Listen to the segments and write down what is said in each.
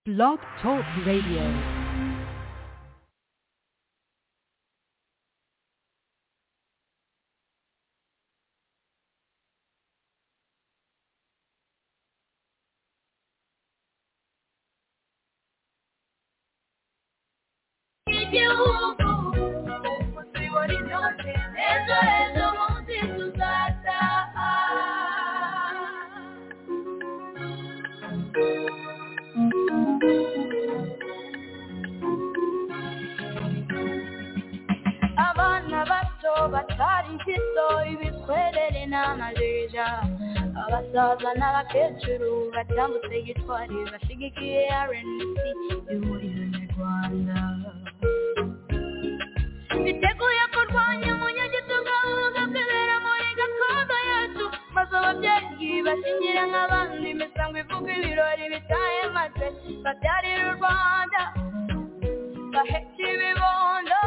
Blog Talk Radio. Eso es lo que tú sacas. abana bato batarya isoyi bikorere n'amajija abasaza n'abakecuru batambutse gitwari bashyigikiye rnc ihuriro nyarwanda biteguye kurwanya umunyagitugu bugakebera muri gakondo yacu maze ababyeyi bashingira nk'abandi imisango ivuga ibirori bitaye maze babyarira u rwanda baheka ibibondo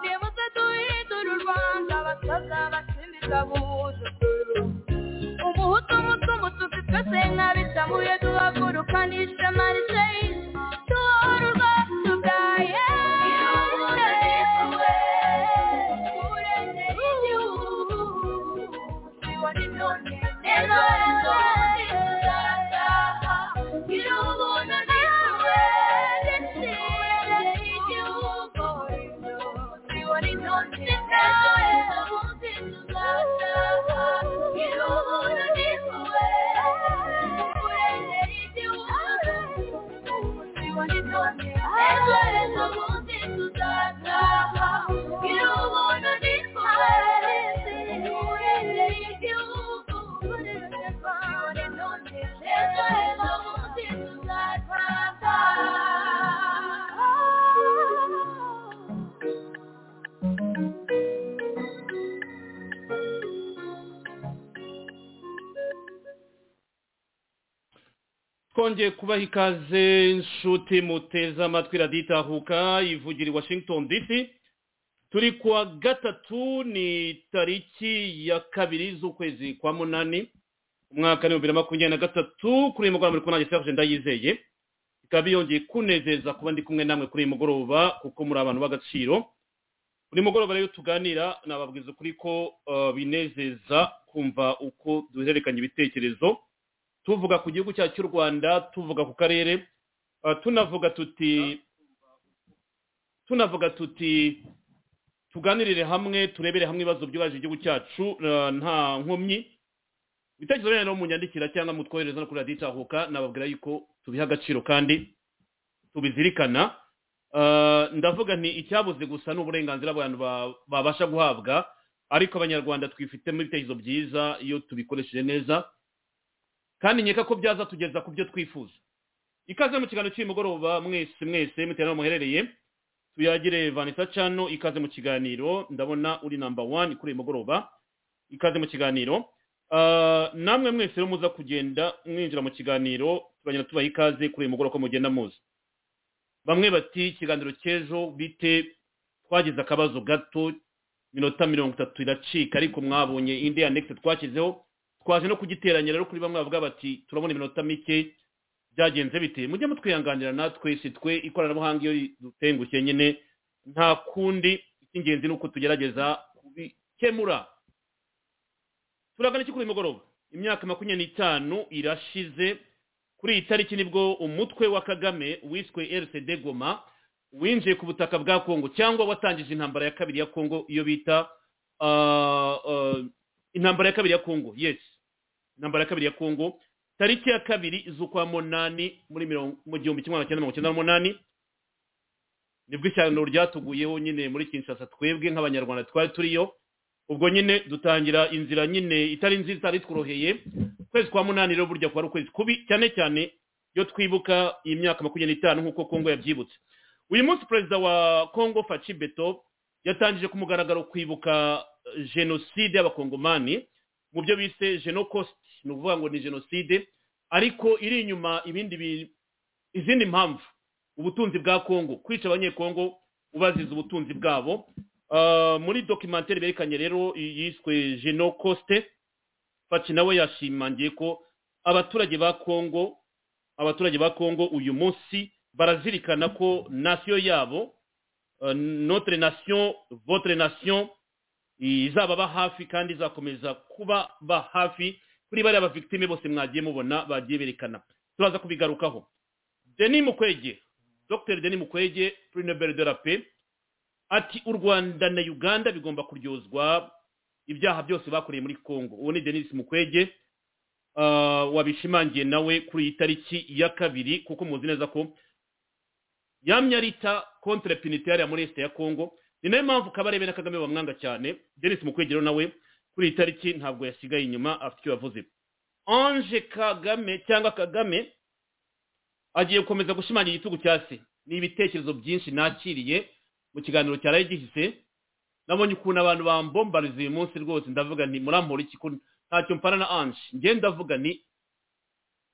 nibuze duhindura u rwanda abasaza basimbiza buhuzukuru umuhutu umutu umutuku twese nk'abisamuye duhaguruka n'ishema risheyi duhora u rwacu bwa twongeye kubaha ikaze inshuti muteze amatwi raditahuka ivugira i washington dc turi ku wa gatatu ni tariki ya kabiri z'ukwezi kwa munani umwaka w'ibihumbi bibiri na makumyabiri na gatatu kuri uyu mugoroba muri kubona gisiraje ndayizeye ikaba yongeye kunezeza kuba ndi kumwe namwe kuri uyu mugoroba kuko muri abantu b'agaciro buri mugoroba rero tuganira nababwiza ukuri ko eh, binezeza kumva uko duhererekanya ibitekerezo tuvuga ku gihugu cyacu cy'u rwanda tuvuga ku karere eh, tunavuga tuti tunavuga tuti tuganirire hamwe turebere hamwe ibibazo byubaje igihugu cyacu eh, nta nkomyi ibitekerezo rero munyandikira cyangwa mutwohereza no kuri radiyo itahuka nababwira yuko tubiha agaciro kandi tubizirikana Eh, ndavuga nti icyabuze gusa ni uburenganzira abantu ba- babasha guhabwa ariko abanyarwanda twifitemo ibitekerezo byiza iyo tubikoresheje neza kandi nkeka ko byaza tugeza ku byo twifuza ikaze mu kiganiro cy'uyu mugoroba mwese mwese mutewe n'aho muherereye tuyagire vanessa cano ikaze mu kiganiro ndabona uri namba wani kuri uyu mugoroba ikaze mu kiganiro Ah, namwe mwese rero muza kugenda mwinjira mu kiganiro tubagenda tubaha ikaze kuri uyu mugoroba ko mugenda muzi bamwe bati ikiganiro cy'ejo bite twagize akabazo gato minota mirongo itatu iracika ariko mwabonye indi ya next twashyizeho twaje no kugiteranya rero kuri bamwe bavuga bati turabona iminota mike byagenze bite mujye mutwihanganira natwe si twe ikoranabuhanga iyo dutengushye nyine nta kundi icy'ingenzi ni uko tugerageza kubikemura turagana iki kuri uyu mugoroba imyaka makumyabiri n'itanu irashize kuri iyi tariki nibwo umutwe wa kagame wiswe rcd goma winjiye ku butaka bwa kongo cyangwa watangije intambara ya kabiri ya kongo iyo bita ah, ah, intambara ya kabiri ya kongo yes intambara ya kabiri ya kongo tariki ya kabiri z'ukwa munani muri mirongo mu gihumbi kimwe magana cyenda mirongo icyenda n'umunani nibwo ishyano ryatuguyeho nyine muri kinshasa twebwe nk'abanyarwanda twari turiyo ubwo nyine dutangira inzira nyine itari nziza itari tworoheye ukwezi kwa munani rero burya kwari ukwezi kubi cyane cyane iyo twibuka iyi myaka makumyabiri n'itanu nk'uko kongo yabyibutse uyu munsi perezida wa kongo faci beto yatangije ku mugaragaro kwibuka eh, jenoside y'abakongomani mu byo bise genocost ni ukuvuga ngo ni jenoside ariko iri inyuma ibindi bi- izindi mpamvu ubutunzi bwa kongo kwica abanyekongo ubaziza ubutunzi bwabo Uh, muri dokimantere berekanye rero yiswe genocoste faci nawe yashimangiye ko abaturage ba kongo abaturage ba kongo uyu munsi barazirikana ko nasiyo yabo eh, notre nation votre nation izababa hafi kandi izakomeza kuba ba hafi kuri bariya bavictime bose mwagiye mubona bagiye berekana turaza kubigarukaho deni mukwege dr deni mukwege prix nobel de la paix ati u rwanda na uganda bigomba kuryozwa ibyaha byose bakoreye muri congo uwo ni denis mukwege Ah, wabishimangiye nawe kuri iyi tariki ya kabiri kuko muzi neza ko yamye arita contre penitentiaire ya muri este ya congo ni nayo mpamvu kabarebe na kagame bamwanga cyane denis mukwegero nawe kuri iyi tariki ntabwo yasigaye inyuma afite icyo yavuze ange kagame cyangwa kagame agiye gukomeza gushimangira igitugu cya se ni ibitekerezo byinshi nakiriye mu kiganiro cyaraye gihise nabonye ukuntu abantu bambombariza uyu munsi rwose ndavuga nti murampora iki ko ntacyo mpana na ange njye ndavuga ni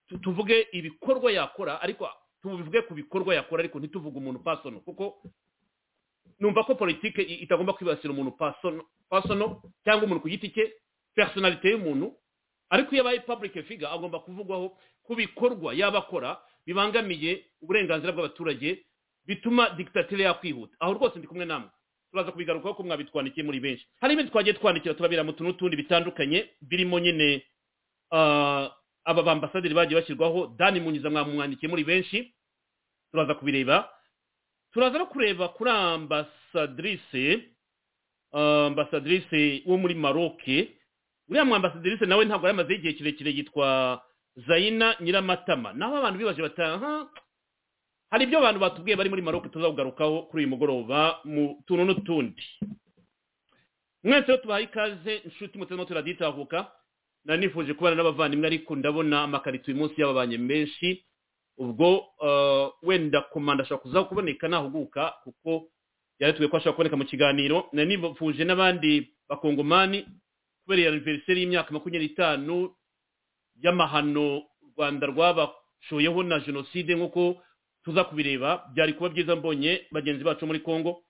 tu- tuvuge ibikorwa yakora ariko tubivuge ku bikorwa yakora ariko ntituvuge umuntu pasono kuko numva ko politike i- itagomba kwibasira umuntu pasono pasono cyangwa umuntu ku giti cye personalite y'umuntu ariko iyo abaye public figure agomba kuvugwaho ku bikorwa yaba akora bibangamiye uburenganzira bw'abaturage bituma dictature yakwihuta aho rwose ndi kumwe namwe turaza kubigarukaho ko mwabitwandikiye muri benshi hari ibindi twagiye twandikira turabira mu tuntu n'utundi bitandukanye birimo nyine ah, aba bambasaderi bagiye bashyirwaho dani munyiza mwamwandikiye muri benshi turaza kubireba turaza no kureba kuri ambasadrise ah, ambasadrise wo muri maroke uriya mwambasadrise nawe ntabwo yari amaze igihe kirekire yitwa zayina nyiramatama naho abantu bibaje bataha hari ibyo abantu batubwiye bari muri maroke tuzakugarukaho kuri uyu mugoroba mu tuntu n'utundi mwese rero tubahaye ikaze inshuti mutarimo turaditahuka nari nifuje kubana n'abavandimwe ariko ndabona amakarito uyu munsi y'ababanye menshi ubwo eh, wenda komanda ashobora kuza kuboneka nahuguka kuko yaretuwe ko ashobora kuboneka mu kiganiro nari nifuje n'abandi bakongomani kubera aniveriseri y'imyaka makumyabiri n'itanu y'amahano u rwanda rwabashoyeho na jenoside nk'uko tuza kubireba byari kuba byiza mbonye bagenzi bacu muri congo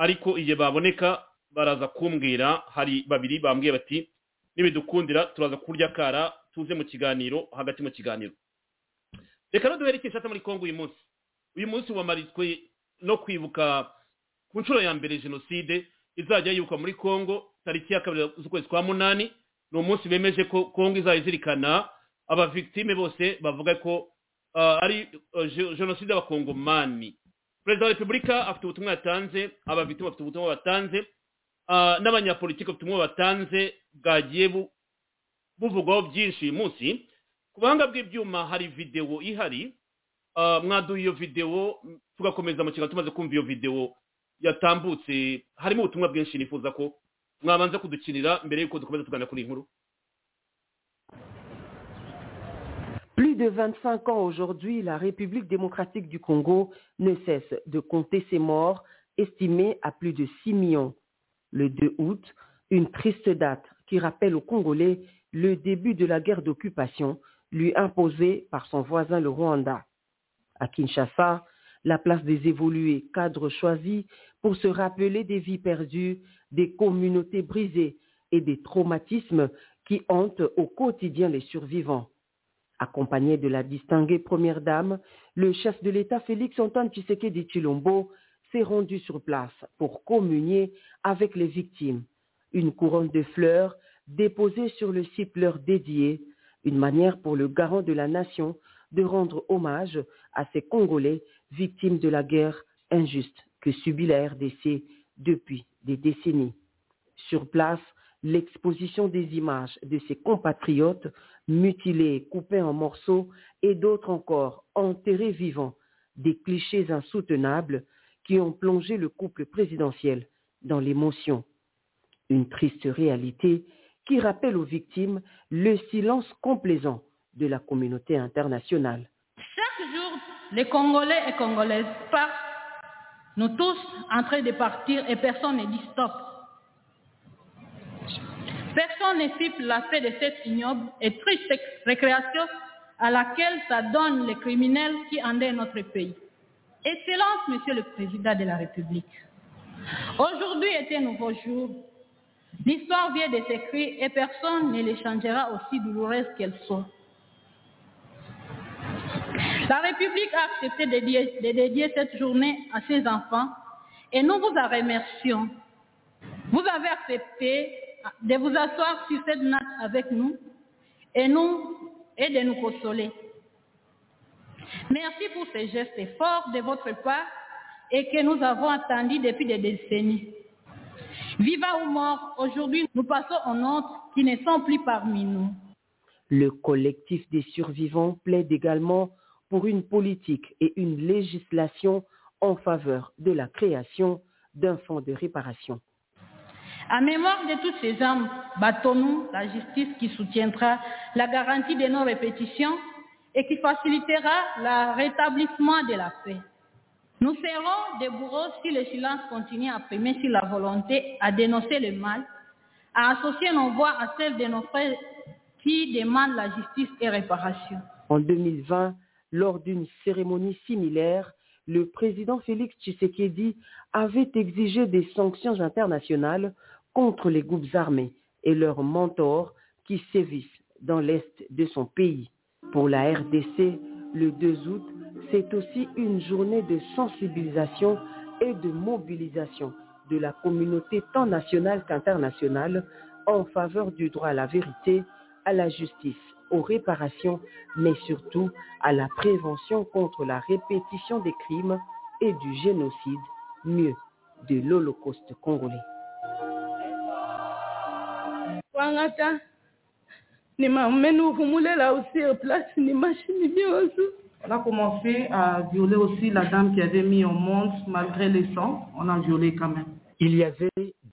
ariko igihe baboneka baraza kumbwira hari babiri bambwiye bati nibidukundira turaza kurya kara tuze mu kiganiro hagati mu kiganiro reka no duhere ikishata muri congo uyu munsi uyu munsi wamariswe no kwibuka ku nshuro ya mbere jenoside izajya yibukwa muri congo tariki ya kabiri z'ukwezi kwa munani ni umunsi bemeje ko congo izajya izirikana abavictime bose bavuga ko uh, ari uh, je- jenoside y'abakongomani perezida wa repubulika afite ubutumwa yatanze abavictime bafite ubutumwa batanze uh, n'abanyapolitiki bafite ubutumwa batanze bwagiye bu- buvugwaho byinshi uyu munsi ku buhanga bw'ibyuma hari videwo ihari uh, mwaduha iyo videwo m- tugakomeza mu kiganiro tumaze kumva iyo videwo yatambutse harimo ubutumwa bwinshi nifuza ko mwabanza kudukinira mbere y'uko dukomeza tuganira kuri iyi nkuru Plus de 25 ans aujourd'hui, la République démocratique du Congo ne cesse de compter ses morts, estimés à plus de 6 millions. Le 2 août, une triste date qui rappelle aux Congolais le début de la guerre d'occupation lui imposée par son voisin le Rwanda. À Kinshasa, la place des évolués, cadre choisi pour se rappeler des vies perdues, des communautés brisées et des traumatismes qui hantent au quotidien les survivants. Accompagné de la distinguée première dame, le chef de l'État Félix Antoine Tshisekedi Chilombo s'est rendu sur place pour communier avec les victimes. Une couronne de fleurs déposée sur le site leur dédié, une manière pour le garant de la nation de rendre hommage à ces Congolais victimes de la guerre injuste que subit la RDC depuis des décennies. Sur place, l'exposition des images de ses compatriotes mutilés, coupés en morceaux et d'autres encore enterrés vivants, des clichés insoutenables qui ont plongé le couple présidentiel dans l'émotion. Une triste réalité qui rappelle aux victimes le silence complaisant de la communauté internationale. Chaque jour, les Congolais et Congolaises partent, nous tous en train de partir et personne ne dit stop. Personne ne siffle la paix de cette ignoble et triste récréation à laquelle s'adonnent les criminels qui endettent notre pays. Excellence, Monsieur le Président de la République, aujourd'hui est un nouveau jour. L'histoire vient de s'écrire et personne ne les changera aussi douloureuse qu'elle soit. La République a accepté de dédier, de dédier cette journée à ses enfants et nous vous en remercions. Vous avez accepté de vous asseoir sur cette natte avec nous et, nous, et de nous consoler. Merci pour ces gestes forts de votre part et que nous avons attendus depuis des décennies. Viva ou mort, aujourd'hui nous passons aux autres qui ne sont plus parmi nous. Le collectif des survivants plaide également pour une politique et une législation en faveur de la création d'un fonds de réparation. En mémoire de toutes ces âmes, battons-nous la justice qui soutiendra la garantie de nos répétitions et qui facilitera le rétablissement de la paix. Nous serons des bourreaux si le silence continue à primer sur la volonté à dénoncer le mal, à associer nos voix à celles de nos frères qui demandent la justice et réparation. En 2020, lors d'une cérémonie similaire, le président Félix Tshisekedi avait exigé des sanctions internationales contre les groupes armés et leurs mentors qui sévissent dans l'est de son pays. Pour la RDC, le 2 août, c'est aussi une journée de sensibilisation et de mobilisation de la communauté tant nationale qu'internationale en faveur du droit à la vérité, à la justice, aux réparations, mais surtout à la prévention contre la répétition des crimes et du génocide, mieux, de l'Holocauste congolais. On a commencé à violer aussi la dame qui avait mis au monde, malgré les sangs, on a violé quand même. Il y avait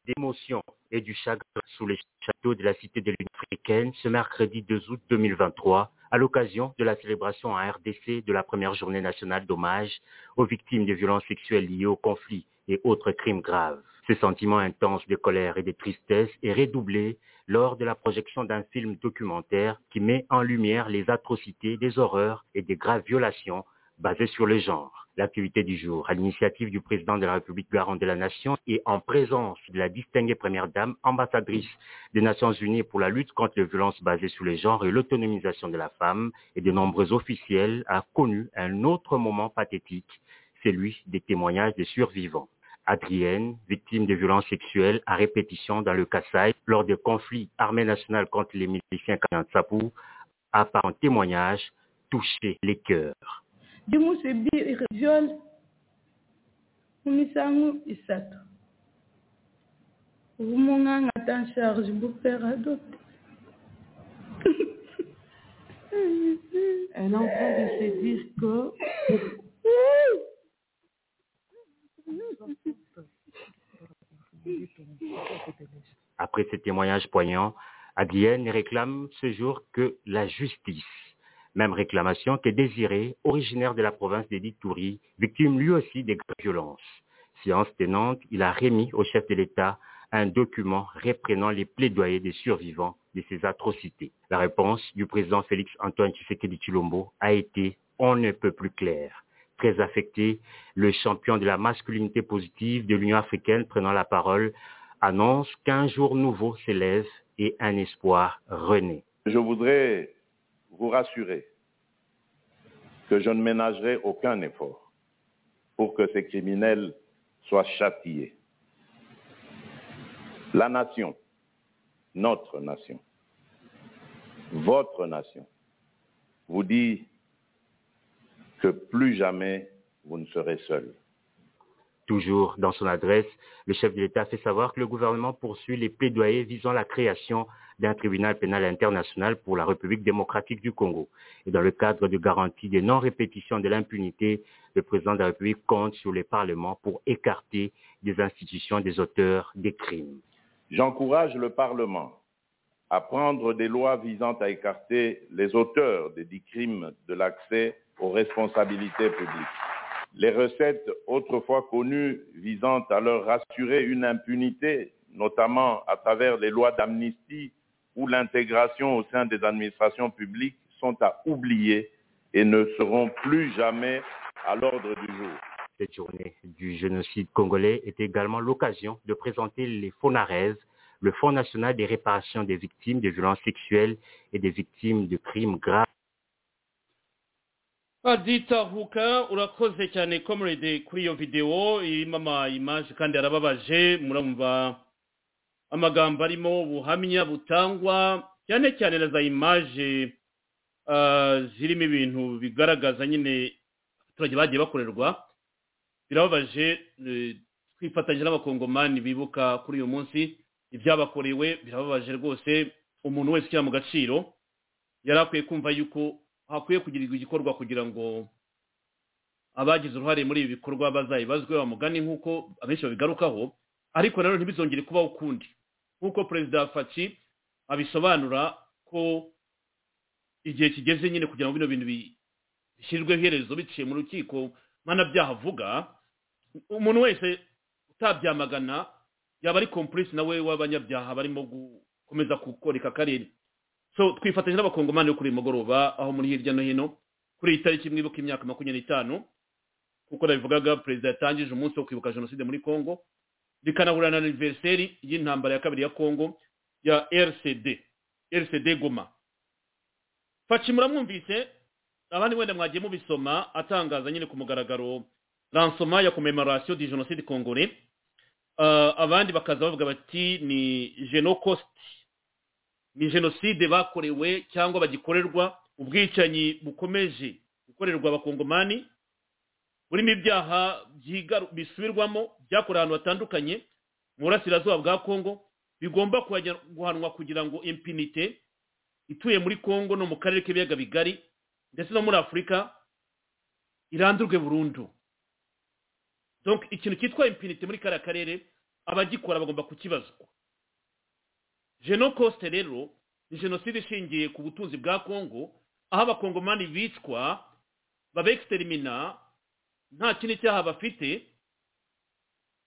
d'émotion et du chagrin sous les châteaux de la Cité de l'Union africaine ce mercredi 2 août 2023 à l'occasion de la célébration en RDC de la première journée nationale d'hommage aux victimes de violences sexuelles liées au conflit et autres crimes graves. Ce sentiment intense de colère et de tristesse est redoublé lors de la projection d'un film documentaire qui met en lumière les atrocités, des horreurs et des graves violations basées sur le genre. L'activité du jour, à l'initiative du président de la République garant de la Nation et en présence de la distinguée première dame, ambassadrice des Nations Unies pour la lutte contre les violences basées sur le genre et l'autonomisation de la femme et de nombreux officiels, a connu un autre moment pathétique, celui des témoignages des survivants. Adrienne, victime de violences sexuelles à répétition dans le Kassai lors des conflits armés nationaux contre les miliciens Kanyansapou, a par un témoignage touché les cœurs. Elle est en train de se dire que Après ces témoignages poignants, Adrienne réclame ce jour que la justice, même réclamation que Désiré, originaire de la province d'Editouri, victime lui aussi des graves violences. Séance tenante, il a remis au chef de l'État un document reprenant les plaidoyers des survivants de ces atrocités. La réponse du président Félix Antoine Tshisekedi Chilombo a été on ne peut plus clair très affecté. Le champion de la masculinité positive de l'Union africaine prenant la parole annonce qu'un jour nouveau s'élève et un espoir renaît. Je voudrais vous rassurer que je ne ménagerai aucun effort pour que ces criminels soient châtiés. La nation, notre nation, votre nation, vous dit que plus jamais vous ne serez seul. Toujours dans son adresse, le chef de l'État fait savoir que le gouvernement poursuit les plaidoyers visant la création d'un tribunal pénal international pour la République démocratique du Congo. Et dans le cadre de garantie des non-répétitions de l'impunité, le président de la République compte sur les parlements pour écarter des institutions des auteurs des crimes. J'encourage le Parlement à prendre des lois visant à écarter les auteurs des dix crimes de l'accès aux responsabilités publiques. Les recettes autrefois connues visant à leur assurer une impunité, notamment à travers les lois d'amnistie ou l'intégration au sein des administrations publiques, sont à oublier et ne seront plus jamais à l'ordre du jour. Cette journée du génocide congolais est également l'occasion de présenter les FONARES, le Fonds national des réparations des victimes de violences sexuelles et des victimes de crimes graves aditahuka urakoze cyane comrade kuri iyo videwo irimo amayimaje kandi arababaje murumva amagambo arimo ubuhamya butangwa cyane cyane na za imaje ah, zirimo ibintu bigaragaza nyine abaturage bagiye bakorerwa birababaje eh, twifatanyije n'abakongomani bibuka kuri uyu munsi ibyabakorewe birababaje rwose umuntu wese ushyira mu gaciro yari akwiye kumva yuko hakwiye kugirirwa igikorwa kugira ngo abagize uruhare muri ibi bikorwa bazayibazwe bamugane nk'uko abenshi babigarukaho ariko rero ntibizongere kubaho ukundi nk'uko perezida faci abisobanura ko igihe kigeze nyine kugira ngo bino bintu bi- bishyirweho iherezo biciye mu rukiko mpanabyaha avuga umuntu wese utabyamagana yaba ari komplice nawe w'abanyabyaha barimo gukomeza kukoreka akarere so twifatanyije n'abakongomani bo kuri uyu mugoroba aho muri hirya no hino kuri iyi tariki mwibuka imyaka makumyabiri n'itanu kuko nabivugaga perezida yatangije umunsi wo kwibuka jenoside muri congo bikanahura na aniveriseri y'intambara ya kabiri ya congo ya rcd rcd goma faci muramwumvise abandi wenda mwagiye mubisoma atangaza nyine ku mugaragaro ransoma ya commemoration du jenoside congolais Ah, abandi bakaza bavuga bati ni genocost ni jenoside bakorewe cyangwa bagikorerwa ubwicanyi bukomeje gukorerwa abakongomani burimo ibyaha byigaru- bisubirwamo byakorewe ahantu hatandukanye mu burasirazuba bwa kongo bigomba kuhajya- guhanwa kugira ngo impunite ituye muri kongo no mu karere k'ibiyaga bigari ndetse no muri afurika irandurwe burundu donc ikintu cyitwa impunite muri kariya karere abagikora bagomba kukibazwa genocoste rero ni jenoside ishingiye ku butunzi bwa kongo aho abakongomani bicwa babexterimina nta kindi cyaha bafite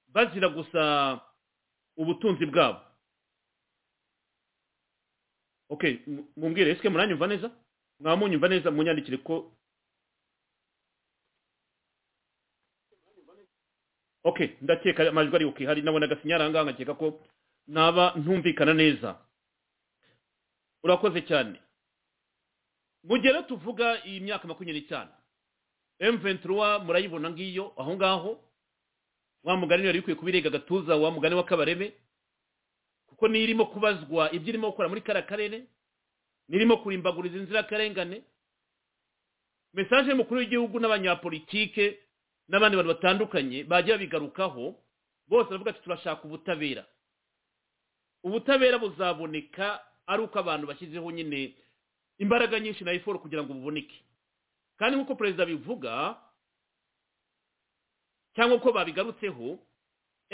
bazira gusa ubutunzi bwabo okay mu- mumbwire esike muranyumva neza mwamunyumva neza munyandikire ko okay ndakeka amajwi ari okay hari nabona agasinyara ahangaha nkakeka ko naba ntumvikana neza urakoze cyane mugera tuvuga iyi myaka makumyabiri n'itanu M23 murayibona ngiyo aho ngaho wa mugani yari ikwiye kubirega agatuza wa mugani w'akabareme kuko nirimo kubazwa ibyo irimo gukora muri kara karere nirimo kurimbaguriza inzirakarengane mesaje y'umukuru w'igihugu n'abanyapolitike n'abandi bantu batandukanye bagiye babigarukaho bose baravuga ati turashaka ubutabera ubutabera buzaboneka ari uko abantu bashyizeho nyine imbaraga nyinshi na eforo kugira ngo buboneke kandi nk'uko perezida abivuga cyangwa uko babigarutseho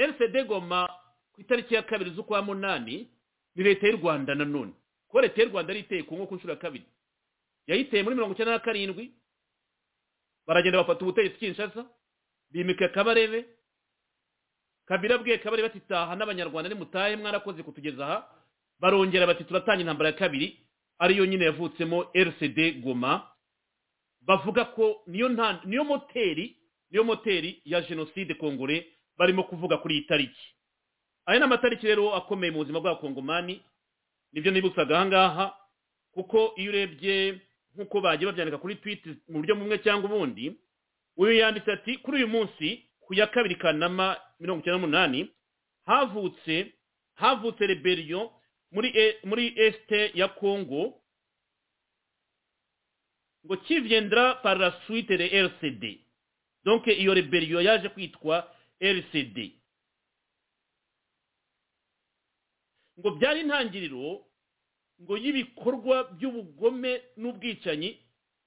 rcd goma ku itariki ya kabiri z'ukwa munani ni leta y'u rwanda nanone kuko leta y'u rwanda yari iteye ku nko ku nshuro ya kabiri yayiteye muri mirongo icyenda na karindwi baragenda bafata ubutegetsi kinshasa bimika kabarebe kabira abwiye kabarebe bati taha n'abanyarwanda nimutahe mwarakoze kutugeza aha barongera bati turatanga intambara ya kabiri ariyo nyine yavutsemo rcd goma bavuga ko niyo nta niyo moteri niyo moteri ya jenoside kongore barimo kuvuga kuri iyi tariki aya ni amatariki rero akomeye mu buzima bw'abakongomani nibyo nibutsaga aha ngaha kuko iyo urebye nk'uko bagiye babyandika kuri twiti mu buryo bumwe cyangwa ubundi uyu yanditse ati kuri uyu munsi ku ya kabiri kanama mirongo icyenda n'umunani havutse havutse rebellion muri e- muri este ya congo ngo kiviendra par la suite de RCD donc iyo rebellion yaje kwitwa RCD ngo byari intangiriro ngo y'ibikorwa by'ubugome n'ubwicanyi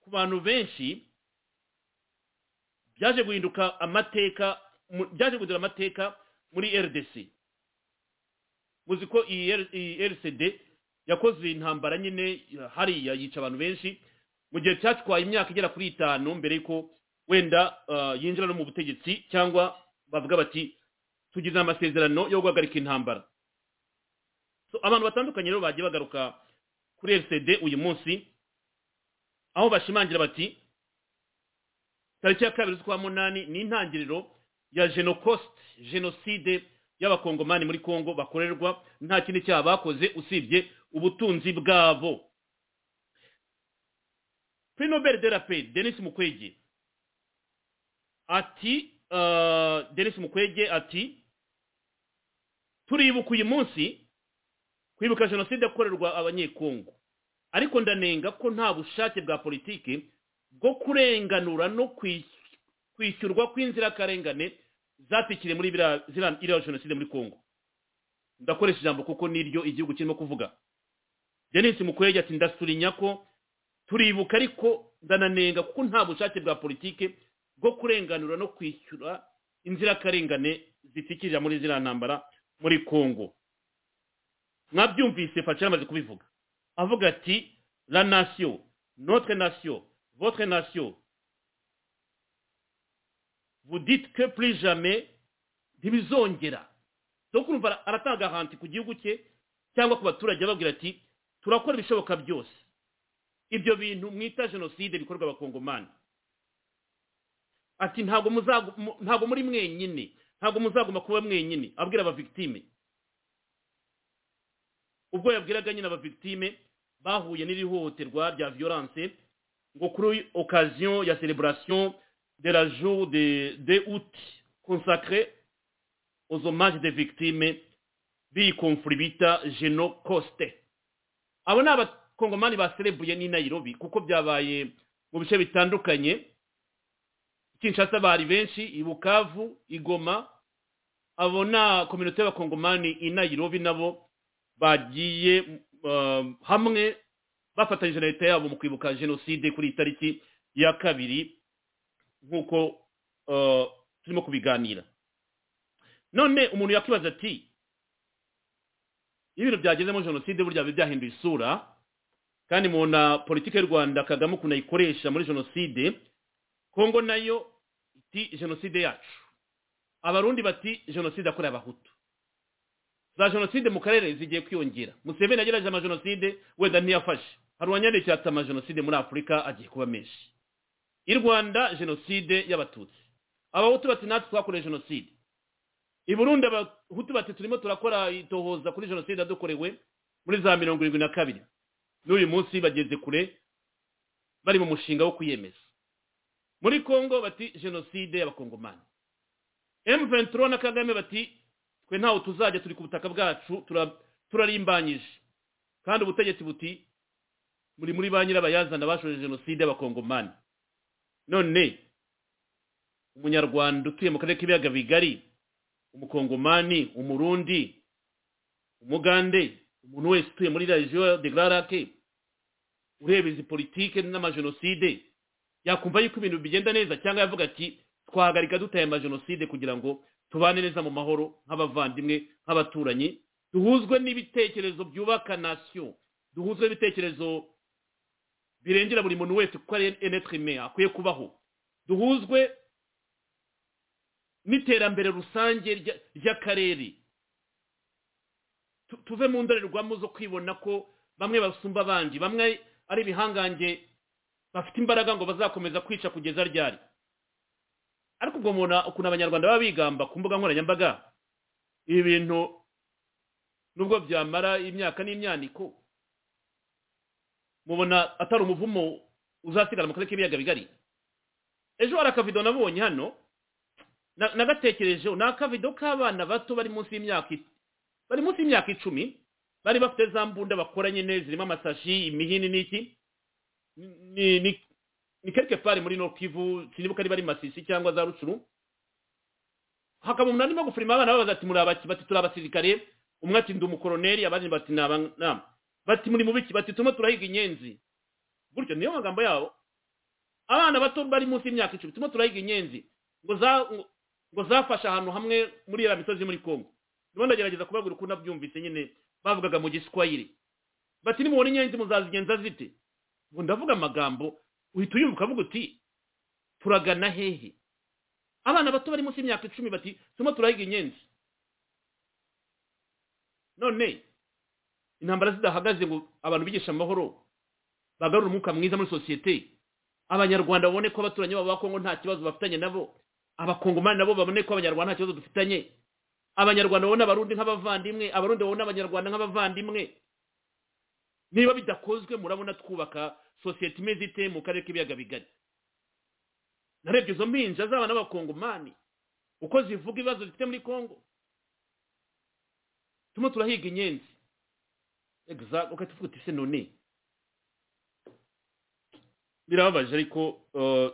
ku bantu benshi byaje guhinduka amateka mu- byaje guhindura amateka muri RDC muzi ko iyi R- iyi RCD yakoze intambara nyine hariya yica abantu benshi mu gihe cyatwaye imyaka igera kuri itanu mbere yuko wenda ah, yinjira no mu butegetsi cyangwa bavuga bati tugize amasezerano yo guhagarika intambara so abantu batandukanye rero bagiye bagaruka kuri rcd uyu munsi aho bashimangira bati tariki ya kabiri z'ukwa munani ni intangiriro ya genocost jenoside y'abakongomani muri congo bakorerwa nta kindi cyaha bakoze usibye ubutunzi bwabo prix nobel de la paix denis mukwege ati uh, denis mukwege ati turibuka uyu munsi kwibuka jenoside yakorerwa abanyekongo ariko ndanenga ko nta bushake bwa politiki bwo kurenganura no kwishyurwa kw'inzirakarengane zatikiriye muri iriya jenoside muri kongo ndakoresha ijambo kuko niryo igihugu kirimo kuvuga denise mukwege ati ndasurinya ko turibuka ariko ndananenga kuko nta bushake bwa politiki bwo kurenganura no kwishyura inzirakarengane zitikirira muri ziriya ntambara muri kongo mwabyumvise faci yamaze kubivuga avuga ati la nation notre nation votre nation vous dites que plus jamais ntibizongera so kumva aratanga ahantu ku gihugu cye cyangwa ku baturage ababwira ati turakora ibishoboka byose ibyo bintu mwita jenoside bikorwa abakongomani ati ntabwo ntabwo muri mwenyine ntabwo muzaguma kuba mwenyine abwira abavigitime ubwo yabwiraga nyine abavigitime bahuye n'ihohoterwa rya violence ngo kuri occasion ya celebration de la jour de de août consacré aux hommages des victimes b'iyi conflit bita genocoste abo ni abakongomani baserebuye n'i nairobi kuko byabaye mu bice bitandukanye kinshasa bari benshi i bukavu i goma abo na kominote y'abakongomani i nairobi nabo bagiye hamwe bafatanyije na leta yabo mu kwibuka jenoside kuri iyi tariki ya kabiri nk'uko turimo kubiganira none umuntu yakwibaza ati iyo ibintu byagezemo jenoside burya biba byahinduye isura kandi mubona politiki y'u rwanda kagame ukuntu ayikoresha muri jenoside kongo nayo iti jenoside yacu abarundi bati jenoside akorera abahutu za jenoside mu karere zigiye kwiyongera museveni yagerageje amajenoside wenda ntiyafashe hari uwanyandikiye ati amajenoside muri afurika agiye kuba menshi i rwanda jenoside y'abatutsi abahutu bati natwe twakoreye jenoside i burundi abahutu bati turimo turakora itohoza kuri jenoside yadukorewe muri za mirongo irindwi na kabiri n'uyu munsi bageze kure bari mu mushinga wo kwiyemeza muri kongo bati jenoside y'abakongomani M23 na Kagame bati twe ntaho tuzajya turi ku butaka bwacu turarimbanyije kandi ubutegetsi buti muri muri ba nyirabayazana bashoje jenoside y'abakongomani none umunyarwanda utuye mu karere k'ibiyaga bigari umukongomani umurundi umugande umuntu wese utuye muri region de Grarake ureba izi politike n'amajenoside yakumva yuko ibintu bigenda neza cyangwa yavuga ati twahagarika dutaye amajenoside kugira ngo tubane neza mu mahoro nk'abavandimwe nk'abaturanyi duhuzwe n'ibitekerezo byubaka nasiyo duhuzwe n'ibitekerezo birengera buri muntu wese kuko ari enetrime akwiye kubaho duhuzwe n'iterambere rusange ry'akarere tuve mu ndorerwamo zo kwibona ko bamwe basumba abandi bamwe ari ibihangange bafite imbaraga ngo bazakomeza kwica kugeza ryari ariko ubwo mubona ukuntu abanyarwanda baba bigamba ku mbuga nkoranyambaga ibi bintu nubwo byamara imyaka n'imyaniko mubona atari umuvumo uzasigara mu karere k'ibiyaga bigari ejo hari akavido nabonye hano nagatekerejeho ni akavido k'abana bato bari munsi y'imyaka bari munsi y'imyaka icumi bari bafite za mbunda bakora nyine zirimo amasashi imihini n'iki ni ni ni quelque part muri Nokivu sinibuka ari bari Masisi cyangwa za Rucuru hakaba umuntu arimo gufirima abana babaza ati muri abaki bati turi abasirikare umwe ati ndi umukoroneri abandi bati naba bati muri mubiki bati turimo turahiga inyenzi buryo niyo magambo yabo abana bato bari munsi y'imyaka icumi turimo turahiga inyenzi ngo za ngo zafashe ahantu hamwe muri ya misozi muri Kongo ndimo ndagerageza kubabwira uko nabyumvise nyine bavugaga mu giswahili bati nimubona inyenzi muzazigenza zite ngo ndavuga amagambo uhita uyumva ukavuga uti turagana hehe abana bato bari munsi y'imyaka icumi bati turimo turahiga inyenzi none intambara zidahagaze ngo abantu bigisha amahoro bagarure umwuka mwiza muri sosiyete abanyarwanda babone ko abaturanyi babo ba kongo nta kibazo bafitanye nabo abakongomani nabo babone ko abanyarwanda nta kibazo dufitanye abanyarwanda babone abarundi nk'abavandimwe abarundi babone abanyarwanda nk'abavandimwe niba bidakozwe murabona twubaka sosiyete imeze ite mu karere k'ibiyaga bigari narebye izo mpinja zaba n'abakongomani uko zivuga ibibazo zifite muri congo turimo turahiga inyenzi egizagiti ugahita uvuga uti se none birababaje ariko eh,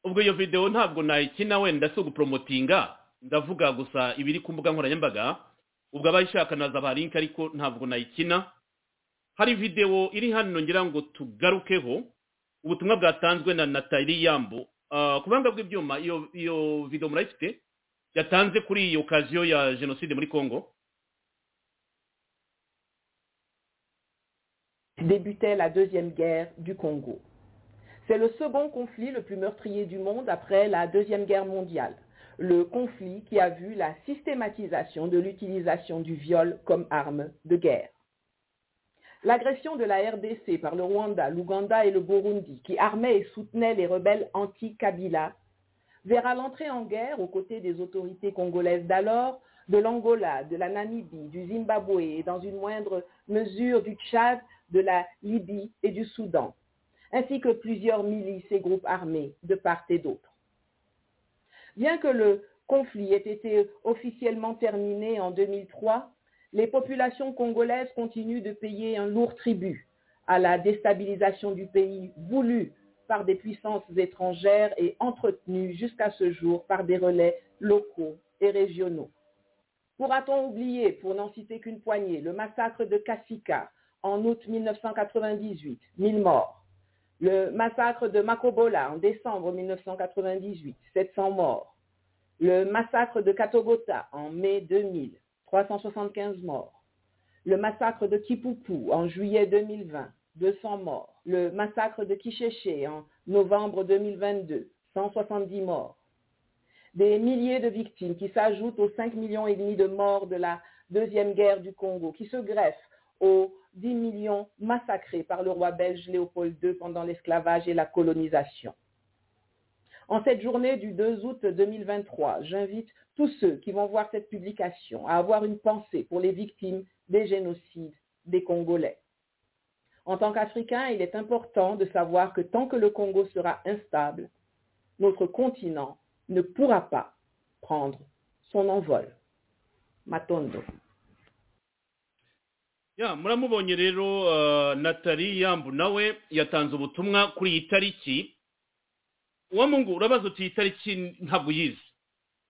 ubwo iyo videwo ntabwo nayikina wenda si uguporomotinga ndavuga gusa ibiri ku mbuga nkoranyambaga ubwo abayishaka naza ba linki ariko ntabwo nayikina hari videwo iri hano ngira ngo tugarukeho ubutumwa bwatanzwe na natali yambo Ah, ku buhanga bw'ibyuma iyo iyo videwo murayifite yatanze kuri iyo okaziyo ya jenoside muri congo débutait la Deuxième Guerre du Congo. C'est le second conflit le plus meurtrier du monde après la Deuxième Guerre mondiale, le conflit qui a vu la systématisation de l'utilisation du viol comme arme de guerre. L'agression de la RDC par le Rwanda, l'Ouganda et le Burundi, qui armaient et soutenaient les rebelles anti-Kabila, verra l'entrée en guerre aux côtés des autorités congolaises d'alors, de l'Angola, de la Namibie, du Zimbabwe et dans une moindre mesure du Tchad, de la Libye et du Soudan, ainsi que plusieurs milices et groupes armés de part et d'autre. Bien que le conflit ait été officiellement terminé en 2003, les populations congolaises continuent de payer un lourd tribut à la déstabilisation du pays voulue par des puissances étrangères et entretenue jusqu'à ce jour par des relais locaux et régionaux. Pourra-t-on oublier, pour n'en citer qu'une poignée, le massacre de Kassika en août 1998, 1000 morts, le massacre de Makobola en décembre 1998, 700 morts, le massacre de Katogota en mai 2000, 375 morts, le massacre de Kipupu en juillet 2020, 200 morts, le massacre de Kicheche en novembre 2022, 170 morts, des milliers de victimes qui s'ajoutent aux 5 millions et demi de morts de la Deuxième Guerre du Congo, qui se greffent aux 10 millions massacrés par le roi belge Léopold II pendant l'esclavage et la colonisation. En cette journée du 2 août 2023, j'invite tous ceux qui vont voir cette publication à avoir une pensée pour les victimes des génocides des Congolais. En tant qu'Africains, il est important de savoir que tant que le Congo sera instable, notre continent ne pourra pas prendre son envol. Matondo. ya muramubonye rero uh, natali yambu nawe yatanze ubutumwa kuri iyi tariki uwo mungu urabaza uti iyi tariki ntabwo uyizi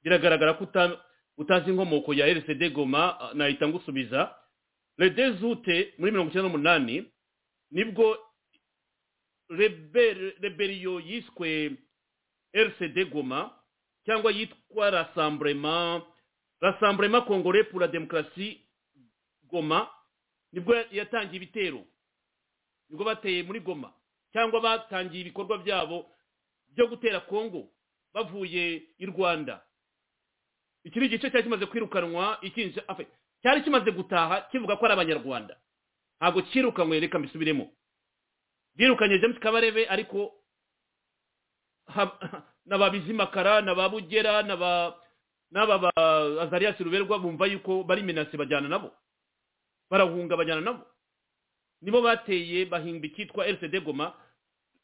biragaragara ko uta- utazi inkomoko ya rcd goma uh, nahita ngusubiza redezute muri mirongo icyenda n'umunani nibwo rebe- reberiyo yiswe rcd goma cyangwa yitwa rasamburema rasamburema kongore pour la demokarasi goma nibwo yatangiye ibitero nibwo bateye muri goma cyangwa batangiye ibikorwa byabo byo gutera kongo bavuye i rwanda iki ni igice cyari kimaze kwirukanwa ikinja afe cyari kimaze gutaha kivuga ko ari abanyarwanda ntabwo cyirukanwe reka mbisubiremo birukanye james kabarebe ariko ha- na ba bizimakara na ba bugera na ba n'aba ba azarias ruberwa bumva yuko bari menase bajyana nabo barahunga bajyana nabo nibo bateye bahinga icyitwa rcd goma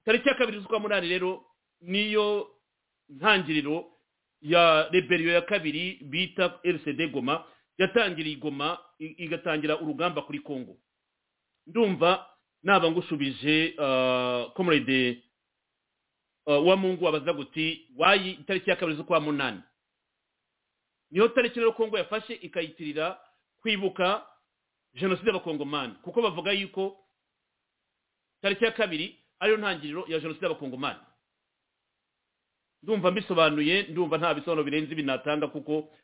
tariki ya kabiri z'ukwa munani rero niyo ntangiriro ya reberiyo ya kabiri bita rcd goma yatangiriye igoma i- igatangira urugamba kuri congo ndumva naba ngushubije ah, comrade ah, wa mungu wabaza guti wayi itariki ya kabiri z'ukwa munani niyo tariki rero congo yafashe ikayitirira kwibuka jenoside y'abakongomani kuko bavuga yuko tariki ya kabiri ariyo ntangiriro ya jenoside y'abakongomani ndumva mbisobanuye ndumva nta bisobanuro birenze ibi natanga kuko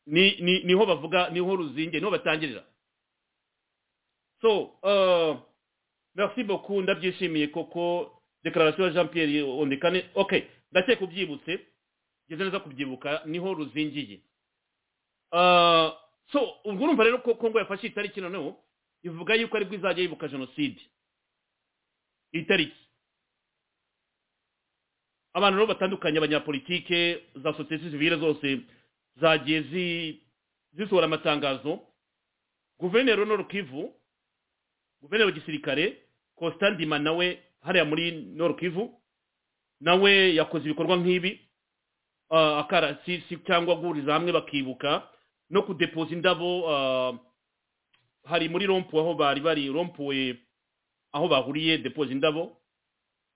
ni, ni, niho bavuga niho ruzinge niho batangirira so uh, merci beaucoup ndabyishimiye koko declaration ya jean pierre ondekane okay ndakeka ubyibutse ngeze neza kubyibuka niho ruzingiye Ah, so ubwo urumva rero ko kongo yafashe itariki noneho ivuga yuko aribwo izajya yibuka jenoside iyi tariki abantu rero batandukanye abanyapolitike za sosiyete sivile zose zagiye zi- zisohora amatangazo guverineri nord kivu guverineri w'igisirikare kositandima nawe hariya muri nord kivu nawe yakoze ibikorwa nk'ibi ah, akarasisi cyangwa guhuriza hamwe bakibuka no kudepoza indabo ah, hari muri rompu aho bari bari rompuwe aho bahuriye depoza indabo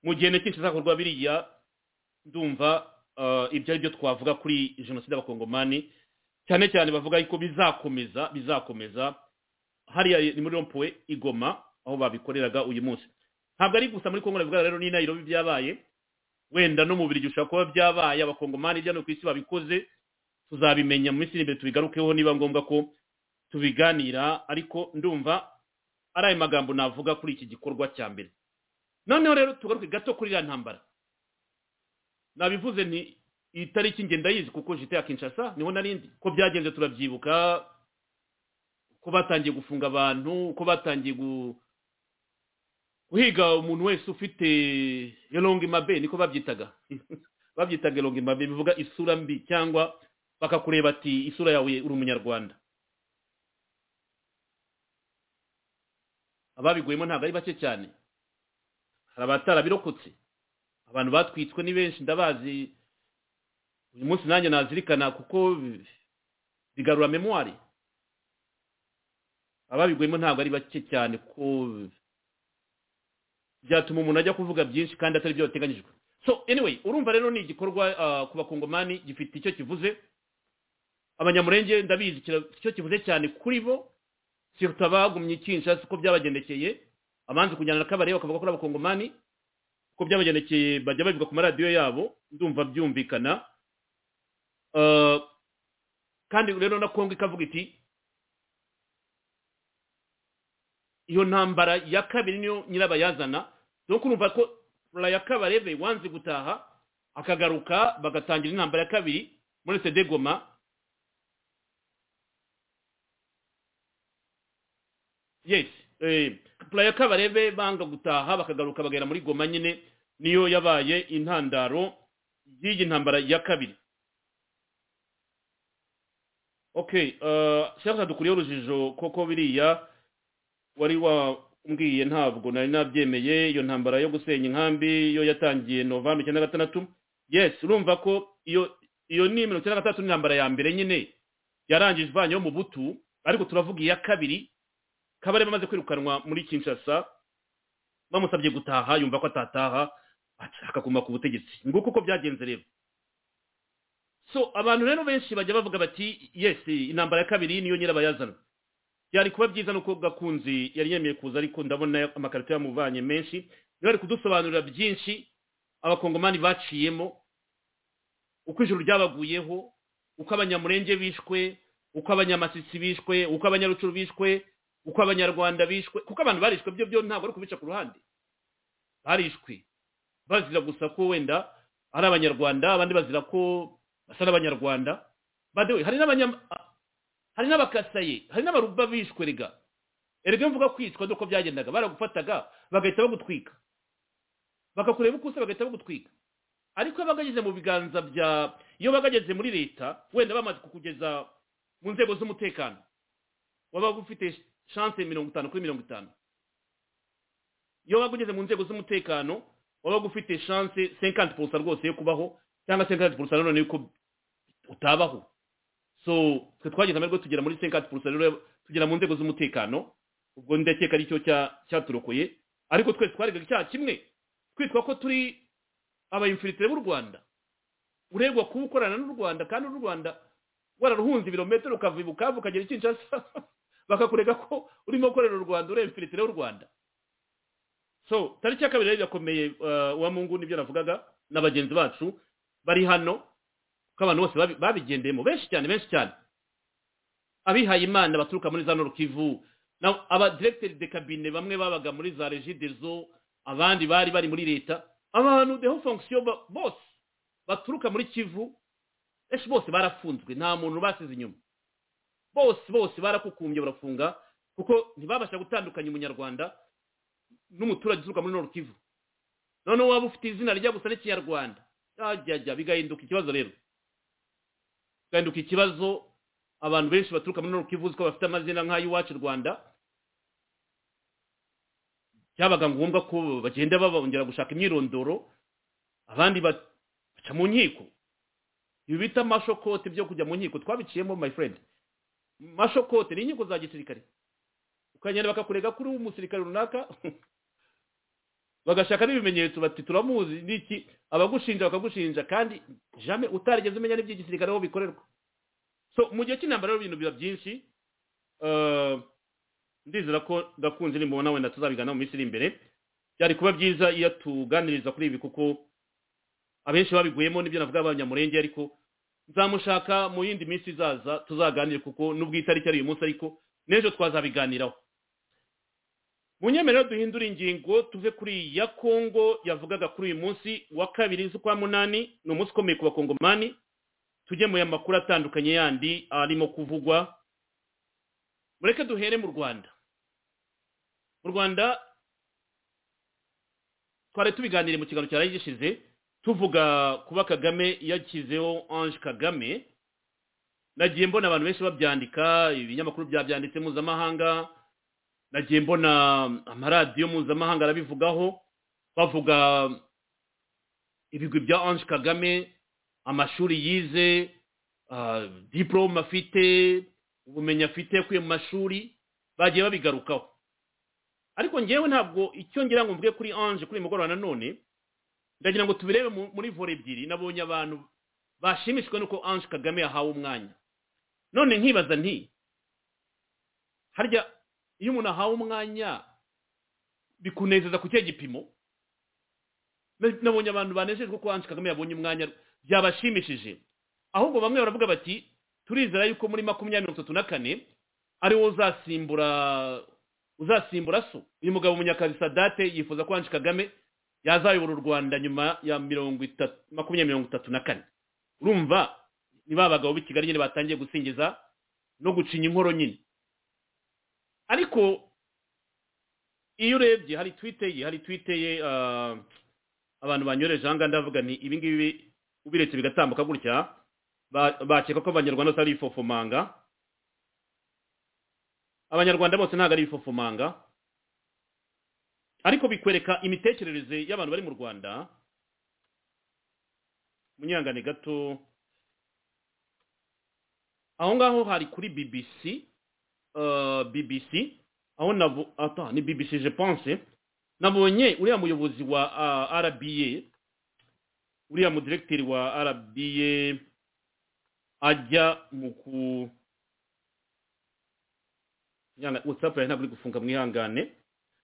mu gihe ntekereza izakorwa biriya ndumva ah, ibyo ari byo twavuga kuri jenoside y'abakongomani cyane cyane bavuga yuko bizakomeza bizakomeza hariya ni muri rompuwe igoma aho babikoreraga uyu munsi ntabwo ari gusa muri kongo nabivuga rero ni nayirobi byabaye wenda no mu birigi ushobora kuba byabaye abakongomani ibya no ku isi babikoze tuzabimenya mu minsi iri imbere tubigarukeho niba ngombwa ko tubiganira ariko ndumva ari ayo magambo navuga kuri iki gikorwa cya mbere noneho rero tugaruke gato kuri iriya ntambara nabivuze nti iyi tariki nge ndayizi kuko jite ya kinshasa niho narindi ko byagenze turabyibuka ko batangiye gufunga abantu ko batangiye gu- guhiga umuntu wese ufite elongi mabe niko babyitaga babyitaga elongi mabe bivuga isura mbi cyangwa bakakureba ati isura yawe uri umunyarwanda ababiguyemo ntabwo ari bake cyane hari abatarabirokotse abantu batwitswe ni benshi ndabazi uyu munsi nanjye nazirikana kuko bigarura memwari ababiguyemo ntabwo ari bake cyane kuko byatuma umuntu ajya kuvuga byinshi kandi atari byo yateganyijwe so anyway urumva rero ni igikorwa ah, ku bakongomani gifite icyo kivuze abanyamurenge ndabizi kira- icyo kivuze cyane kuri bo siruta abagumye kinshasa uko byabagendekeye abanze kujyana na kabare bakavuga ko ari abakongomani uko byabagendekeye bajya babivuga ku maradiyo yabo ndumva byumvikana Ah, kandi rero na kongo ikavuga iti iyo ntambara ya kabiri niyo nyirabayazana dore urumva ko ya kabarebe wanze gutaha akagaruka bagatangira intambara ya kabiri muri sede goma yes ya kabarebe banga gutaha bakagaruka bagera muri goma nyine niyo yabaye intandaro y'iyi ntambara ya kabiri okay shyaka dukuriyeho urujijo koko biriya wari wambwiye ntabwo nari nabyemeye iyo ntambara yo gusenya inkambi yo yatangiye novemba icyenda na gatandatu yes urumva ko iyo iyo ni mirongo icyenda na gatandatu ni intambara ya mbere nyine yarangije ivanyeho mu butu ariko turavuga iya kabiri kabari bamaze kwirukanwa muri kinshasa bamusabye gutaha yumva ko atataha ati, akaguma ku butegetsi nguko uko byagenze rero so abantu rero benshi bajya bavuga bati yes intambara ya kabiri niyo nyirabayazana byari kuba byiza nuko gakunzi yari yemeye kuza ariko ndabona amakarito yamuvanye menshi niba ari kudusobanurira byinshi abakongomani baciyemo uko ijuru ryabaguyeho uko abanyamurenge bishwe uko abanyamasisi bishwe uko abanyarucuru bishwe uko abanyarwanda bishwe kuko abantu barishwe byo byo ntabwo ari kubica ku ruhande barishwe bazira gusa ko wenda ari abanyarwanda abandi bazira ko basa n'abanyarwanda badewe hari n'abanyam- hari n'abakasaye hari n'abaruba bishwe rega erega iyo mvuga kwicwa nuko byagendaga baragufataga bagahita bagutwika bakakureba uko usa bagahita bagutwika ariko iyo bagageze mu biganza bya iyo bagageze muri leta wenda bamaze kukugeza mu nzego z'umutekano waba ufite chance mirongo itanu kuri mirongo itanu iyo bagugeze mu nzego z'umutekano waba ufite chance 50% rwose yo kubaho cyangwa 50% none yuko utabaho so twe twagize amahirwe tugera muri 50% rero tugera mu nzego z'umutekano ubwo ndakeka ari cyo cya- cyaturokoye ariko twese twarega icyaha kimwe twitwa ko turi abayimfilitire b'u rwanda uregwa kuba ukorana n'u rwanda kandi n'u rwanda wararuhunze ibirometero ukava i bukavu ukagera i kinshasa bakakurega ko urimo gukorera u rwanda ureba imfilitire y'u rwanda so tariki ya kabiri rero irakomeye uh, wa mungu nibyo navugaga na bagenzi bacu bari hano ko abantu bose babi- babigendeyemo benshi cyane benshi cyane abihaye imana baturuka muri za norukivu abadiregiteri de kabine bamwe babaga muri za regidezo abandi bari bari muri leta abantu deho fonction ba- bose baturuka muri kivu benshi bose barafunzwe nta muntu basize inyuma bose bose barakukumbye barafunga kuko ntibabasha gutandukanya umunyarwanda n'umuturage uturuka muri norukivu noneho waba ufite izina rijya gusa n'ikinyarwanda ajyajya bigahinduka ikibazo rero bigahinduka ikibazo abantu benshi baturuka muri Nord Kivu uziko bafite amazina nk'ay'iwacu i Rwanda byabaga ngombwa ko bagenda babongera gushaka imyirondoro abandi baca mu nkiko ibi bita mashokote byo kujya mu nkiko twabiciyemo my friend mashokote ni inkiko za gisirikare ukagenda bakakurega kuri umusirikare runaka bagashaka n'ibimenyetso bati turamuzi n'iki abagushinja bakagushinja kandi jamais utarigeze umenya n'iby'igisirikare aho bikorerwa so mu gihe cy'intambara rero ibintu biba byinshi eh, ndizera ko ndakunze nimubona wenda tuzabigana mu minsi iri imbere byari kuba byiza iyo tuganiriza kuri ibi kuko abenshi babiguyemo n'ibyo navuga abanyamurenge ariko nzamushaka mu yindi minsi izaza tuzaganire kuko nubwo itariki ari uyu munsi ariko n'ejo twazabiganiraho mu nyemerero duhindura ingingo tuve kuri iyi ya kongo yavugaga kuri uyu munsi wa kabiri z'ukwa munani ni umunsi ukomeye ku bakongomani tujye mu amakuru atandukanye yandi arimo kuvugwa mureke duhere mu rwanda mu rwanda twari tubiganiriye mu kiganiro cyari gishize tuvuga kuba kagame yakizeho ange kagame nagiye mbona abantu benshi babyandika ibinyamakuru byabyanditse mpuzamahanga nagiye mbona amaradiyo mpuzamahanga arabivugaho bavuga ibigwi bya ange kagame amashuri yize ah, diplome afite ubumenyi afite yakuye mu mashuri bagiye babigarukaho ariko ngewe ntabwo icyo ngira ngo mvuge kuri ange kuri uyu mugoroba nanone ndagira ngo tubirebe mu- muri vore ebyiri nabonye abantu bashimishijwe n'uko ange kagame yahawe umwanya none nkibaza nti harya iyo umuntu ahawe umwanya bikunezeza ku cye gipimo Na- nabonye abantu banejejwe ko ange kagame yabonye umwanya byabashimishije ahubwo bamwe baravuga bati turizera yuko muri makumyabiri mirongo itatu na kane ariwo uzasimbura uzasimbura so uyu mugabo munyakazi sadate yifuza ko ange kagame yazayobora u rwanda nyuma ya mirongo itatu makumyabiri mirongo itatu na kane urumva ni ba bagabo b'i kigali nyine batangiye gusingiza no gucinya inkoro nyine ariko iyo urebye hari twite ye hari twite ye ah, abantu banyoreje ahangaha ndavuga ni ibi ngibi ubiretse bigatambuka gutya ba- bakeka ko abanyarwanda bose ari ibifofomanga abanyarwanda bose ntabwo ari ibifofomanga ariko bikwereka imitekerereze y'abantu bari mu rwanda munyangane gato aho ngaho hari kuri bbc uh, bbc aho nabo ata ni bbc je pense nabonye uriya muyobozi wa uh, rba uriya mudiregiteri wa rba ajya mu ku Nyanga- whatsapp yawe ntabwo uri gufunga mwihangane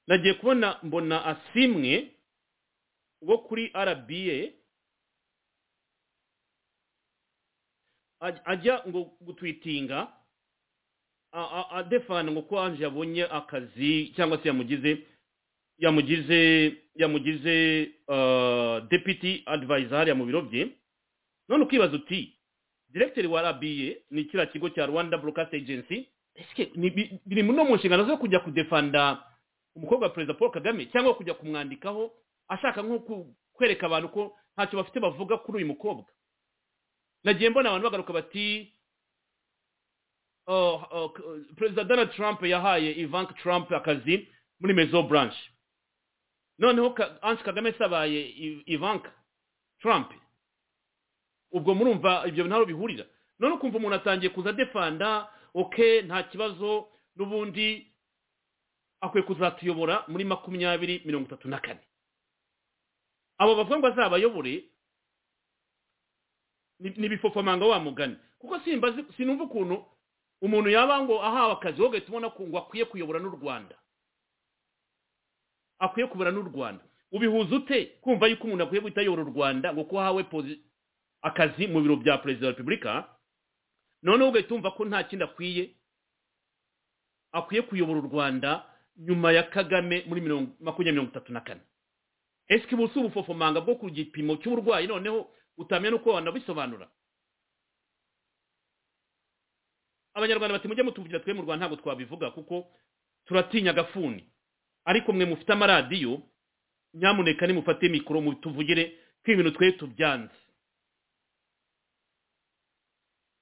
nagiye kubona mbona asimwe wo kuri rba aj- ajya ngo gutwitinga a- a- adefana ngo ko anje yabonye akazi cyangwa se yamugize yamugize yamugize uh, deputy advisor hariya mu biro bye none ukibaza uti directeur wa rba ni kiriya kigo cya rwanda broadcast agency Eske ni bi- biri no mu nshingano zo kujya kudefanda umukobwa wa perezida paul kagame cyangwa kujya kumwandikaho ashaka nko ku- kwereka abantu ko ntacyo bafite bavuga kuri uyu mukobwa nagiye mbona abantu bagaruka bati "Oh, oh, k- perezida donald trump yahaye ivanka trump akazi muri mezo branch noneho Ka- ange kagame sabaye I- ivanka trump ubwo murumva ibyo ntaho bihurira none ukumva umuntu atangiye kuza adefanda oke nta kibazo n'ubundi akwiye kuzatuyobora muri makumyabiri mirongo itatu na kane abo bavuga ngo azabayobore ni- ni bifofamanga wa mugani kuko simbazi sinumva ukuntu umuntu yaba ngo ahawe akazi wogahita ubona ko ngo akwiye kuyobora n'u rwanda akwiye kuyobora n'u rwanda ubihuza ute kumva yuko umuntu akwiye guhita ayobora u rwanda ngo ko ahawe posi- akazi mu biro bya perezida wa repubulika noneho ugahita wumva ko nta kindi akwiye akwiye kuyobora u rwanda nyuma ya kagame muri mirongo makumyabiri mirongo itatu na kane esike ubu si ubufofomanga bwo ku gipimo cy'uburwayi noneho utamenya n'uko wanabisobanura abanyarwanda bati mujye mutuvugira twe mu rwanda ntabwo twabivuga kuko turatinya agafuni ariko mwe mufite amaradiyo nyamuneka nimufate mikoro mutuvugire ko ibintu twe tubyanze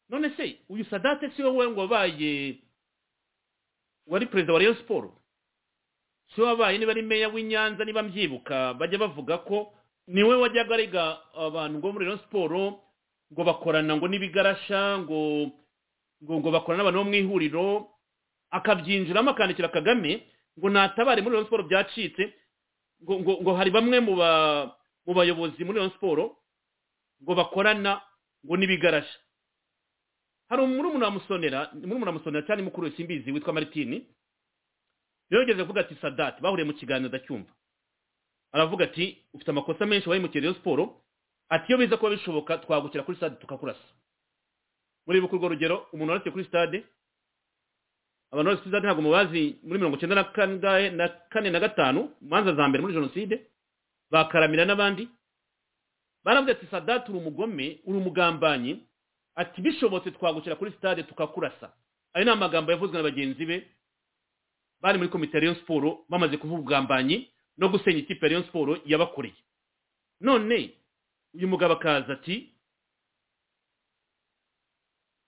none se uyu sadate si wowe ngo wabaye wari perezida wa rayon siporo si wabaye niba ari meya w'inyanza niba mbyibuka bajya bavuga ko niwe wajyaga arega abantu ngo muri rayon siporo ngo bakorana ngo n'ibigarasha ngo ngo ngo bakorana n'abantu bo mu ihuriro akabyinjiramo akandikira kagame ngo natabare muri rayon siporo byacitse ngo ngo ngo hari bamwe mu ba mu bayobozi muri rayon siporo ngo bakorana ngo n'ibigarasha hari murumuna wa musonera murumuna wa musonera cyane mukuru we simbizi witwa maritini yogeze kuvuga ati sadate bahuriye mu kiganiro ndacyumva aravuga ati ufite amakosa menshi wahemukira iyo siporo ati iyo biza kuba bishoboka twagukira kuri stade tukakurasa muri bukurwa rugero umuntu warasiye kuri stade abantu barasiye kuri stade ntabwo mubazi muri mirongo icyenda na kane na kane na gatanu manza za mbere muri jenoside bakaramira n'abandi baravuga ati sadate uri umugome uri umugambanyi ati bishobotse twagukira kuri stade tukakurasa ayo ni amagambo yavuzwe na bagenzi be bari muri komite ya Rayon siporo bamaze kuvuga ubugambanyi no gusenya ikipe ya Rayon siporo yabakoreye none uyu mugabo akaza ati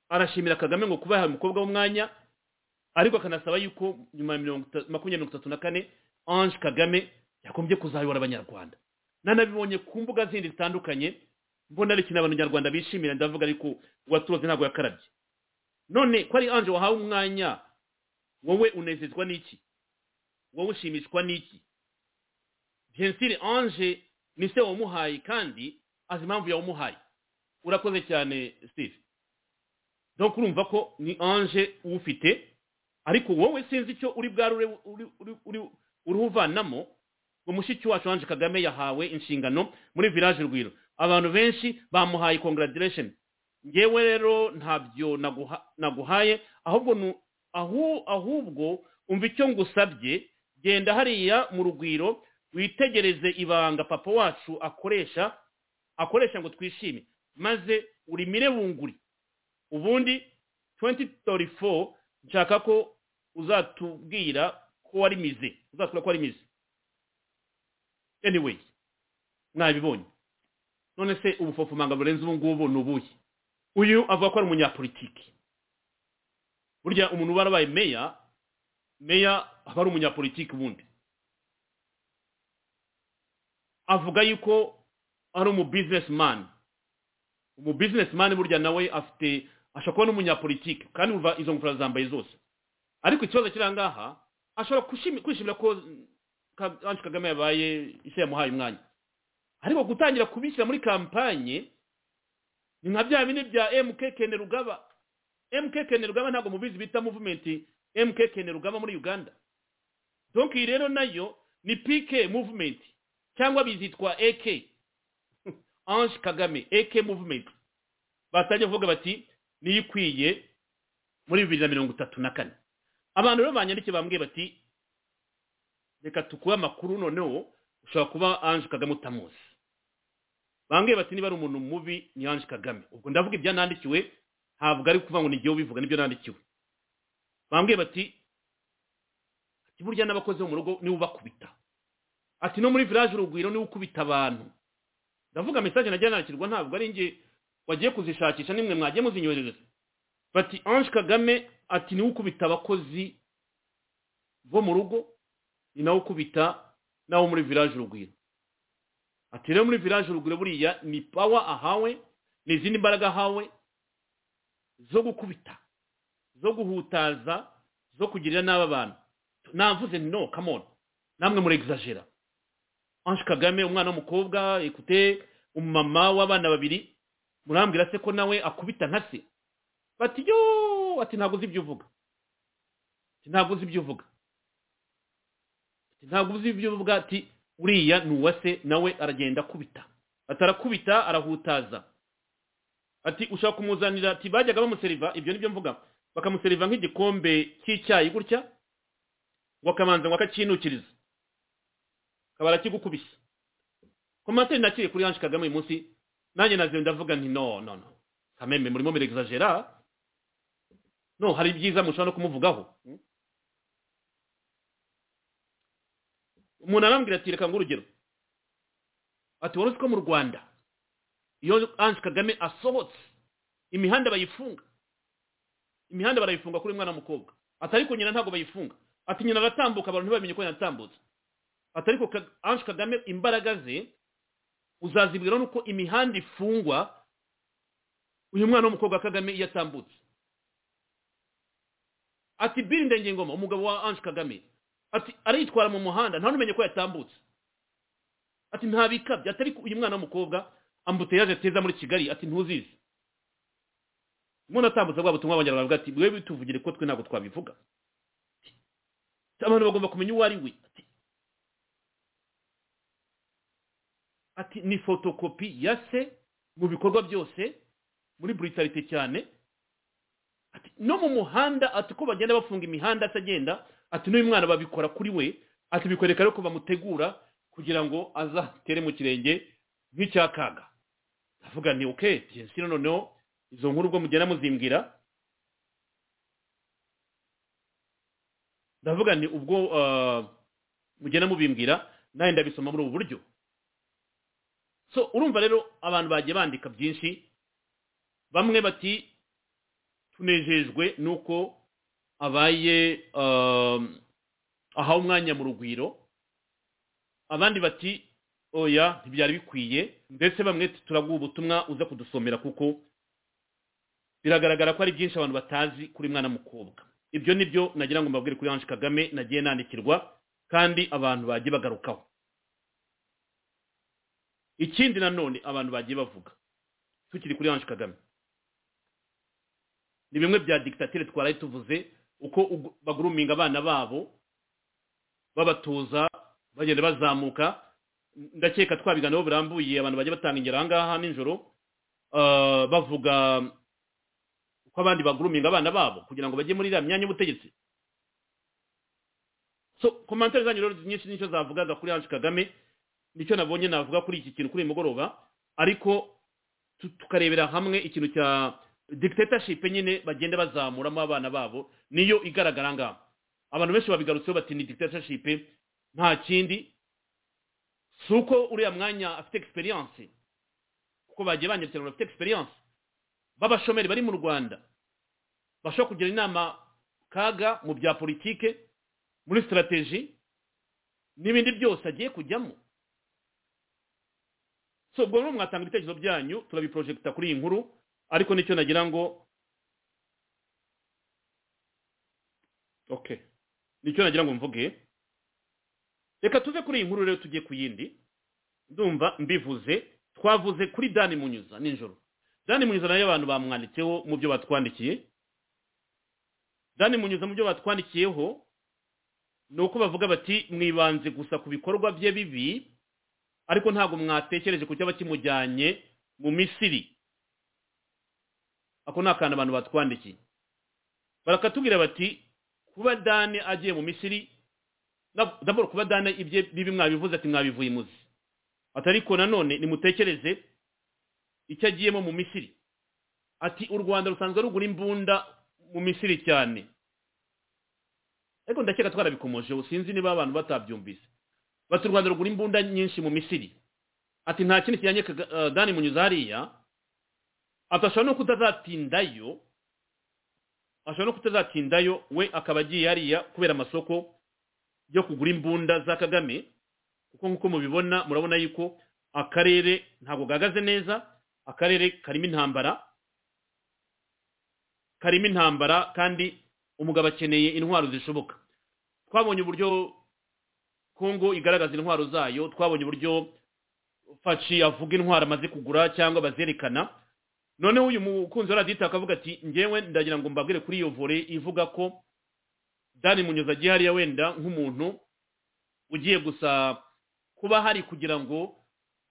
arashimira kagame ngo kuba yahaye umukobwa w'umwanya ariko akanasaba yuko nyuma ya mirongo ita- makumyabiri mirongo itatu na kane ange kagame yagombye kuzayobora abanyarwanda nanabibonye ku mbuga zindi zitandukanye mbona ari ikintu abanyarwanda bishimira ndavuga ariko uwaturoze ntabwo yakarabye none ko ari ange wahawe umwanya wowe unezezwa n'iki wowe ushimishwa n'iki jensire ange ni se wamuhaye kandi azi impamvu yawumuhaye urakoze cyane steve donc urumva ko ni ange uwufite ariko wowe sinzi icyo uri bwari uri- uri- uri- uri- uruhuvanamo ngo mushiki wacu ange kagame yahawe inshingano muri village rwiro abantu benshi bamuhaye congratulation ngewe rero ntabyo naguha- naguhaye ahubwo nu- ahu- ahubwo umva icyo ngusabye genda hariya mu rugwiro witegereze ibanga papa wacu akoresha akoresha ngo twishime maze urimire bunguri ubundi 2034 nshaka ko uzatubwira ko wari mize uzatubwira ko wari mize anyway mwabibonye none se ubufofomanga burenze ubu ngubu ni ubuhe uyu avuga ko ari umunyapolitiki burya umuntu uba yarabaye meya meya aba ari umunyapolitiki ubundi avuga yuko ari umu businessman umu businessman burya nawe afite ashobora kuba n'umunyapolitike kandi umva izo ngofero zambaye zose ariko ikibazo kiri aha ngaha ashobora kushimi- kwishimira ko mm, Ka- Ange Kagame yabaye ise yamuhaye umwanya ariko gutangira kubishyira muri kampanye ni nka bya bindi bya MK Rugaba MK Rugaba ntabwo mubizi bita movement MK Rugaba muri Uganda donc iyi rero nayo ni PK movement cyangwa bizitwa AK Ange Kagame AK movement batajya kuvuga bati niyo ikwiye muri bibiri na mirongo itatu na kane abantu rero banyandikiye bambwiye bati reka tukuba amakuru noneho ushobora kuba Ange Kagame utamuzi bambwiye bati niba ari umuntu mubi ni Ange Kagame ubwo ndavuga ibyo nandikiwe ntabwo ari kuvuga ngo ni igihe ubivuga nibyo nandikiwe bambwiye bati ati burya n'abakozi bo mu rugo niwe ubakubita ati no muri village urugwiro niwe ukubita abantu ndavuga message najya nakirwa ntabwo ari njye wagiye kuzishakisha nimwe mwagiye muzinyoherereza bati Ange Kagame ati niwe ukubita abakozi bo mu rugo ni nawe ukubita nawe muri village urugwiro ati rero muri village urugwiro buriya ni power ahawe ni izindi mbaraga ahawe zo gukubita zo guhutaza zo kugirira n'aba bantu navuze nti no come on namwe murexagera Ange Kagame umwana w'umukobwa ekute umumama w'abana babiri murambwira se ko nawe akubita nka se bati yo ati ntabwo uzi ibyo uvuga ati ntabwo uzi ibyo uvuga ati ntabwo uzi ibyo uvuga ati uriya ni uwa se nawe aragenda akubita ati arakubita arahutaza ati ushaka kumuzanira ati bajyaga bamuseriva ibyo nibyo mvuga bakamuseriva nk'igikombe cy'icyayi gutya ngo akamanza ngo akakinukiriza akaba arakigukubise komantere nakiriye kuri Ange Kagame uyu munsi nanjye naziwe ndavuga nti no no no kamembe murimo mirexagera no hari ibyiza mushobora no kumuvugaho hmm? umuntu arambwira ati reka ngo urugero ati wari uzi ko mu rwanda iyo Ange Kagame asohotse imihanda bayifunga imihanda barayifunga kuri mwana mukobwa ati ariko nyina ntabwo bayifunga ati nyina aratambuka abantu ntibamenye ko yanatambutse ati ariko Ka- ange kagame imbaraga ze uzazibwira nuko imihanda ifungwa uyu mwana w'umukobwa wa kagame iyo atambutse ati biri ndengengoma umugabo wa ange kagame ati aritwara mu muhanda nta n'umenye ko yatambutse ati nta bikabyo ati ariko uyu mwana w'umukobwa ambuteyaje ateza muri kigali ati ntuzizi umuntu atambutse bwa butumwa abanyarwanda bavuga ati we bituvugire ko twe ntabwo twabivuga Ati, abantu bagomba kumenya uwo ari we ati ati ni fotokopi ya se mu bikorwa byose muri brutalite cyane ati no mu muhanda ati ko bagenda bafunga imihanda se agenda ati n'uyu mwana babikora kuri we ati bikwereka rero ko bamutegura kugira ngo azatere mu kirenge nk'icya kaga avuga nti oke jensi noneho izo nkuru ubwo mugenda muzimbwira ndavuga nti ubwo ah, mugenda mubimbwira nanjye ndabisoma muri ubu buryo so urumva rero abantu bagiye bandika byinshi bamwe bati tunejejwe nuko abaye ah, ahawe umwanya mu rugwiro abandi bati oya ntibyari bikwiye ndetse bamwe ati, turaguha ubutumwa uza kudusomera kuko biragaragara ko ari byinshi abantu batazi kuri mwana mukobwa ibyo ni byo nagira ngo mbabwire kuri ange kagame nagiye nandikirwa kandi abantu bagiye bagarukaho ikindi nanone abantu bagiye bavuga tukiri kuri ange kagame ni bimwe bya digitatire twaraye tuvuze uko ugu- baguruminga abana babo babatuza bagenda bazamuka ndakeka twabiganiraho birambuye abantu bagiye batanga ingero aha ngaha nijoro Ah, bavuga ko abandi baguruminga abana babo kugira ngo bajye muri iriya myanya y'ubutegetsi so komantere zanyu rero nyinshi nicyo zavugaga kuri ange kagame nicyo nabonye navuga kuri iki kintu kuri uyu mugoroba ariko tu- tukarebera hamwe ikintu cya dictatorship nyine bagenda bazamuramo abana babo niyo igaragara ngaha abantu benshi babigarutseho bati ni dictatorship nta kindi si uko uriya mwanya afite experience kuko bagiye banyarukira abantu bafite experience b'abashomeri bari mu rwanda bashobora kugira inama kaga mu bya politike muri sitarateji n'ibindi byose agiye kujyamo so ubwo rero mwatanga ibitekerezo byanyu turabiprojegita kuri iyi nkuru ariko nicyo nagira ngo ok nicyo nagira ngo mvuge reka tuve kuri iyi nkuru rero tujye ku yindi ndumva mbivuze twavuze kuri dani munyuza nijoro dani munyuza nayo abantu bamwanditseho mu byo batwandikiye dani munyuza mu byo batwandikiyeho ni uko bavuga bati mwibanze gusa ku bikorwa bye bibi ariko ntabwo mwatekereje ku cyaba kimujyanye mu misiri ako ni akantu abantu batwandikiye barakatubwira bati kuba dani agiye mu misiri na- d'abord kuba dani ibye bibi mwabivuze ati mwabivuye imuzi ati ariko nanone nimutekereze icyo agiyemo mu misiri ati u rwanda rusanzwe rugura imbunda mu misiri cyane ariko ndakeka twarabikomojeho sinzi niba abantu batabyumvise bati u rwanda rugura imbunda nyinshi mu misiri ati nta kindi kijyanye Kaga- eh, dani munyuza hariya ati ashobora no kutazatindayo ashobora no kutazatindayo we akaba agiye hariya kubera amasoko yo kugura imbunda za kagame kuko nk'uko mubibona murabona yuko akarere ntabwo gahagaze neza akarere karimo intambara karimo intambara kandi umugabo akeneye intwaro zishoboka twabonye uburyo kongo igaragaza intwaro zayo twabonye uburyo faci avuga intwaro amaze kugura cyangwa bazerekana noneho uyu mukunzi wa radita akavuga ati ngewe ndagira ngo mbabwire kuri iyo vore ivuga ko dani munyuza agiye hariya wenda nk'umuntu ugiye gusa kuba hari kugira ngo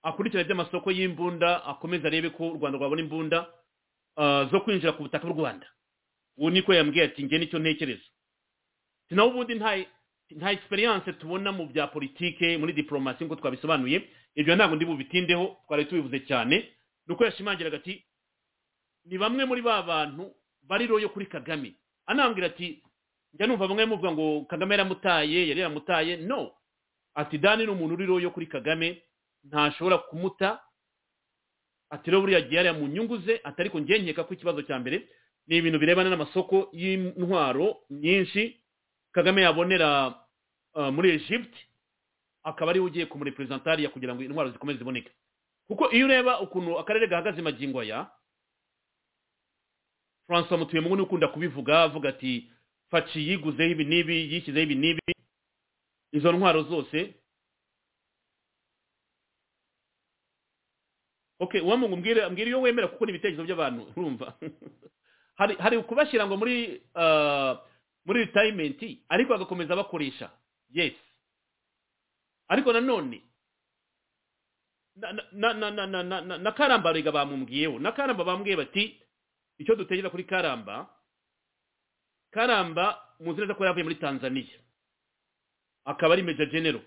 akurikirane iby'amasoko y'imbunda akomeze arebe ko u rwanda rwabona imbunda ah, zo kwinjira ku butaka bw'u rwanda ubu niko yambwiye ati nge nicyo ntekereza Ati, naho ubundi nta nta experience tubona mu bya politike muri diplomasi nk'uko twabisobanuye ibyo ntabwo ndi bubitindeho twari tubivuze cyane ni uko yashimangiraga ati ni bamwe muri ba bantu bari royo kuri kagame anambwira ati njya numva bamwe muvuga ngo kagame yaramutaye yari yaramutaye no ati dani ni umuntu uriho yo kuri kagame ntashobora kumuta ati rero buriya agiye hariya mu nyungu ze atari ko njye nkeka ko ikibazo cya mbere ni ibintu birebana n'amasoko y'intwaro nyinshi kagame yabonera uh, muri egypte akaba ariwe ugiye kumuriprezentariya kugira ngo intwaro zikomeze ziboneke kuko iyo ureba ukuntu akarere gahagaze magingo aya francois mutuyemungu ukunda kubivuga avuga ati faci yiguzeho ibi n'ibi yishyizeho ibi n'ibi izo ntwaro zose okay uwamungu mbwire mbwire iyo wemera kuko ni ibitekerezo by'abantu urumva hari hari kubashyira ngo muri uh, muri retirement ariko bagakomeza bakoresha yes ariko nanone na na na na na na, na, na karamba rega bamumbwiyeho na karamba bambwiye bati icyo dutekereza kuri karamba karamba muzi neza ko yavuye muri tanzania akaba ari major general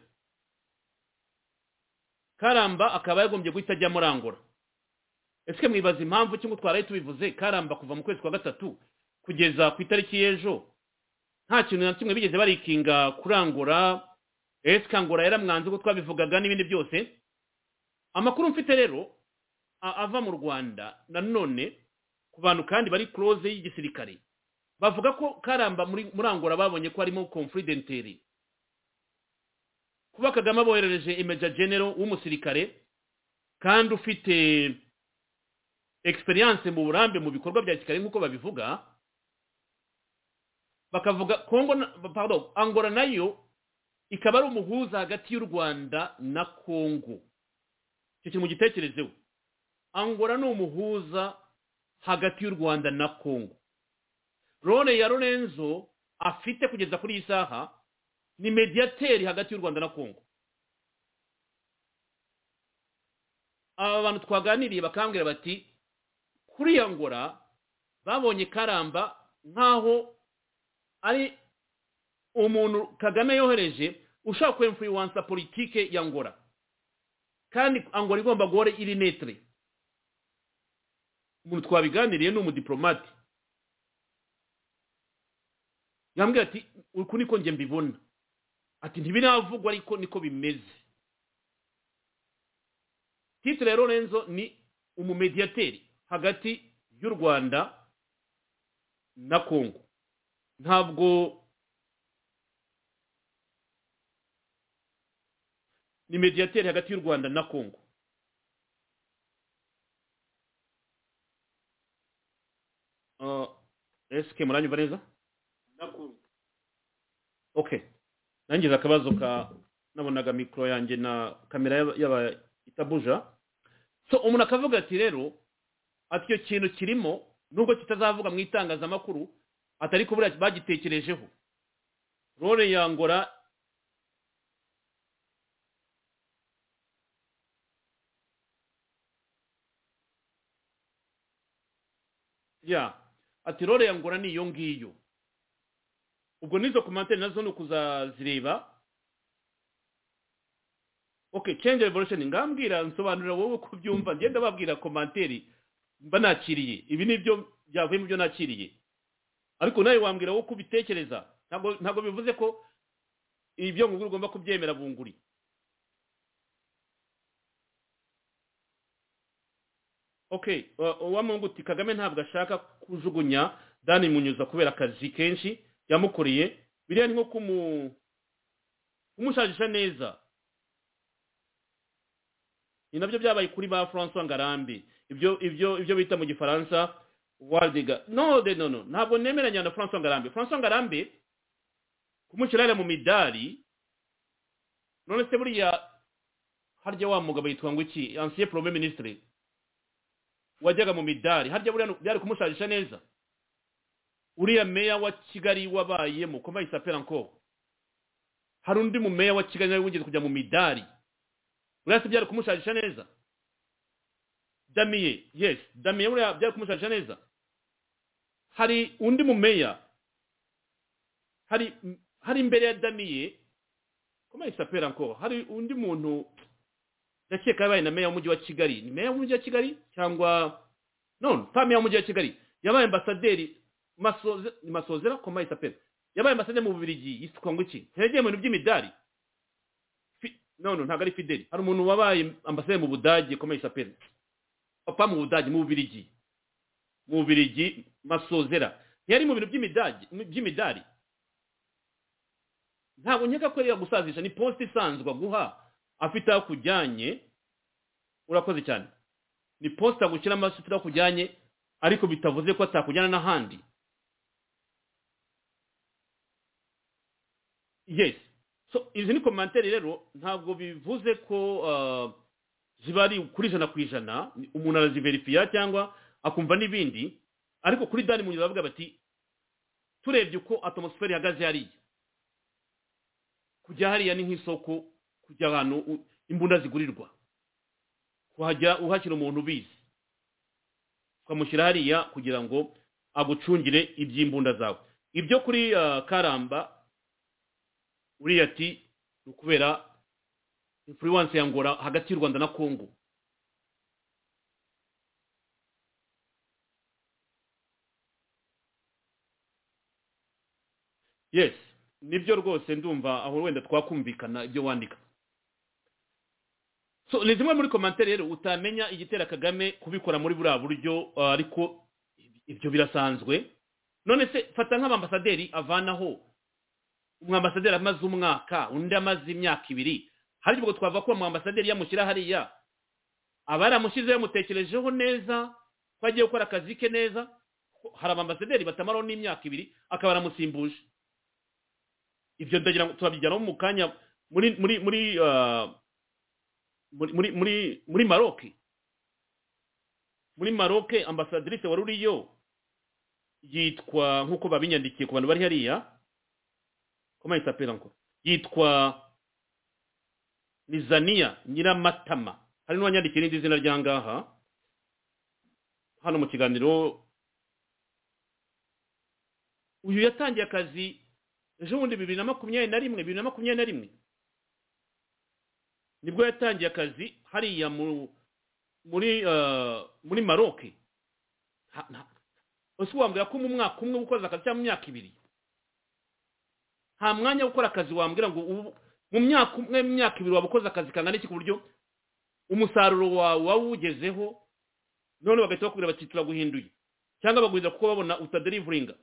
karamba akaba yagombye guhita ajya murangura ese mwibaza impamvu cyangwa twaraye tubivuze karamba kuva mu kwezi kwa gatatu kugeza ku itariki y'ejo nta kintu na kimwe bigeze barikinga kurangura ese kangura yaramwanze uko twabivugaga n'ibindi byose amakuru mfite rero a- ava mu rwanda nanone ku bantu kandi bari close y'igisirikare bavuga ko karamba muri murangura babonye ko harimo confidenteri kuba kagame aboherereje major general w'umusirikare kandi ufite experience mu burambe mu bikorwa bya gisirikare nk'uko babivuga bakavuga kongo na- pardon angola nayo ikaba ari umuhuza hagati y'u rwanda na kongo icyo kintu mugitekerezeho angola ni umuhuza hagati y'u rwanda na kongo rone ya lorenzo afite kugeza kuri iyi saha ni mediateri hagati y'u rwanda na kongo aba bantu twaganiriye bakambwira bati kuri ya ngora babonye karamba nk'aho ari umuntu kagame yohereje ushaka kwemfuwansa politike ya ngora kandi angora igomba guhora iri netre umuntu twabiganiriye ni umudiplomate yambwira ati uku niko njye mbibona ati ntibiravugwa ariko niko bimeze titre ya lorenzo ni umumediateri hagati y'u rwanda na kongo ntabwo ni mediateri hagati y'u rwanda na kongo Uh, ese muranyumva neza okay nangize akabazo ka nabonaga mikoro yanjye na kamera yaba- yaba itabuja so umuntu akavuga ati rero ati icyo kintu kirimo nubwo kitazavuga mu itangazamakuru atari kubura bagitekerejeho role yangora ya ati role yangora ni iyo ngiyo ubwo n'izo komantere nazo ni ukuzazireba okay change revolution ngambwira nsobanurira wowe uko byumva ngenda babwira komanteri mba nakiriye ibi ni byo byavuye mu byo nakiriye ariko nawe wambwira wowe uko ubitekereza ntabwo ntabwo bivuze ko ibyo ngubwo ugomba kubyemera bunguri okay uwamungu uti kagame ntabwo ashaka kujugunya dani munyuza kubera akazi kenshi yamukoreye biriya ni nko kumu kumushagisha neza ni nabyo byabaye kuri ba francois ngarambe ibyo ibyo ibyo bita mu gifaransa wardiga no de no no ntabwo nemeranya na francois ngarambe francois ngarambe kumushyirara mu midari none se buriya harya wa mugabo yitwa ngo iki ancien premier ministre wajyaga mu midari harya buriya byari kumusharisha neza uriya meya wa kigali wabayemo koma isapera encore hari undi mu meya wa kigali nawe wigeze kujya mu midari buriya se byari kumusharisha neza damiye yes damiye buriya byari kumusharisha neza hari undi mumeya hari hari imbere ya damiye koma isapera encore hari undi muntu ndakeka yabaye na meya w'umujyi wa kigali ni meya w'umujyi wa kigali cyangwa non pas meya w'umujyi wa kigali yabaye ambasaderi Masoze- masozera koma isapera yabaye ambasaderi mu bubirigi yitwa ngo iki ntiyageye mu bintu by'imidari Fi- no no ntabwo ari fideli hari umuntu wabaye ambasaderi mu budage komeye saperi papa mu budage mu bubirigi mu Bubiligi masozera ntiyari mu bintu by'imidari by'imidari ntabwo nkeka ko ariya gusazisha ni posite isanzwe aguha afite aho akujyanye urakoze cyane ni posite agushyira amaraso afite aho akujyanye ariko bitavuze ko atakujyana n'ahandi yes so izi ni komantere rero ntabwo bivuze ko ah, ziba ari kuri ijana ku ijana umuntu araziverifiya cyangwa akumva n'ibindi ariko kuri dani munyuze bavuga bati turebye uko atmosfere ihagaze hariya kujya hariya ni nk'isoko kujya ahantu u- imbunda zigurirwa kuhajya uhashyira umuntu ubizi ukamushyira hariya kugira ngo agucungire iby'imbunda zawe ibyo kuri ah, karamba uriya ati ni ukubera influence ya ngora hagati y'u rwanda na congo yes nibyo rwose ndumva aho wenda twakumvikana ibyo wandika so ni zimwe muri komantere rero utamenya igitera kagame kubikora muri buriya buryo ah, ariko ibyo birasanzwe none se fata nk'abambasaderi avanaho umwambasaderi amaze umwaka undi amaze imyaka ibiri hari ubwo twava ko umwambasaderi yamushyira hariya aba yaramushyize yamutekerejeho neza ko agiye gukora akazi ke neza Ko hari abambasaderi batamaraho n'imyaka ibiri akaba aramusimbuje ibyo ndagira ngo turabijyanaho mu kanya muri muri muri ah, muri muri muri muri maroc muri maroc ambasadirise wari uriyo yitwa nk'uko babinyandikiye ku bantu bari hariya comment il s'appelle encore yitwa nizaniya nyiramatama hari n'uwanyandikiye n'irindi zina rya ngaha hano mu kiganiro uyu yatangiye akazi ejo bundi bibiri na makumyabiri na rimwe bibiri na makumyabiri na rimwe nibwo yatangiye akazi hariya mu muri eh, muri maroke ese wambwira ko mu mwaka umwe ukoze akazi cyangwa mu myaka ibiri nta mwanya wo gukora akazi wambwira ngo ubu- mu myaka umwe mu myaka ibiri waba ukoze akazi kangana iki ku buryo umusaruro wawe waba uwugezeho none bagahita bakubwira bati turaguhinduye cyangwa baguhindura kuko babona utaderivuringa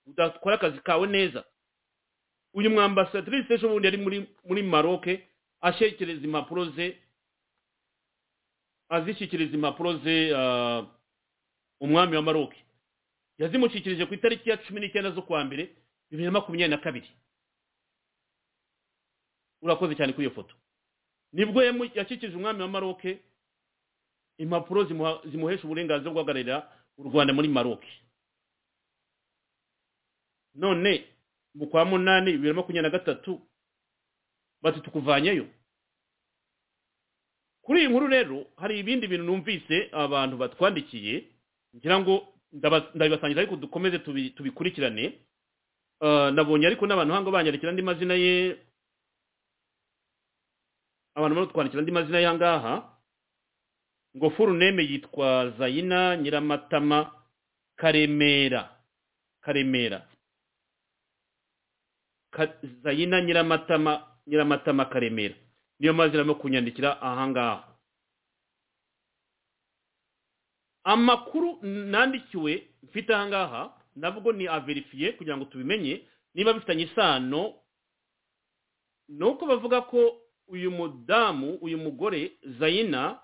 udakora akazi kawe neza uyu mwambasadirice ejo bundi yari muri muri maroke ashyikiriza impapuro ze azishyikiriza impapuro ze ah, umwami wa maroke yazimushyikirije ku itariki ya cumi n'icyenda z'ukwa mbere bibiri na makumyabiri na kabiri urakoze cyane kuri iyo foto nibwo yamu- yashyikirije umwami wa maroke impapuro zimuha- zimuhesha uburenganzira bwo guhagararira u rwanda muri maroke none mu kwa munani bibiri na makumyabiri na gatatu bati tukuvanyeyo kuri iyi nkuru rero hari ibindi bintu numvise abantu batwandikiye ngira ngo ndaba- ndabibasangiza ariko dukomeze tubi- tubikurikirane Ah, nabonye ariko n'abantu hango banyandikira andi mazina ye abantu bari kutwandikira andi mazina y'ahangaha ngo furuneme yitwa zayina nyiramatama karemera karemera Ka- zayina nyiramatama nyiramatama karemera niyo mazina arimo kunyandikira ahangaha amakuru nandikiwe mfite ahangaha nabwo ni averifiye kugira ngo tubimenye niba bifitanye isano ni uko bavuga ko uyu mudamu uyu mugore zayina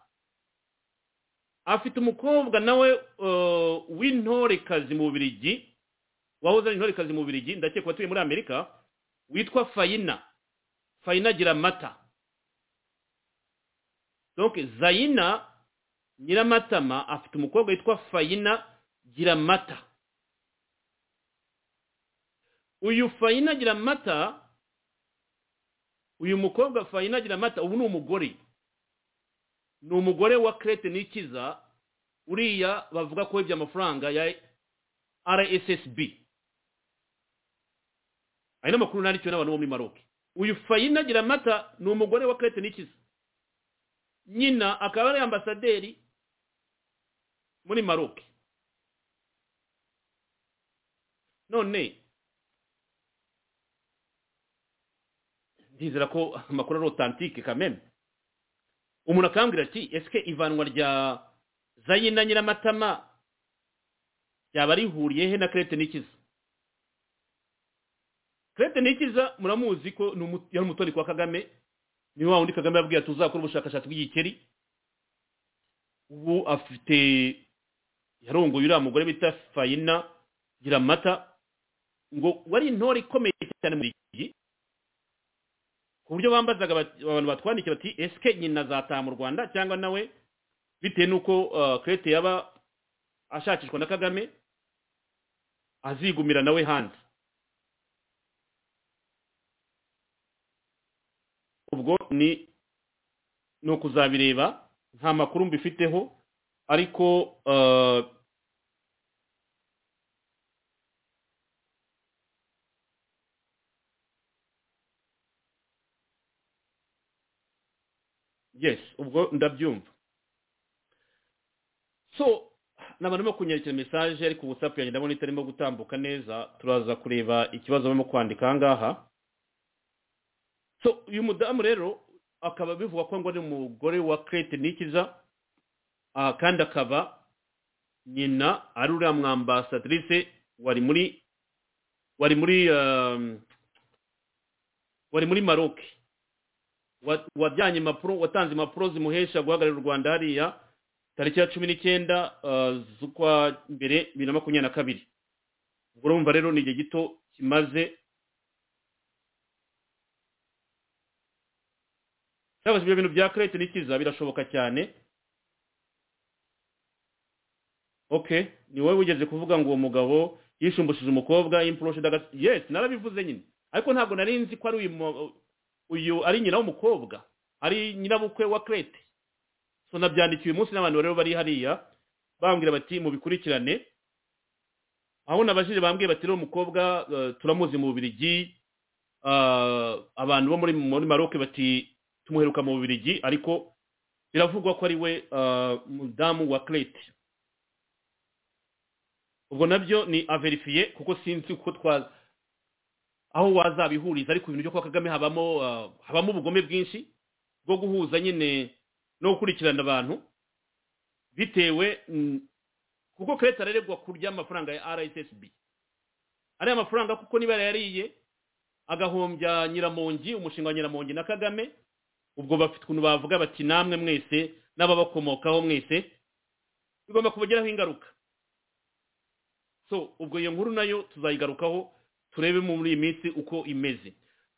afite umukobwa nawe eh, w'intorekazi mu Bubiligi wahoze ari intorekazi mu Bubiligi ndakeka ko atuye muri amerika witwa fayina fayina giramata donc zayina nyiramatama afite umukobwa witwa fayina giramata uyu fayina giramata uyu mukobwa fayina giramata ubu ni umugore ni umugore wa kerete n'ikiza uriya bavuga ko yibye amafaranga ya rssb ayo ni amakuru nandikiwe n'abantu bo muri maroke uyu fayina giramata ni umugore wa kerete n'ikiza nyina akaba ari ambasaderi muri maroke none ndizera ko amakuru ari otantike kameme umuntu akambwira ati ese ivanwa rya zayina nyiramatama yaba rihuriye he na kerete n'ikiza kerete n'ikiza muramuzi ko ni umu- yari umutoni kwa kagame ni wa wundi kagame yabwiye tuzakora ubushakashatsi bw'igikeri ubu afite yarongoye uriya mugore bita fayina giramata ngo wari intore ikomeye cyane muri iki gihe ku buryo bambazaga bati- abantu batwandikiye bati esike nyina azataha mu rwanda cyangwa nawe bitewe n'uko uh, kerete yaba ashakishwa na kagame azigumira nawe hanze ubwo ni ni ukuzabireba nta makuru mbifiteho ariko uh, yes ubwo ndabyumva so n'abantu barimo kunyakira mesaje ariko whatsapp yanjye ndabona itarimo gutambuka neza turaza kureba ikibazo barimo kwandika aha ngaha so uyu mudamu rero akaba bivugwa ko ngo ari umugore wa kerete nikiza aha kandi akaba nyina ari uriya mwambasadirice wari muri wari muri um, wari muri maroke Wa- wajyanye impapuro watanze impapuro zimuhesha guhagararira u rwanda hariya tariki ya cumi n'icyenda ah, z'ukwa mbere bibiri na makumyabiri na kabiri ubwo urumva rero ni igihe gito kimaze cyangwa se ibyo bintu bya kerete n'ikiza birashoboka cyane ok ni wowe wigeze kuvuga ngo uwo mugabo yishumbishije umukobwa y'impurusha dagatsi yes narabivuze nyine ariko ntabwo nari nzi ko ari uyu mu- uyu ari nyina w'umukobwa ari nyirabukwe wa kerete so nabyandikiye uyu munsi n'abantu rero bari hariya bambwira bati mubikurikirane aho nabajije bambwiye bati rero umukobwa eh, turamuzi mu bubirigi ah, abantu bo muri muri maroke bati tumuheruka mu bubirigi ariko biravugwa ko ari we ah, mudamu wa kerete ubwo nabyo ni averifiye kuko sinzi kuko twaza aho wazabihuriza ariko ibintu byo kwa kagame habamo ah, habamo ubugome bwinshi bwo guhuza nyine no gukurikirana abantu bitewe mm, kuko kereta araregwa kurya amafaranga ya rssb ariya mafaranga kuko niba yarariye agahombya nyiramongi umushinga wa nyiramongi na kagame ubwo bafite ukuntu bavuga bati namwe mwese n'ababakomokaho mwese bigomba kubagiraho ingaruka so ubwo iyo nkuru nayo tuzayigarukaho turebe muri iyi minsi uko imeze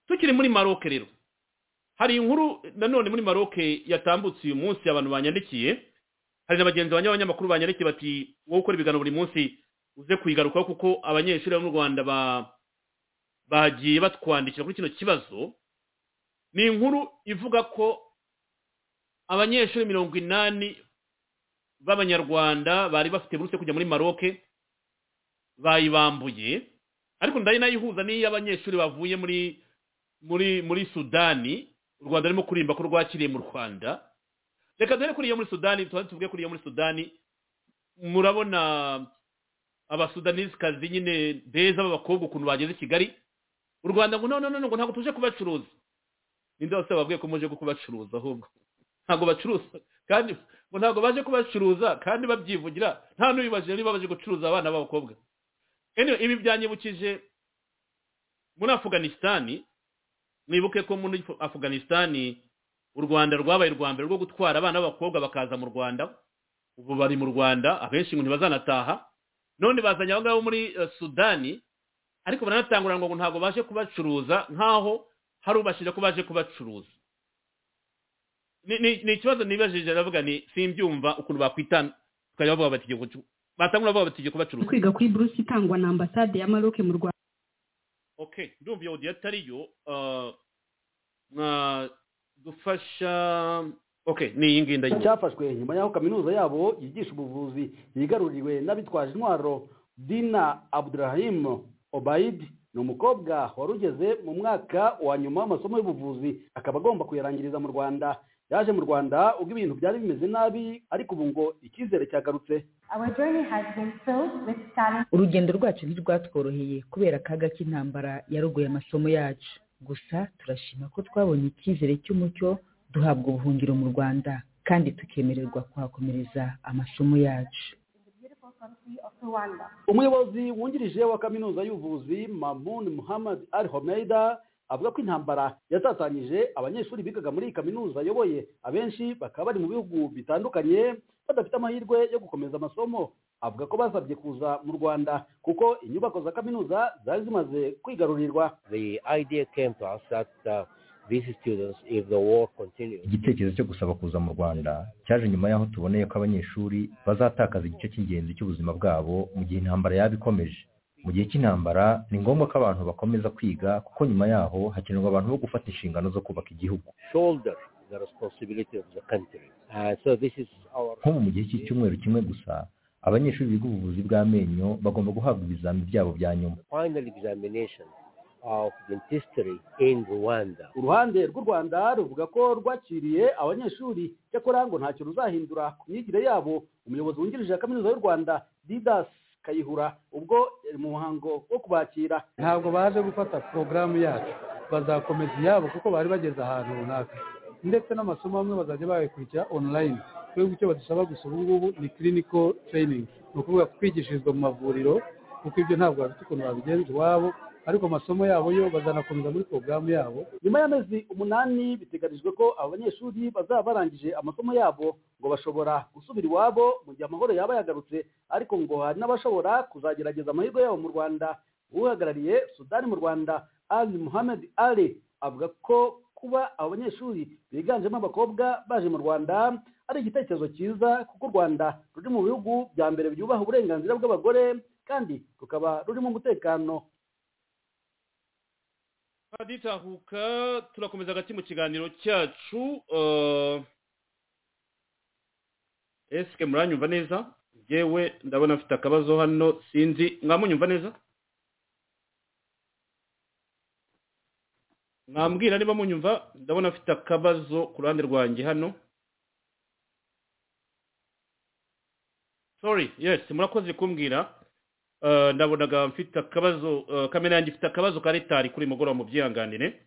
tukiri muri maroke rero hari inkuru nanone muri maroke yatambutse uyu munsi abantu banyandikiye hari na bagenzi banjye b'abanyamakuru banyandikiye bati wowe ukora ibiganiro buri munsi uze kuyigarukaho kuko abanyeshuri bo mu rwanda ba- bagiye batwandikira kuri kino kibazo ni inkuru ivuga ko abanyeshuri mirongo inani b'abanyarwanda bari bafite buruse kujya muri maroke bayibambuye ariko ndari nayihuza n'iy'abanyeshuri bavuye muri muri muri sudani u rwanda rurimo kurimba ko rwakiriye mu rwanda reka duhere kuri iyo muri sudani tubanze tuvuge kuri iyo muri sudani murabona abasudanizikazi nyine beza b'abakobwa ukuntu bageze i kigali u rwanda ngo none ngo ntabwo tuje kubacuruza ninde wose wababwiye ko muje kubacuruza ahubwo ntabwo bacuruza kandi ngo ntabwo baje kubacuruza kandi babyivugira nta n'ubibajije niba baje gucuruza abana b'abakobwa anyway, ibi byanyibukije muri afuganisitani mwibuke ko muri afuganisitani u rwanda rwabaye urwa mbere rwo gutwara abana b'abakobwa bakaza mu rwanda ubu bari mu rwanda abenshi ngo ntibazanataha none bazanye abo ngabo muri eh, sudani ariko baranatangura ngo ntabwo baje kubacuruza nk'aho hari ubashije ko baje kubacuruza Ni- ni ni ikibazo nibajije aravuga ni simbyumva ukuntu bakwitana tukajya bavuga bati igiye kucu- batangura bavuga bati igiye kubacuruza kwiga kuri buruse itangwa na ambasade ya maroke mu rwanda okay ndumva iyo audio atariyo ah, mwa dufasha okay ni iyi ngiyi ndayizi cyafashwe nyuma y'aho kaminuza yabo yigisha ubuvuzi yigaruriwe n'abitwaje intwaro dina abdurahim obaid ni umukobwa wari ugeze mu mwaka wa nyuma w'amasomo y'ubuvuzi akaba agomba kuyarangiriza mu rwanda yaje mu rwanda ubwo ibintu byari bimeze nabi ariko ubu ngo icyizere cyagarutse Our journey has been filled with challenge. urugendo rwacu ntirwatworoheye kubera akaga k'intambara yarogoye amasomo yacu gusa turashima ko twabonye icyizere cy'umucyo duhabwa ubuhungiro mu rwanda kandi tukemererwa kuhakomereza amasomo yacu Beautiful country of Rwanda. umuyobozi wungirije wa kaminuza y'ubuvuzi mamun muhammad al homeida avuga ko intambara yatatanyije abanyeshuri bigaga muri iyi kaminuza ayoboye abenshi bakaba bari mu bihugu bitandukanye badafite amahirwe yo gukomeza amasomo avuga ko basabye kuza mu rwanda kuko inyubako za kaminuza zari zimaze kwigarurirwa The idea came to us that uh, these students, if the war continues, igitekerezo cyo gusaba kuza mu rwanda cyaje nyuma y'aho tuboneye ko abanyeshuri bazatakaza igice cy'ingenzi cy'ubuzima bwabo mu gihe intambara yaba ikomeje mu gihe cy'intambara ni ngombwa ko abantu bakomeza kwiga kuko nyuma yaho hakenerwa abantu bo gufata inshingano zo kubaka igihugu shoulder the responsibility of the country. Uh, so this is our nk'ubu mu gihe cy'icyumweru kimwe gusa abanyeshuri biga ubuvuzi bw'amenyo bagomba guhabwa ibizami byabo bya nyuma final examination of dentistry in Rwanda. uruhande rw'u rwanda ruvuga ko rwakiriye abanyeshuri cyakora ngo ntacyo ruzahindura ku myigire yabo umuyobozi wungirije ya kaminuza y'u rwanda didas kayihura ubwo yari mu muhango wo kubakira ntabwo baje gufata porogaramu yacu bazakomeza iyabo kuko bari bageze ahantu runaka ndetse n'amasomo amwe bazajya bayakurikira online twebwe icyo badusaba gusa ubu ngubu ni clinical training ni ukuvuga kwigishirizwa mu mavuriro kuko ibyo ntabwo bafite ukuntu babigenza iwabo ariko amasomo yabo yo bazanakomeza muri porogaramu yabo nyuma y'amezi umunani biteganijwe ko abo banyeshuri bazaba barangije amasomo yabo ngo bashobora gusubira iwabo mu gihe amahoro yaba yagarutse ariko ngo hari n'abashobora kuzagerageza amahirwe yabo mu rwanda uhagarariye sudani mu rwanda ali muhamed ali avuga ko kuba abo banyeshuri biganjemo abakobwa baje mu rwanda ari igitekerezo cyiza kuko u rwanda ruri mu bihugu bya mbere byubaha uburenganzira bw'abagore kandi rukaba rurimo umutekano ditahuka turakomeza hagati mu kiganiro cyacu esike muranyumva neza yewe ndabona afite akabazo hano sinzi mwamunyumva neza mwambwira niba munyumva ndabona afite akabazo ku ruhande rwanjye hano sorry yes murakoze kumbwira Uh, ndabonaga mfite akabazo uh, kamera yanjye ifite akabazo ka retari kuri mugoroba mu byihanganire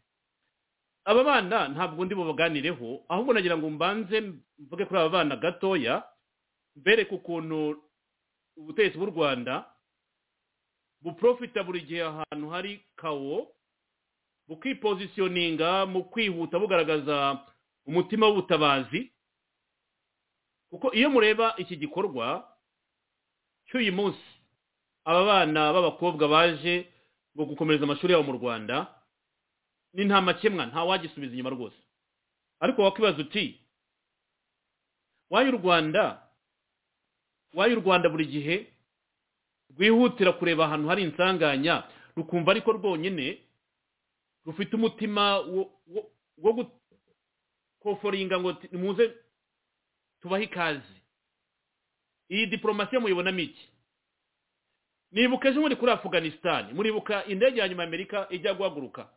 aba bana ntabwo ndi bubaganireho ahubwo nagira ngo mbanze mvuge kuri aba bana gatoya mbereke ukuntu ubutegetsi bw'u rwanda buprofita buri gihe ahantu hari kawo bukipozisiyoninga mu kwihuta bugaragaza umutima w'ubutabazi kuko iyo mureba iki gikorwa cy'uyu munsi aba bana b'abakobwa baje ngo gukomereza amashuri yabo mu rwanda ni nta makemwa nta wagisubiza inyuma rwose ariko wakwibaza uti wayo u rwanda wayo u rwanda buri gihe rwihutira kureba ahantu hari insanganya rukumva ariko rwonyine rufite umutima wo gukoforinga ngo muze tubahe ikaze iyi diporomasi muyibonamo iki nibuka ejo muri kuri afuganisitani muribuka indege ya nyuma amerika ijya guhaguruka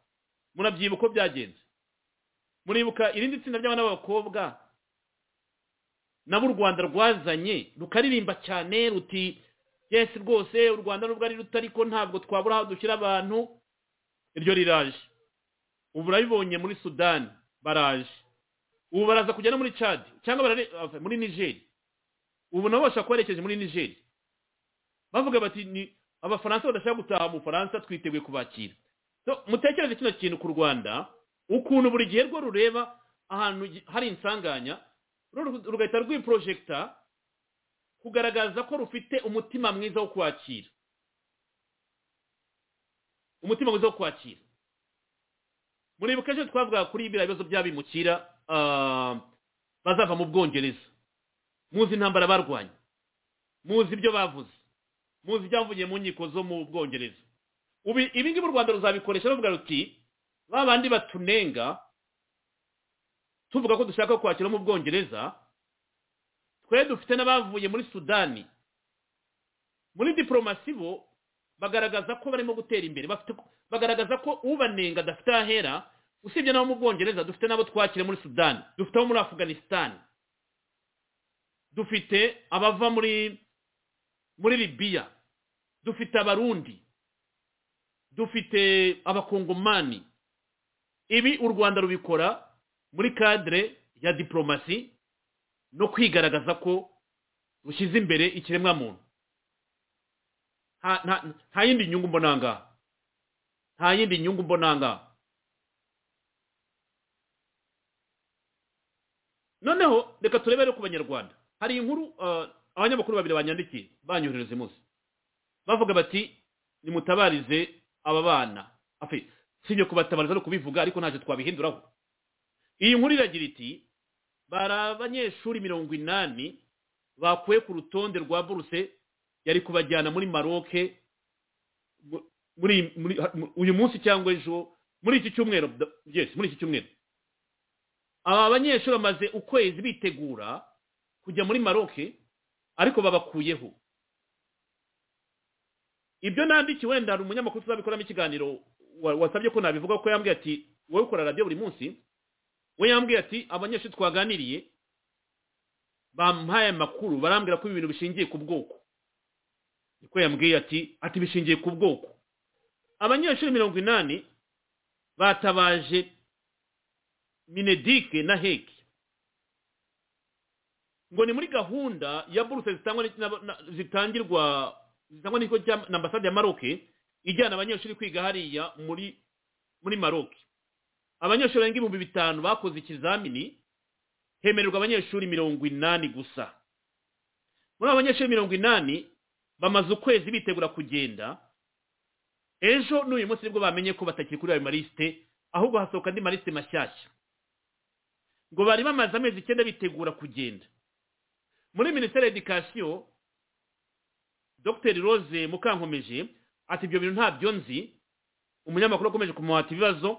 murabyibuka uko byagenze muribuka irindi tsinda ry'abana b'abakobwa nabo u rwanda rwazanye rukaririmba cyane ruti yesi rwose u rwanda nubwo ari ruto ariko ntabwo twabura aho dushyira abantu iryo riraje ubu urabibonye muri sudani baraje ubu baraza kujya no muri cadi cyangwa muri nigeri ubu nabo bashobora kuba berekeje muri nigeri bavuga bati ni abafaransa badashaka gutaha mu bufaransa twiteguye kubakira mutekereze kino kintu ku rwanda ukuntu buri gihe rwo rureba ahantu hari insanganya rugahita rwiporojegita kugaragaza ko rufite umutima mwiza wo kwakira umutima mwiza wo kwakira muribuka ejo twavuga kuri biriya bibazo by'abimukira bazava mu bwongereza muzi intambara barwanya muzi ibyo bavuze muzi ibyavuye mu nkiko zo mu bwongereza ibi ngibi u rwanda ruzabikoresha bavuga ruti ba bandi batunenga tuvuga ko dushaka kwakira mu bwongereza twe dufite n'abavuye muri sudani muri diporomasi bo bagaragaza ko barimo gutera imbere bagaragaza ko ubanenga adafite ahera usibye n'abo mu bwongereza dufite n'abo twakira muri sudani dufite abo muri afuganisitani dufite abava muri muri libiya dufite abarundi dufite abakongomani ibi u rwanda rubikora muri kadire ya diporomasi no kwigaragaza ko rushyize imbere ikiremwamuntu nta- nta- nta yindi nyungu mbona ngaha nta yindi nyungu mbona ngaha noneho reka turebere ku banyarwanda hari inkuru uh, abanyamakuru babiri banyandikiye banyoherereza munsi bavuga bati nimutabarize aba bana afe sibyo kubatabariza no kubivuga ariko ntacyo twabihinduraho iyi nkuru iragira iti bari abanyeshuri mirongo inani bakuwe ku rutonde rwa buruse yari kubajyana muri maroke mu- muri muri- mu- uyu munsi cyangwa ejo muri iki cyumweru yes muri iki cyumweru aba banyeshuri bamaze ukwezi bitegura kujya muri maroke ariko babakuyeho ibyo nandikiye wenda hari umunyamakuru tuzabikoramo ikiganiro wa- wasabye ko nabivuga ko yambwiye ati wowe ukora radiyo buri munsi we yambwiye ati abanyeshuri twaganiriye bampaye amakuru barambwira ko ibi bintu bishingiye ku bwoko niko yambwiye ati ati bishingiye ku bwoko abanyeshuri mirongo inani batabaje minedike na heki ngo ni muri gahunda ya buruse zitangwa n'iki- n'aba- na- zitangirwa zitangwa n'ikigo cya na ambasade ya maroke ijyana abanyeshuri kwiga hariya muri muri maroke abanyeshuri barenga ibihumbi bitanu bakoze ikizamini hemererwa abanyeshuri mirongo inani gusa muri abo banyeshuri mirongo inani bamaze ukwezi bitegura kugenda ejo n'uyu munsi nibwo bamenye ko batakiri kuri ayo malisite ahubwo hasohoka andi malisite mashyashya ngo bari bamaze amezi icyenda bitegura kugenda muri minisiteri ya edikasiyo dr rose mukankomeje ati ibyo bintu ntabyo nzi umunyamakuru akomeje kumuhata ibibazo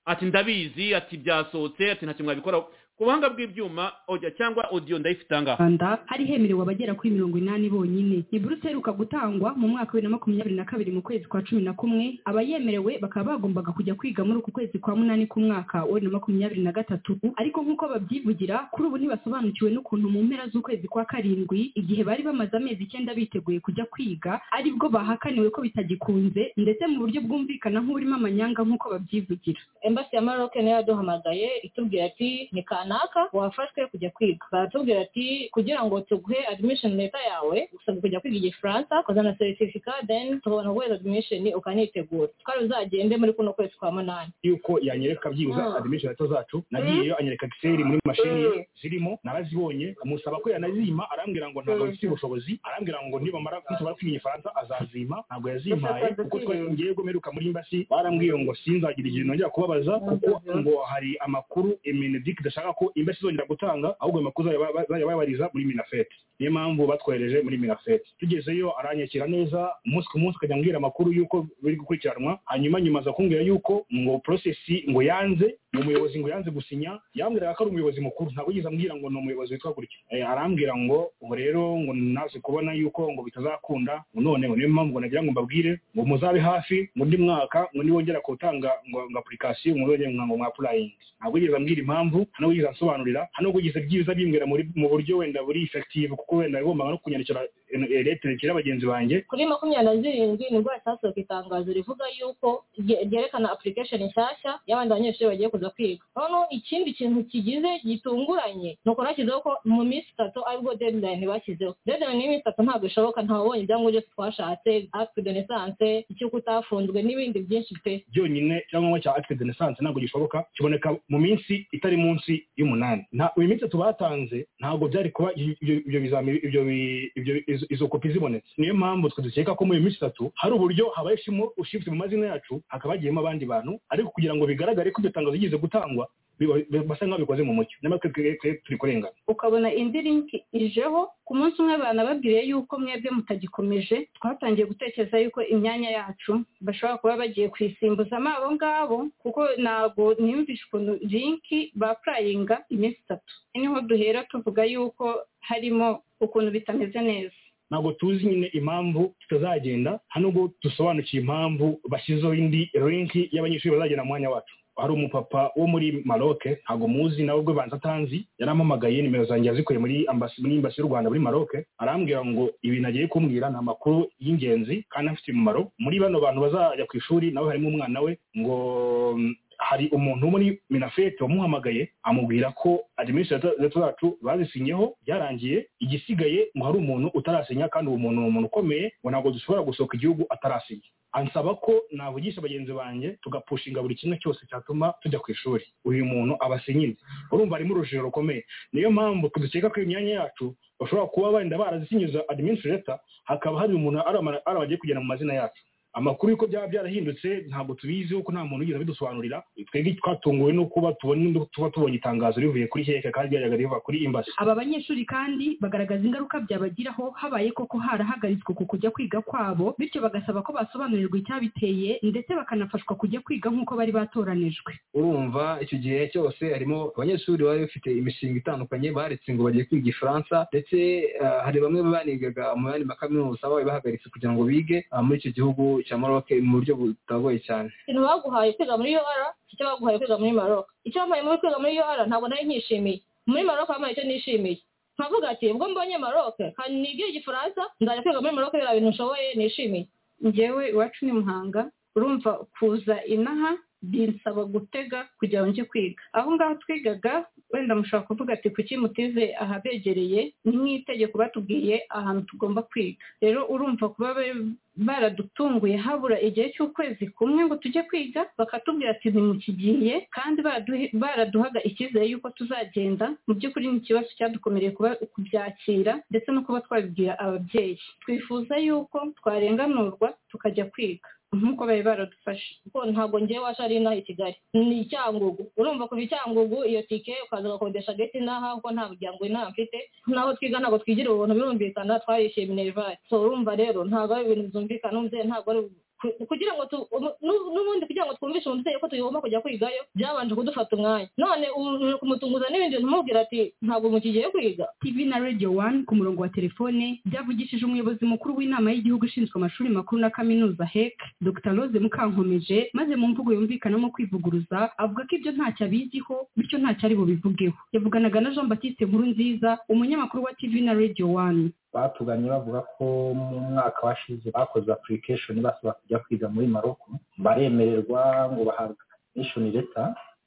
ati ndabizi ati byasohotse ati ntacyo mwabikoraho ku buhanga bw'ibyuma audio cyangwa audio ndayifite aha ngaha rwanda hari hemerewe abagera kuri mirongo inani bonyine ni buruse iheruka gutangwa mu mwaka wa bibiri na makumyabiri na kabiri mu kwezi kwa cumi na kumwe abayemerewe bakaba bagombaga kujya kwiga muri uku kwezi kwa munani k'umwaka wa bibiri na makumyabiri na gatatu ariko nk'uko babyivugira kuri ubu ntibasobanukiwe n'ukuntu mu mpera z'ukwezi kwa karindwi igihe bari bamaze amezi icyenda biteguye kujya kwiga aribwo bahakaniwe ko bitagikunze ndetse mu buryo bwumvikana nk'uburimo amanyanga nk'uko babyivugira Embassy ya Maroc nayo yaduhamagaye itubwira ati ni kanaka wafashwe kujya kwiga baratubwira ati kugira ngo tuguhe admission leta yawe usabwa kujya kwiga igifaransa ukazana certificate then tubona guheza admission ukanitegura twari uzagende muri kuno kwezi kwa munani yuko yanyereka byibuze Mm. admission letter zacu nagiyeyo anyereka excel muri mashini ye zirimo narazibonye amusaba ko yanazima arambwira ngo ntabwo Mm. bifite ubushobozi arambwira ngo nibamara nitumara kwiga igifaransa azazima ntabwo yazimpaye Gusa kuko twari twongeye ngo meruka muri imbasi barambwiye ngo sinzagira igihe nongera kubabaza kuko ngo hari amakuru emenedic dashaka ko imbasi izongera gutanga ahubwo ayo makuru zajya ba- ba- zajya bayabariza muri minafete niyo mpamvu batwohereje muri minafete tugezeyo aranyakira neza umunsi ku munsi akajya ambwira amakuru y'uko biri gukurikiranwa hanyuma nyuma aza kumbwira yuko ngo porosesi ngo yanze uwo muyobozi ngo yanze gusinya yambwiraga ko ari umuyobozi mukuru ntabwo yigeze ambwira ngo ni umuyobozi witwa gutya Eh, arambwira ngo ubu rero ngo naze kubona yuko ngo bitazakunda ngo none ngo niyo mpamvu ngo nagira ngo mbabwire ngo muzabe hafi ngo undi mwaka ngo nibongera gutanga ngo ngo apurikasiyo ngo mwongere ngo mwapurayinge ntabwo yigeze ambwira impamvu nta nubwo yigeze ansobanurira nta nubwo yigeze byiza bimbwira muri mu buryo wenda buri effective kuko wenda bigombaga no kunyandikira letere bagenzi banjye kuri makumyabiri na zirindwi nibwo hasohoka itangazo rivuga yuko rye- ryerekana application nshyashya y'abandi banyeshuri bagiye kuza kwiga noneho ikindi kintu kigize gitunguranye ni uko bashyizeho ko mu minsi itatu aribwo deadline bashyizeho deadline y'iminsi itatu ntabwo ishoboka ntabonye ibyangombwa byose twashatse acte de naissance icy'uko utafunzwe n'ibindi byinshi pe byonyine icyangombwa cya acte de naissance ntabwo gishoboka kiboneka mu minsi itari munsi y'umunani nta uyu minsi tubatanze ntabwo byari kuba ibyo- ibyo ibyo bizamini ibyo bi- ibyo izo- izo kopi zibonetse niyo mpamvu twe dukeka ko muri iyo minsi itatu hari uburyo habaye ishimo ushifuza mu mazina yacu hakaba hagiyemo abandi bantu ariko kugira ngo bigaragare ko iryo tangazo rigeze gutangwa biba- biba- basa nk'aho bikoze mu mucyo nyamara twe twe- twe turi kurengana ukabona indi linki ijeho ku munsi umwe banababwiriye yuko mwebwe mutagikomeje twatangiye gutekereza yuko imyanya yacu bashobora kuba bagiye kwisimbuzamo abo ngabo kuko ntabwo niyumvishe ukuntu linki bapurayinga iminsi itatu niho duhera tuvuga yuko harimo ukuntu bitameze neza ntabwo tuzi nyine impamvu tutazagenda hano ubwo dusobanukiye impamvu bashyizeho indi linki y'abanyeshuri bazagenda mu mwanya wacu hari umupapa wo muri maroke ntabwo muzi nawe ubwo banza atanzi yarampamagaye nimero zanjye yazikuye muri ambasi muri imbasi y'u rwanda muri maroke arambwira ngo ibintu agiye kumbwira ni amakuru y'ingenzi kandi afite umumaro muri bano bantu bazajya ku ishuri nawe harimo umwana we ngo mm, hari umuntu wo muri minafete wamuhamagaye amubwira ko adiminisitirata zacu bazisinyeho byarangiye igisigaye ngo hari umuntu utarasinya kandi uwo muntu ni umuntu ukomeye ngo ntabwo dushobora gusohoka igihugu atarasinya ansaba ko navugisha bagenzi banjye tugapushinga buri kimwe cyose cyatuma tujya ku ishuri uyu muntu aba asinyinze urumva arimo urujijo rukomeye niyo mpamvu dukeka ko imyanya yacu bashobora kuba wenda barazisinyiza adiminisitirata hakaba hari umuntu aramara- arabagiye kugera mu mazina yacu amakuru y'uko byaba byarahindutse ntabwo tubiziho ko nta muntu wigeze abidusobanurira twebwe twatunguwe no kuba tubona tuba tubonye itangazo rivuye kuri heke kandi ryajyaga riva kuri imbasi aba banyeshuri kandi bagaragaza ingaruka byabagiraho habaye koko harahagaritswe ku kujya kwiga kwabo bityo bagasaba ko basobanurirwa icyabiteye ndetse bakanafashwa kujya kwiga nk'uko bari batoranijwe urumva icyo gihe cyose harimo abanyeshuri bari bafite imishinga itandukanye baretse ngo bagiye kwiga ifaransa ndetse ah, hari bamwe banigaga mu yandi makaminuza bari bahagaritse kugira ngo bige ah, muri icyo gihugu cya Maroc mu buryo butagoye cyane ikintu baguhaye kwiga muri UR icyo baguhaye kwiga muri Maroc icyo bampaye muri kwiga muri UR ntabwo nari nkishimiye muri Maroc bampaye icyo nishimiye nkavuga ati ubwo mbonye Maroc kandi nibwire igifaransa nzajya kwiga muri Maroc biriya bintu nshoboye nishimiye njyewe iwacu ni muhanga urumva kuza inaha binsaba gutega kugira ngo njye kwiga aho ngaho twigaga wenda mushobora kuvuga ati kuki mutize ahabegereye ni nk'itegeko batubwiye ahantu tugomba kwiga rero urumva kuba ba- baradutunguye habura igihe cy'ukwezi kumwe ngo tujye kwiga bakatubwira ati ntimukigiye kandi baraduhe- baraduhaga icyizere y'uko tuzagenda mu by'ukuri ni ikibazo cyadukomereye kuba- kubyakira ndetse no kuba twabibwira ababyeyi twifuza y'uko twarenganurwa tukajya kwiga nk'uko bari baradufashe kuko ntabwo njyewe wacu ari inaha i Kigali ni icyangugu urumva kuva icyangugu iyo tike ukaza ugakodesha geti inaha kuko nta muryango inaha mfite naho twiga ntabwo twigira ubuntu birumvikana twarishyuye minerivare so urumva rero ntabwo ari ibintu byumvikana umubyeyi ntabwo ari ku- kugira ngo tu umu- nu- n'ubundi kugira ngo twumvishe umubyeyi ko tugomba kujya kwigayo byabanje kudufata umwanya none ubu uri kumutunguza n'ibindi bintu umubwira ati ntabwo mukigiye kwiga TV na Radio One ku murongo wa telefone byavugishije umuyobozi mukuru w'inama y'igihugu ishinzwe amashuri makuru na kaminuza HEC Dr Rose Mukankomeje maze mu mvugo yumvikanamo kwivuguruza avuga ko ibyo ntacyo abiziho bityo ntacyo ari bubivugeho yavuganaga na Jean Baptiste Nkurunziza umunyamakuru wa TV na Radio One batuganye bavuga ko mu mwaka washize bakoze application basaba kujya kwiga muri maroko baremererwa ngo bahabwe application leta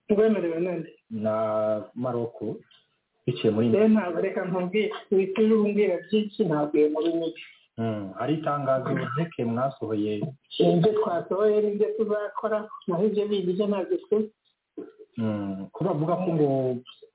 Twemerewe nande na maroko biciye muri rero ntabwo reka nkubwire wituje umbwira byinshi ntabwo iyo muri mibi Mm, hari itangazo heke mwasohoye ibyo twasohoye n'ibyo tuzakora naho ibyo biga ibyo ntabwo twe Mm, ko bavuga ko ngo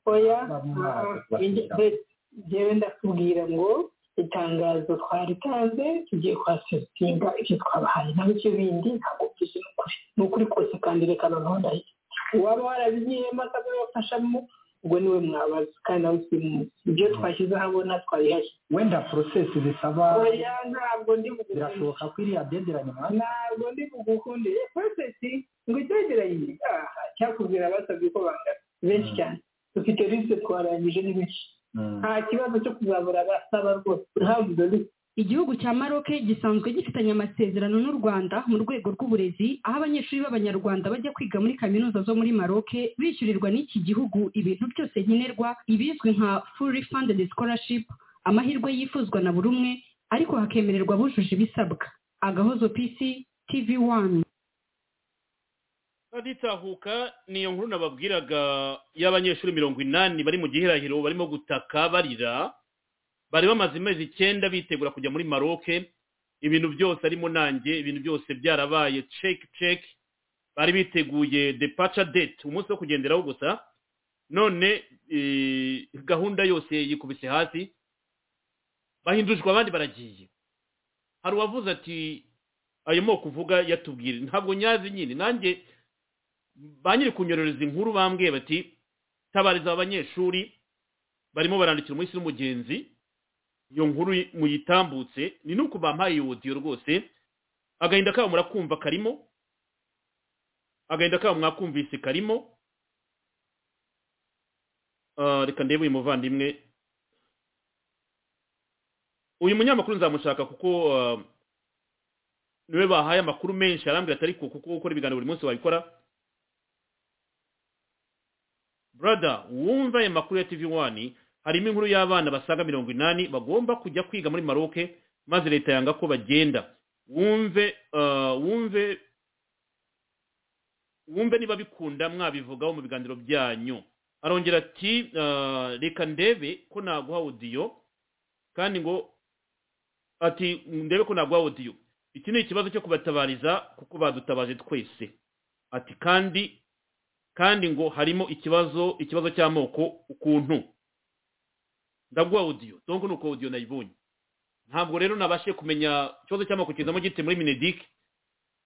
oya Bamwaka. ibyo- be- njyewe ndakubwira ngo itangazo twaritanze tugiye kwasesitinga ibyo twabahaye naho ibyo bindi ntabwo byuzuye ni ukuri ni ukuri kose kandi reka noneho ndahita uwaba warabigiyemo akabibafashamo ubwo niwe mwabaza kandi nawe usimuzi ibyo twashyize ahabona twabihashye wenda process zisaba oya ntabwo ndi bugukunde birashoboka ko iriya deadline mwahawe ntabwo ndi bugukunde prosesi ngo itegeranye aha cyakubwira abasabye ko bangana benshi cyane dufite liste twarangije ni benshi nta kibazo cyo kuzabura abasaba rwose urahavuze liste Igihugu cya Maroc gisanzwe gifitanye amasezerano n'u Rwanda mu rwego rw'uburezi aho abanyeshuri b'Abanyarwanda bajya kwiga muri kaminuza zo muri Maroc bishyurirwa n'iki gihugu ibintu byose nkenerwa ibizwi nka fully funded scholarship amahirwe yifuzwa na buri umwe ariko hakemererwa abujuje ibisabwa agahozo PC TV1 baditahuka ni iyo nkuru nababwiraga y'abanyeshuri mirongo inani bari mu gihirahiro barimo gutaka barira bari bamaze amezi icyenda bitegura kujya muri maroke ibintu byose arimo nanjye ibintu byose byarabaye ceki ceki bari biteguye depaca date umunsi wo kugenderaho gusa none eh, gahunda yose yikubise hasi bahindujwe abandi baragiye hari uwavuze ati ayo moko uvuga yatubwira ntabwo nyazi nyine nanjye ba nyiri kunyororeza inkuru bambwiye bati tabariza abanyeshuri barimo barandikira umunsi n'umugenzi iyo nkuru muyitambutse ni nuko bampaye iyo odiyo rwose agahinda kabo murakumva karimo agahinda kabo mwakumvise karimo Ah, reka ndebe uyu muvandimwe uyu munyamakuru nzamushaka kuko ah, niwe bahaye amakuru menshi arambwira atari ko kuko ukora ibiganiro buri munsi wabikora brother wumva ayo makuru ya tv wani harimo inkuru y'abana basaga mirongo inani bagomba kujya kwiga muri maroke maze leta yanga ko bagenda wumve ah, wumve wumve niba bikunda mwabivugaho mu biganiro byanyu arongera ati "Ah, reka ndebe ko naguha odiyo kandi ngo ati ndebe ko naguha odiyo iki ni ikibazo cyo kubatabariza kuko badutabaje twese ati kandi kandi ngo harimo ikibazo ikibazo cy'amoko ukuntu ndaguha odiyo donko ni uko odiyo nayibonye ntabwo rero nabashe kumenya ikibazo cy'amoko kizamo gite muri minedik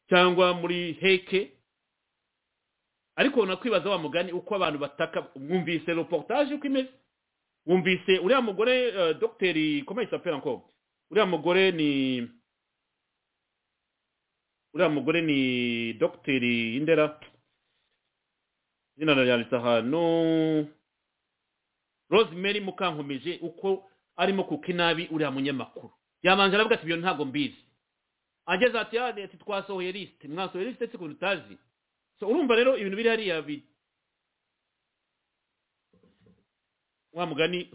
cyangwa muri heke ariko nakwibaza wa mugani uko abantu bataka mwumvise reportage uko imeze wumvise uriya mugore eh, dogiteri comment il s'appelle encore uriya mugore ni uriya mugore ni dogiteri indera izina ryanditse ahantu rosemary mukankomeje uko arimo kuka inabi uriya munyamakuru yabanje aravuga ati ibyo ntabwo mbizi ageze ati "Ah, ati twasohoye lisite mwasohoye lisite se ukuntu utazi so urumva rero ibintu biri hariya bi wa mugani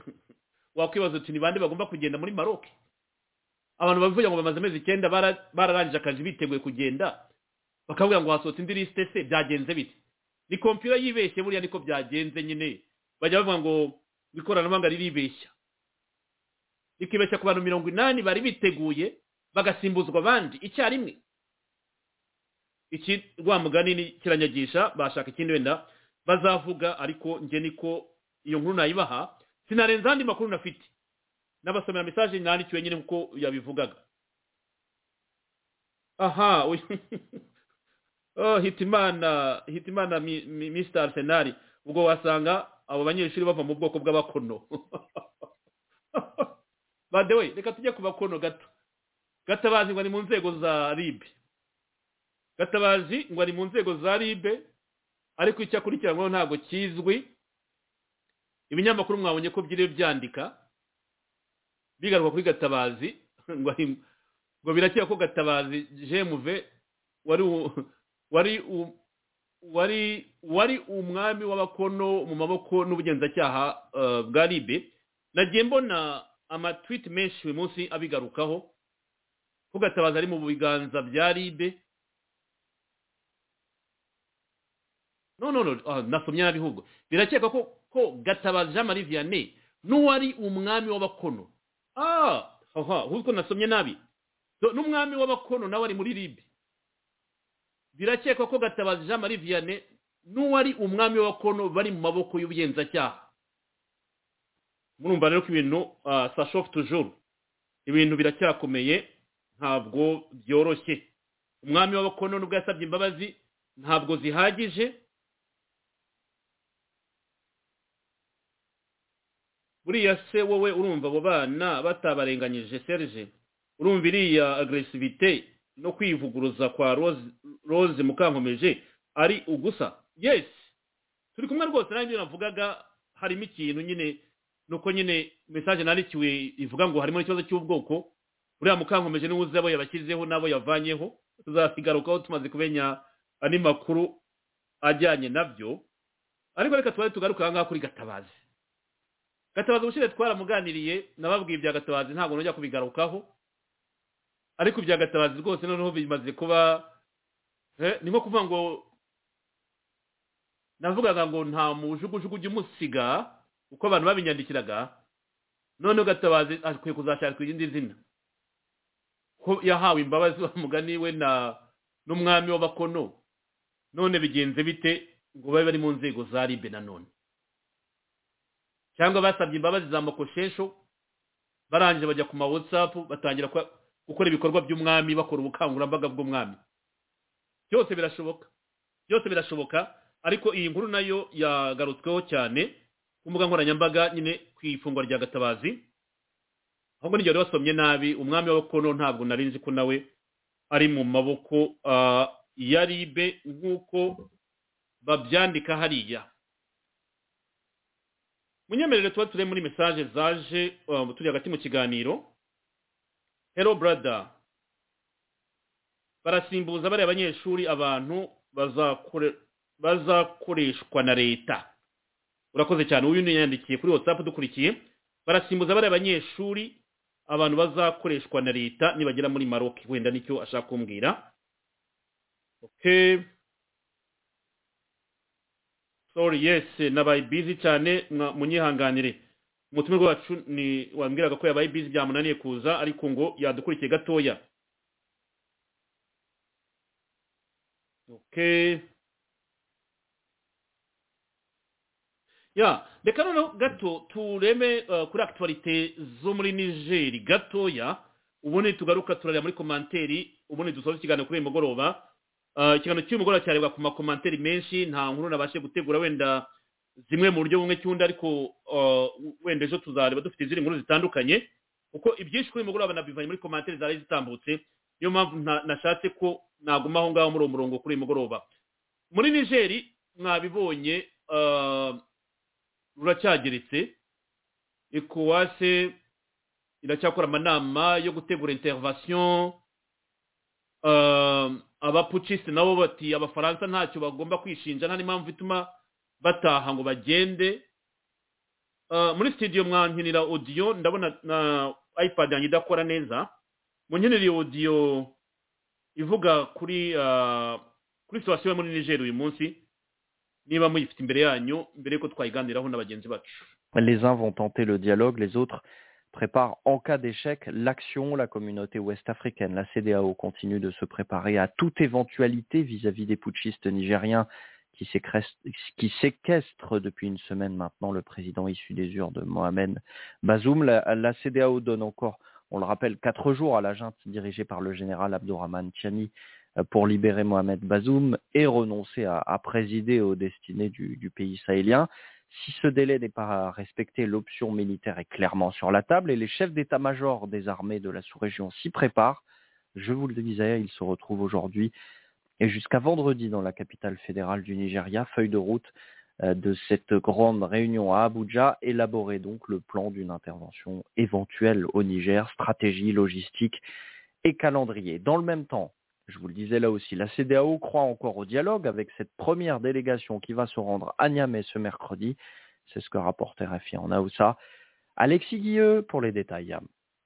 wakwibaza uti ni bande bagomba kugenda muri maroke abantu bavuga ngo bamaze amezi icyenda bara- bararangije akazi biteguye kugenda bakavuga ngo hasohotse indi lisite se byagenze bite ni kompiyuta yibeshye buriya niko byagenze nyine bajya bavuga ngo ikoranabuhanga riribeshya rikibeshya ku bantu mirongo inani bari biteguye bagasimbuzwa abandi icyarimwe iki rwa mugani ni- kiranyagisha bashaka ikindi wenda bazavuga ariko njye niko iyo nkuru nayibaha sinarenza andi makuru nafite n'abasomera mesaje nandikiwe nyine nkuko yabivugaga aha uyu- oh, hitimana hitimana mi- mi- mr arsenal ubwo wasanga abo banyeshuri bava mu bwoko bw'abakono badewe reka tujye ku bakono gato gatabazi ngo ni mu nzego za ribe gatabazi ngo ari mu nzego za ribe ariko icyo akurikiranyweho ntabwo kizwi ibinyamakuru mwabonye ko byiriwe byandika bigaruka kuri gatabazi ngo ari- ngo birakira ko gatabazi jemuve wari u- wari u- wari wari umwami w'abakono mu maboko n'ubugenzacyaha eh, bwa ribe nagiye mbona amatwiti menshi uyu munsi abigarukaho ko gatabazi ari mu biganza bya ribe no no no ah, nasomye nabi ahubwo birakekwa ko ko gatabazi jean marie vianney n'uwari umwami w'abakono ah haha ahubwo nasomye nabi So, n'umwami w'abakono nawe ari muri libi birakekwa ko gatabazi jean marie vianney n'uwari umwami w'abakono bari mu maboko y'ubugenzacyaha murumva rero ko ibintu sashofu tujuru ibintu biracyakomeye ntabwo byoroshye umwami w'abakono nubwo yasabye imbabazi ntabwo zihagije buriya se wowe urumva abo bana batabarenganyije serge urumva iriya agresivite no kwivuguruza kwa rose rose mukankomeje ari ugusa yes turi kumwe rwose nanjye navugaga harimo ikintu nyine nuko nyine mesaje nandikiwe ivuga ngo harimo n'ikibazo cy'ubwoko buriya mukankomeje niwe uzi abo yabashyizeho n'abo yavanyeho tuzabigarukaho tumaze kumenya andi makuru ajyanye nabyo ariko reka tubaye tugaruka aha ngaha kuri gatabazi gatabazi ubushize twaramuganiriye nababwiye ibya gatabazi ntabwo nujya kubigarukaho ariko ibya gatabazi rwose noneho bimaze kuba eh, ni nko kuvuga ngo navugaga ngo nta mujugujugu ujya umusiga uko abantu babinyandikiraga noneho gatabazi akwiye kuzashakirwa irindi zina ko yahawe imbabazi wa mugani we na n'umwami w'abakono none bigenze bite ngo babe bari mu nzego za ribe nanone cyangwa basabye imbabazi za makoshesho barangije bajya ku ma whatsapp batangira kwa- gukora ibikorwa by'umwami bakora ubukangurambaga bw'umwami byose birashoboka byose birashoboka ariko iyi nkuru nayo yagarutsweho cyane ku mbuga nkoranyambaga nyine ku ifungwa rya gatabazi ahubwo n'igihe wari wasomye nabi umwami w'abakono ntabwo nari nzi ko nawe ari mu maboko ah, ya ribe nk'uko babyandika hariya munyemerere tuba turi muri mesaje zaje um, turi hagati mu kiganiro hello brother barasimbuza bariya abanyeshuri abantu bazakore- bazakoreshwa na leta urakoze cyane uyu niyandikiye kuri whatsapp dukurikiye barasimbuza bariya abanyeshuri abantu bazakoreshwa na leta nibagera muri maroc wenda nicyo ashaka kumbwira okay sorry yes nabaye busy cyane mwa- munyihanganire umutumirwa wacu ni wambwiraga ko yabaye busy byamunaniye kuza ariko ngo yadukurikiye gatoya okay ya reka noneho gato tureme uh, kuri akituwarite zo muri nigeri gatoya ubundi tugaruka turareba muri komanteri ubundi dusoza ikiganiro kuri uyu mugoroba Uh, ikiganiro cy'uyu mugoroba cyarebwa ku makomanteri menshi nta nkuru nabashe gutegura wenda zimwe mu buryo bumwe cy'undi ariko uh, wenda ejo tuzareba dufite izindi nkuru zitandukanye kuko ibyinshi kuri uyu mugoroba nabivanye muri komanteri zari zitambutse niyo mpamvu nta- nashatse ko naguma aho ngaho muri uwo murongo kuri uyu mugoroba muri nigeri mwabibonye uh, ruracyageretse ecowas iracyakora amanama yo gutegura intervention Um, abapuciste nabo bati abafaransa ntacyo bagomba kwishinja nta n'impamvu ituma bataha ngo bagende Uh, muri studio mwankinira audio ndabona na ipad yanjye idakora neza munkinira iyo audio ivuga kuri uh, kuri situation yo muri niger uyu munsi niba muyifite imbere yanyu mbere yuko twayiganiraho na bagenzi bacu Les uns vont tenter le dialogue, les autres préparent en cas d'échec l'action. La communauté ouest africaine, la CDAO, continue de se préparer à toute éventualité vis-à-vis des putschistes nigériens qui sécrest- qui séquestrent depuis une semaine maintenant le président issu des urnes Mohamed Bazoum. La, la CDAO donne encore, on le rappelle, quatre jours à la junte dirigée par le général Abdourahman Tchani euh, pour libérer Mohamed Bazoum et renoncer à, à présider aux destinées du, du pays sahélien. Si ce délai n'est pas respecté, l'option militaire est clairement sur la table et les chefs d'état-major des armées de la sous-région s'y préparent. Je vous le disais, ils se retrouvent aujourd'hui et jusqu'à vendredi dans la capitale fédérale du Nigeria, feuille de route euh, de cette grande réunion à Abuja, élaborer donc le plan d'une intervention éventuelle au Niger, stratégie, logistique et calendrier. Dans le même temps, je vous le disais là aussi, la CDAO croit encore au dialogue avec cette première délégation qui va se rendre à Niamey ce mercredi. C'est ce que rapporte RFI en Aoussa. Alexis Guilleux pour les détails.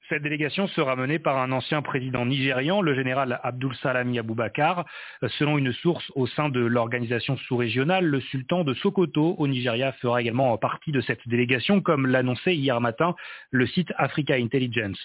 Cette délégation sera menée par un ancien président nigérian, le général Abdul Salami Aboubakar. Euh, Selon une source au sein de l'organisation sous-régionale, le sultan de Sokoto au Nigeria fera également partie de cette délégation, comme l'annonçait hier matin le site Africa Intelligence.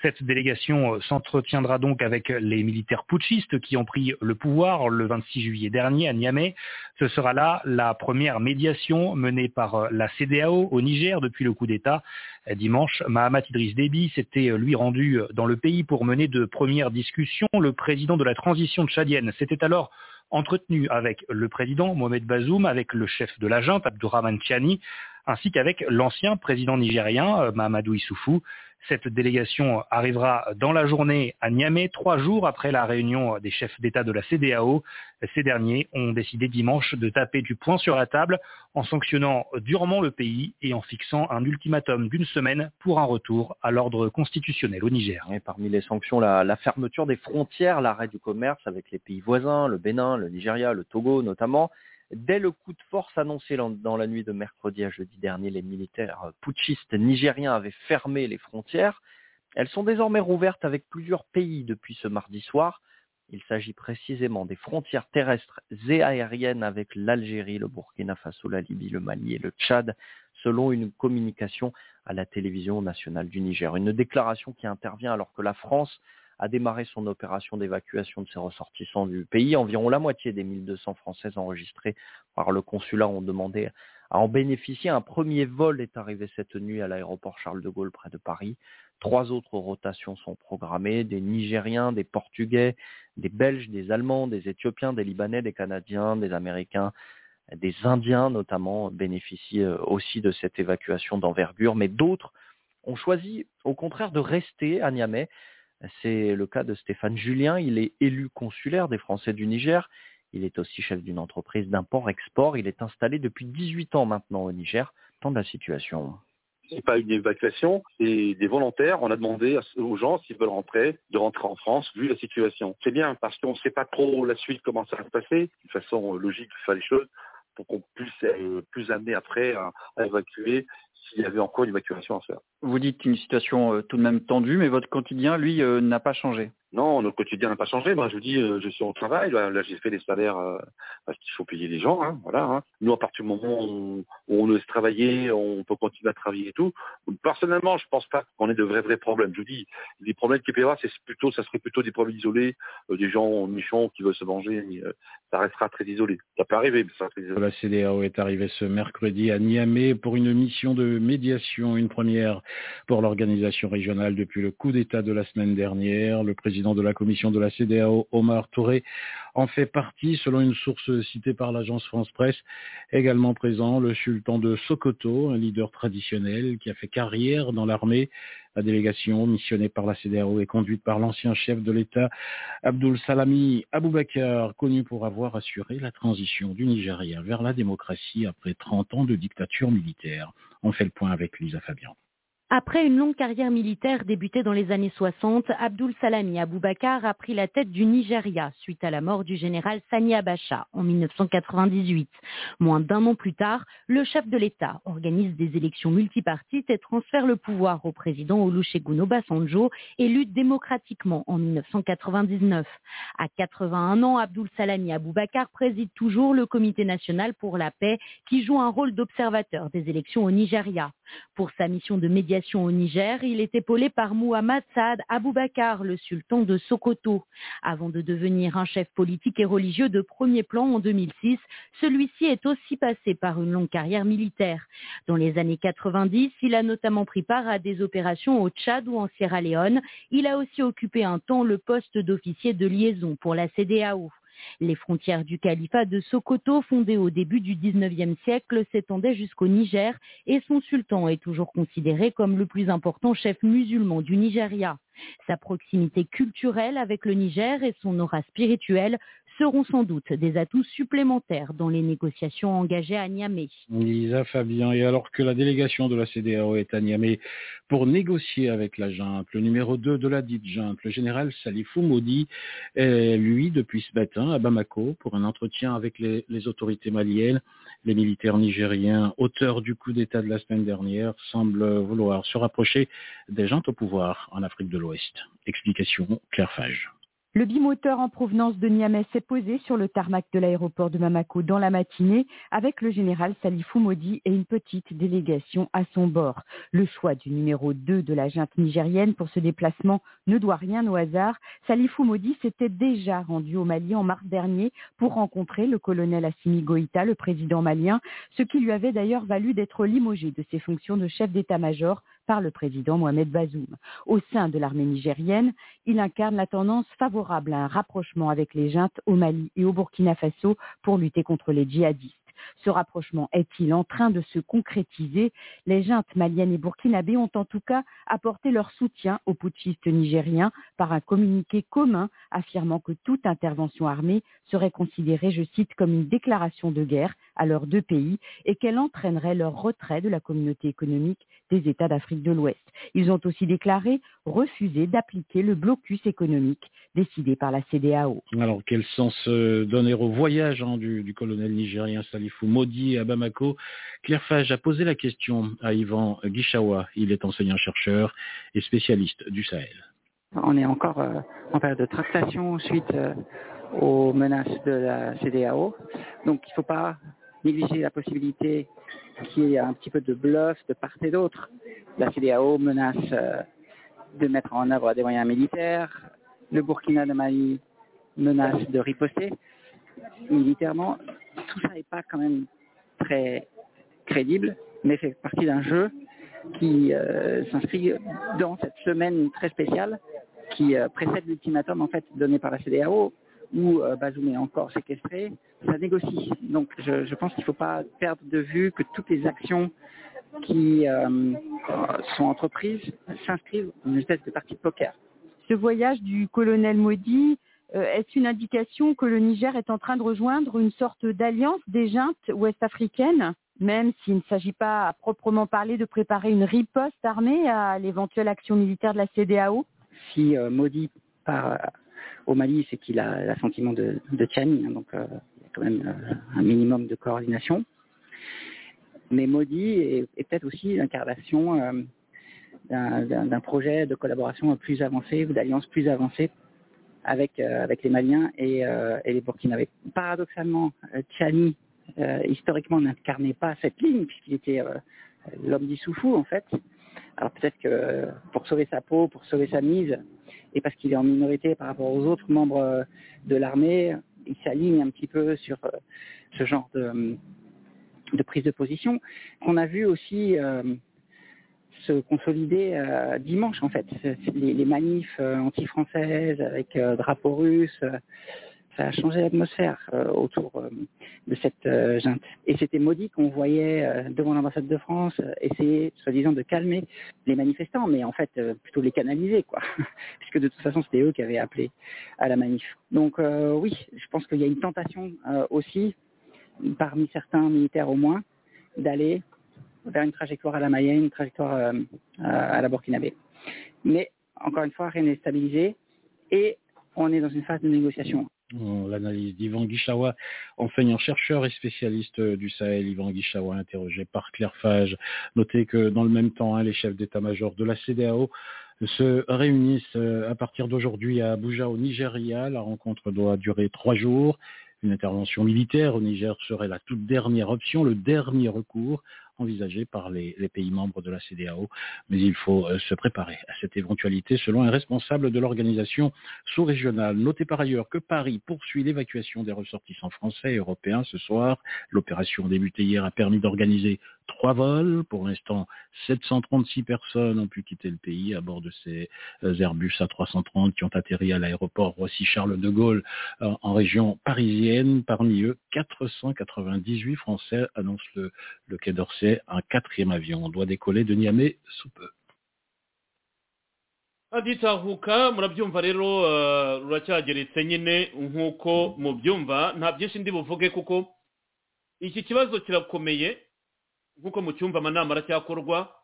Cette délégation euh, s'entretiendra donc avec les militaires putschistes qui ont pris le pouvoir le 26 juillet dernier à Niamey. Ce sera là la première médiation menée par euh, la CDAO au Niger depuis le coup d'État. Euh, Dimanche, Mahamat Idriss Déby s'était euh, lui rendu euh, dans le pays pour mener de premières discussions. Le président de la transition tchadienne s'était alors entretenu avec le président Mohamed Bazoum, avec le chef de la junte Abdourahman Tchani, ainsi qu'avec l'ancien président nigérien euh, Mahamadou Issoufou. Cette délégation arrivera dans la journée à Niamey, trois jours après la réunion des chefs d'État de la CDAO. Ces derniers ont décidé dimanche de taper du poing sur la table en sanctionnant durement le pays et en fixant un ultimatum d'une semaine pour un retour à l'ordre constitutionnel au Niger. Et parmi les sanctions, la, la fermeture des frontières, l'arrêt du commerce avec les pays voisins, le Bénin, le Nigeria, le Togo notamment. Dès le coup de force annoncé lan- dans la nuit de mercredi à jeudi dernier, les militaires euh, putschistes nigériens avaient fermé les frontières. Elles sont désormais rouvertes avec plusieurs pays depuis ce mardi soir. Il s'agit précisément des frontières terrestres et aériennes avec l'Algérie, le Burkina Faso, la Libye, le Mali et le Tchad, selon une communication à la télévision nationale du Niger. Une déclaration qui intervient alors que la France a démarré son opération d'évacuation de ses ressortissants du pays. Environ la moitié des 1200 Françaises enregistrées par le consulat ont demandé à en bénéficier. Un premier vol est arrivé cette nuit à l'aéroport Charles de Gaulle près de Paris. Trois autres rotations sont programmées, des Nigériens, des Portugais, des Belges, des Allemands, des Éthiopiens, des Libanais, des Canadiens, des Américains, des Indiens notamment bénéficient euh, aussi de cette évacuation d'envergure, mais d'autres ont choisi au contraire de rester à Niamey. C'est le cas de Stéphane Julien, il est élu consulaire des Français du Niger, il est aussi chef d'une entreprise d'import-export, il est installé depuis 18 ans maintenant au Niger. Tant de la situation. C'est pas une évacuation, c'est des volontaires. On a demandé à- aux gens s'ils veulent rentrer, de rentrer en France, vu la situation. C'est bien parce qu'on ne sait pas trop la suite, comment ça va se passer. De façon euh, logique, de faire les choses pour qu'on puisse euh, plus amener après à, à évacuer s'il y avait encore une évacuation à faire. Vous dites une situation euh, tout de même tendue, mais votre quotidien, lui, euh, n'a pas changé. Non, notre quotidien n'a pas changé. Moi, je vous dis, euh, je suis au travail. Là, là, j'ai fait les salaires euh, parce qu'il faut payer les gens. hein, voilà. hein. Nous, à partir du moment où où on laisse travailler, on peut continuer à travailler et tout. Personnellement, je pense pas qu'on ait de vrais vrais problèmes. Je vous dis, les problèmes qui paiera, c'est plutôt, ça serait plutôt des problèmes isolés, euh, des gens méchants qui veulent se manger. mais, euh, ça restera très isolé. Ça peut arriver, mais ça reste très isolé. La CDAO est arrivée ce mercredi à Niamey pour une mission de médiation, une première pour l'organisation régionale depuis le coup d'État de la semaine dernière. Le président de la commission de la CDAO, Omar Touré, en fait partie, selon une source citée par l'agence France Presse. Également présent, le sultan de Sokoto, un leader traditionnel qui a fait carrière dans l'armée. La délégation missionnée par la CDAO est conduite par l'ancien chef de l'État, Abdul Salami Aboubakar, connu pour avoir assuré la transition du Nigeria vers la démocratie après 30 ans de dictature militaire. On fait le point avec Lisa Fabian. Après une longue carrière militaire débutée dans les années 60, Abdul Salami Abubakar a pris la tête du Nigeria suite à la mort du général Sani Abacha en 1998. Moins d'un an plus tard, le chef de l'État organise des élections multipartites et transfère le pouvoir au président Olusegun Obasanjo, élu démocratiquement en 1999. À 81 ans, Abdul Salami Abubakar préside toujours le Comité national pour la paix qui joue un rôle d'observateur des élections au Nigeria. Pour sa mission de médiation au Niger, il est épaulé par Muhammad Saad Aboubakar, le sultan de Sokoto. Avant de devenir un chef politique et religieux de premier plan en 2006, celui-ci est aussi passé par une longue carrière militaire. Dans les années 90, il a notamment pris part à des opérations au Tchad ou en Sierra Leone. Il a aussi occupé un temps le poste d'officier de liaison pour la CDAO. Les frontières du califat de Sokoto, fondé au début du XIXe siècle, s'étendaient jusqu'au Niger et son sultan est toujours considéré comme le plus important chef musulman du Nigeria. Sa proximité culturelle avec le Niger et son aura spirituelle seront sans doute des atouts supplémentaires dans les négociations engagées à Niamey. Lisa Fabien, et alors que la délégation de la CDAO est à Niamey pour négocier avec la junte, le numéro 2 de la dite junte, le général Salifou Maudi, est, lui, depuis ce matin, à Bamako, pour un entretien avec les, les autorités maliennes. Les militaires nigériens, auteurs du coup d'État de la semaine dernière, semblent vouloir se rapprocher des juntes au pouvoir en Afrique de l'Ouest. Explication, Claire Fage. Le bimoteur en provenance de Niamey s'est posé sur le tarmac de l'aéroport de Mamako dans la matinée avec le général Salifou Maudi et une petite délégation à son bord. Le choix du numéro 2 de la junte nigérienne pour ce déplacement ne doit rien au hasard. Salifou Maudi s'était déjà rendu au Mali en mars dernier pour rencontrer le colonel Assimi Goïta, le président malien, ce qui lui avait d'ailleurs valu d'être limogé de ses fonctions de chef d'état-major par le président Mohamed Bazoum. Au sein de l'armée nigérienne, il incarne la tendance favorable à un rapprochement avec les juntes au Mali et au Burkina Faso pour lutter contre les djihadistes. Ce rapprochement est-il en train de se concrétiser Les juntes maliennes et burkinabées ont en tout cas apporté leur soutien aux putschistes nigériens par un communiqué commun affirmant que toute intervention armée serait considérée, je cite, comme une déclaration de guerre à leurs deux pays et qu'elle entraînerait leur retrait de la communauté économique des États d'Afrique de l'Ouest. Ils ont aussi déclaré refuser d'appliquer le blocus économique décidé par la CDAO. Alors, quel sens euh, donner au voyage hein, du, du colonel nigérien Salifou Maudi à Bamako Claire Fage a posé la question à Yvan Guichawa. Il est enseignant-chercheur et spécialiste du Sahel. On est encore euh, en période de tractation suite euh, aux menaces de la CDAO. Donc il ne faut pas négliger la possibilité qu'il y ait un petit peu de bluff de part et d'autre. La CDAO menace euh, de mettre en œuvre des moyens militaires. Le Burkina de Mali menace de riposter militairement. Tout ça n'est pas quand même très crédible, mais fait partie d'un jeu qui euh, s'inscrit dans cette semaine très spéciale qui euh, précède l'ultimatum en fait donné par la CDAO où euh, Bazoum est encore séquestré, ça négocie. Donc je, je pense qu'il ne faut pas perdre de vue que toutes les actions qui euh, sont entreprises s'inscrivent dans une espèce de partie de poker. Ce voyage du colonel Maudit euh, est une indication que le Niger est en train de rejoindre une sorte d'alliance des juntes ouest-africaines, même s'il ne s'agit pas à proprement parler de préparer une riposte armée à l'éventuelle action militaire de la CDAO Si euh, Modi part au Mali, c'est qu'il a l'assentiment de, de Tchani, hein, donc euh, il y a quand même euh, un minimum de coordination. mais Modi est, est peut-être aussi l'incarnation euh, d'un- d'un d'un projet de collaboration plus avancé ou d'alliance plus avancée avec, euh, avec les Maliens et, euh, et les Burkinabés. Paradoxalement, euh, Tchani, euh, historiquement, n'incarnait pas cette ligne puisqu'il était euh, l'homme d'Issoufou, en fait. Alors peut-être que euh, pour sauver sa peau, pour sauver sa mise, et parce qu'il est en minorité par rapport aux autres membres euh, de l'armée, il s'aligne un petit peu sur euh, ce genre de, de prise de position qu'on a vu aussi euh, se consolider euh, dimanche en fait. C'est- c'est Les, les manifs euh, anti-françaises avec euh, drapeau russe, euh, ça a changé l'atmosphère euh, autour euh, de cette euh, junte. Et c'était maudit qu'on voyait euh, devant l'ambassade de France euh, essayer, soi-disant, de calmer les manifestants, mais en fait, euh, plutôt les canaliser, quoi. Puisque de toute façon, c'était eux qui avaient appelé à la manif. Donc euh, oui, je pense qu'il y a une tentation euh, aussi, parmi certains militaires au moins, d'aller vers une trajectoire à la Mayenne, une trajectoire euh, euh, à la Burkinabé. Mais encore une fois, rien n'est stabilisé et on est dans une phase de négociation. Euh, L'analyse d'Yvan Guichawa, enseignant-chercheur et spécialiste euh, du Sahel. Yvan Guichawa, interrogé par Claire Fage. Notez que dans le même temps, hein, les chefs d'état-major de la CDAO se réunissent euh, à partir d'aujourd'hui à Abuja au Nigeria. La rencontre doit durer trois jours. Une intervention militaire au Niger serait la toute dernière option, le dernier recours envisagé par les, les pays membres de la CDAO. Mais il faut euh, se préparer à cette éventualité selon un responsable de l'organisation sous-régionale. Notez par ailleurs que Paris poursuit l'évacuation des ressortissants français et européens ce soir. L'opération débutée hier a permis d'organiser trois vols. Pour l'instant, 736 personnes ont pu quitter le pays à bord de ces euh, Airbus A330 qui ont atterri à l'aéroport Roissy-Charles de Gaulle euh, en région parisienne. Parmi eux, 498 Français annonce le, le Quai d'Orsay. Un quatrième avion doit décoller de Niamey sous peu. aditahuka murabyumva rero eh, ruracyageretse nyine nk'uko mubyumva nta byinshi ndi buvuge kuko iki kibazo kirakomeye nk'uko mucyumva amanama aracyakorwa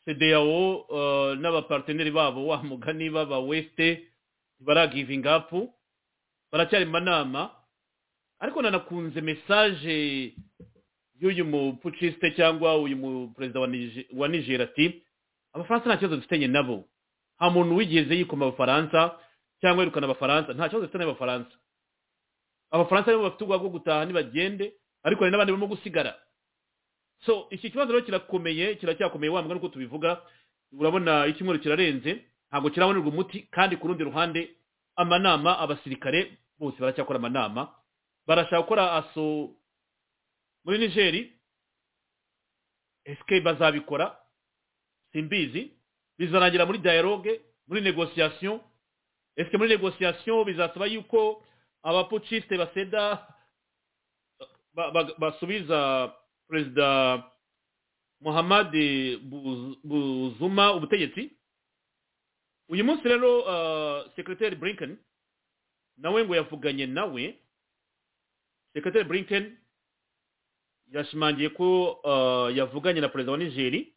cdao eh, n'abaparteneri babo wa mugani baba weste ntibaragivinga apu baracyari mu manama ariko nanakunze mesaje y'uyu mupucisite cyangwa uyu muperezida wa Nige- wa niger ati abafaransa nta kibazo dufitanye nabo nta muntu wigeze yikoma abafaransa cyangwa yirukana abafaransa nta kibazo dufitanye n'abafaransa abafaransa nibo bafite ubwoba bwo gutaha ntibagende ariko hari n'abandi barimo gusigara so iki kibazo rero kirakomeye kiracyakomeye wa mugani uko tubivuga urabona icyumweru kirarenze ntabwo kirabonerwa umuti kandi ku rundi ruhande amanama abasirikare bose baracyakora amanama barashaka gukora aso muri nigeri esike bazabikora simbizi bizarangira muri dialogue muri négociation est-ce que muri négociation bizasaba yuko abapuciste baseda ba- ba- basubiza perezida muhammad Buz- buzuma ubutegetsi uyu munsi rero uh, secretary brinken nawe ngo yavuganye nawe secretary brinken yashimangiye ko uh, yavuganye na perezida wa nigeri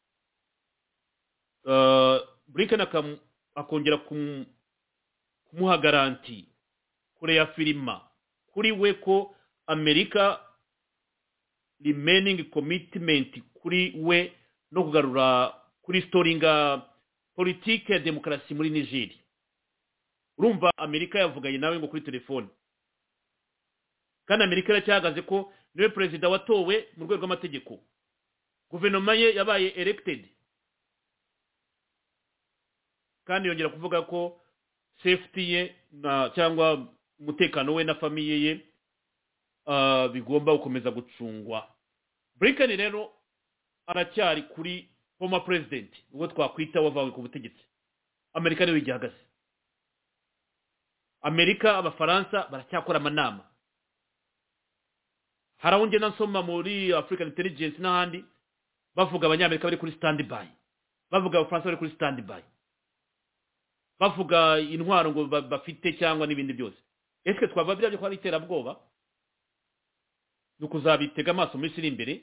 Uh, blinken akam- akongera kum- kumuha garanti kure ya firima kuri we ko amerika remaining commitment kuri we no kugarura kuri storinga politike ya demokarasi muri nigeri urumva amerika yavuganye nawe ngo kuri telefone kandi amerika iracyahagaze ko niwe perezida watowe mu rwego rw'amategeko guverinoma ye yabaye erected kandi yongera kuvuga ko safety ye na cyangwa umutekano we na famiye ye ah, bigomba gukomeza gucungwa blinken rero aracyari kuri former president ubwo twakwita wavawe ku butegetsi amerika niwe igihagaze amerika abafaransa baracyakora amanama hari aho ngenda nsoma muri african intelligence n'ahandi bavuga abanyamerika bari kuri standby bavuga abafaransa bari kuri standby bavuga intwaro ngo ba- bafite cyangwa n'ibindi byose ese twava biriya byo ko ari iterabwoba ni ukuzabitega amaso mu minsi iri imbere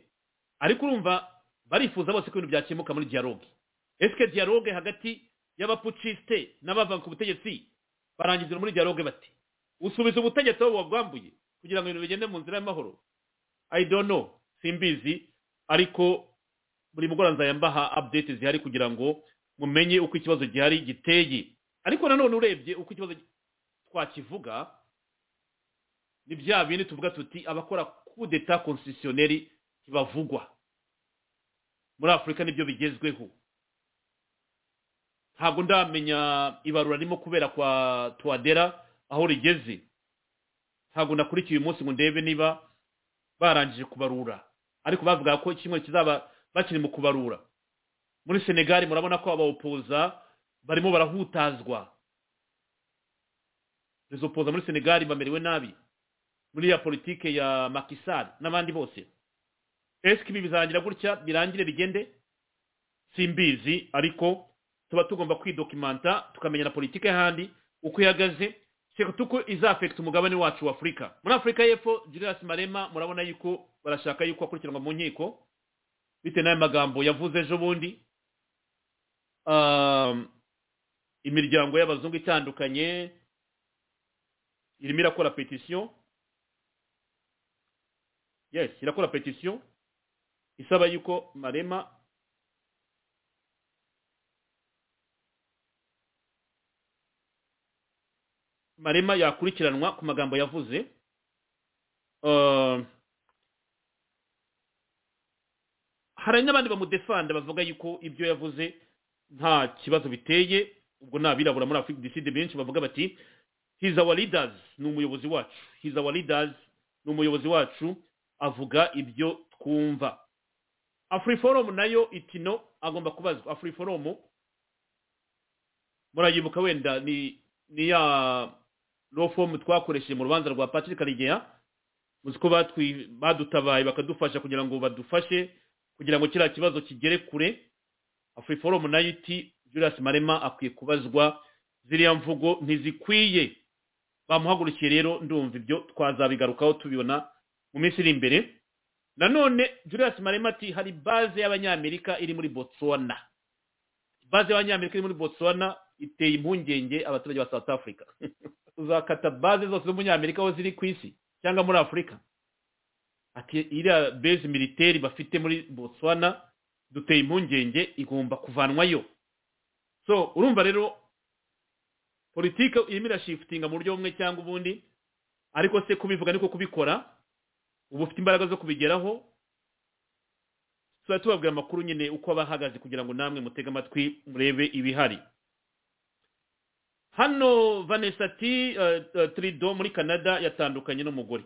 ariko urumva barifuza bose ko ibintu byakemuka muri dialogue ese dialogue hagati y'abapuciste n'abava ku butegetsi barangizira muri dialogue bati usubiza ubutegetsi aho wagwambuye kugira ngo ibintu bigende mu nzira y'amahoro i don't know simbizi ariko buri mugoroba mbaha update zihari kugira ngo mumenye uko ikibazo gihari giteye ariko nanone urebye uko ikibazo twakivuga ni bya bindi tuvuga tuti abakora coup d'etat constitutionnel ntibavugwa muri afurika nibyo bigezweho ntabwo ndamenya ibarura ririmo kubera kwa tuwadera aho rigeze ntabwo nakurikiye uyu munsi ngo ndebe niba barangije kubarura ariko bavuga ko kimwe kizaba bakiri mu kubarura muri senegali murabona ko abawopoza barimo barahutazwa izo poza muri senegali bamerewe nabi muri ya politike ya makisari n'abandi bose esike ibi bizarangira gutya birangire bigende simbizi ariko tuba tugomba kwidokimanta tukamenya na politike handi uko ihagaze tuko izafekita umugabane wacu wa afurika muri afurika y'epfo julius marema murabona yuko barashaka yuko akurikiranwa mu nkiko bitewe n'aya magambo yavuze ejo bundi imiryango y'abazungu itandukanye irimo irakora petisiyo yes irakora petisiyo isaba yuko marema marema yakurikiranwa ku magambo yavuze hari n'abandi bamudefanda bavuga yuko ibyo yavuze nta kibazo biteye ubwo ni abirabura muri afurika diside benshi bavuga bati he's our leaders ni umuyobozi wacu he's our leaders ni umuyobozi wacu avuga ibyo twumva afuriforumu nayo itino agomba kubazwa afuriforumu murayibuka wenda ni ni ya fomu twakoresheje mu rubanza rwa patrick karegeya muzi ko badutabaye bakadufasha kugira ngo badufashe kugira ngo kiriya kibazo kigere kure afuriforumu nayo iti julius marema akwiye kubazwa ziriya mvugo ntizikwiye bamuhagurukiye rero ndumva ibyo twazabigarukaho tubibona mu minsi iri imbere nanone julius marema ati hari baze y'abanyamerika iri muri botswana baze y'abanyamerika iri muri botswana iteye impungenge abaturage ba south africa uzakata baze zose z'umunyamerika aho ziri ku isi cyangwa muri afurika ati iriya base militeri bafite muri botswana duteye impungenge igomba kuvanwayo so urumva rero politiki irimo irashifutinga mu buryo bumwe cyangwa ubundi ariko se kubivuga niko kubikora uba ufite imbaraga zo kubigeraho tuba tubabwira amakuru nyine uko aba ahagaze kugira ngo namwe mutege amatwi murebe ibihari hano vanessa ati tirido muri canada yatandukanye n'umugore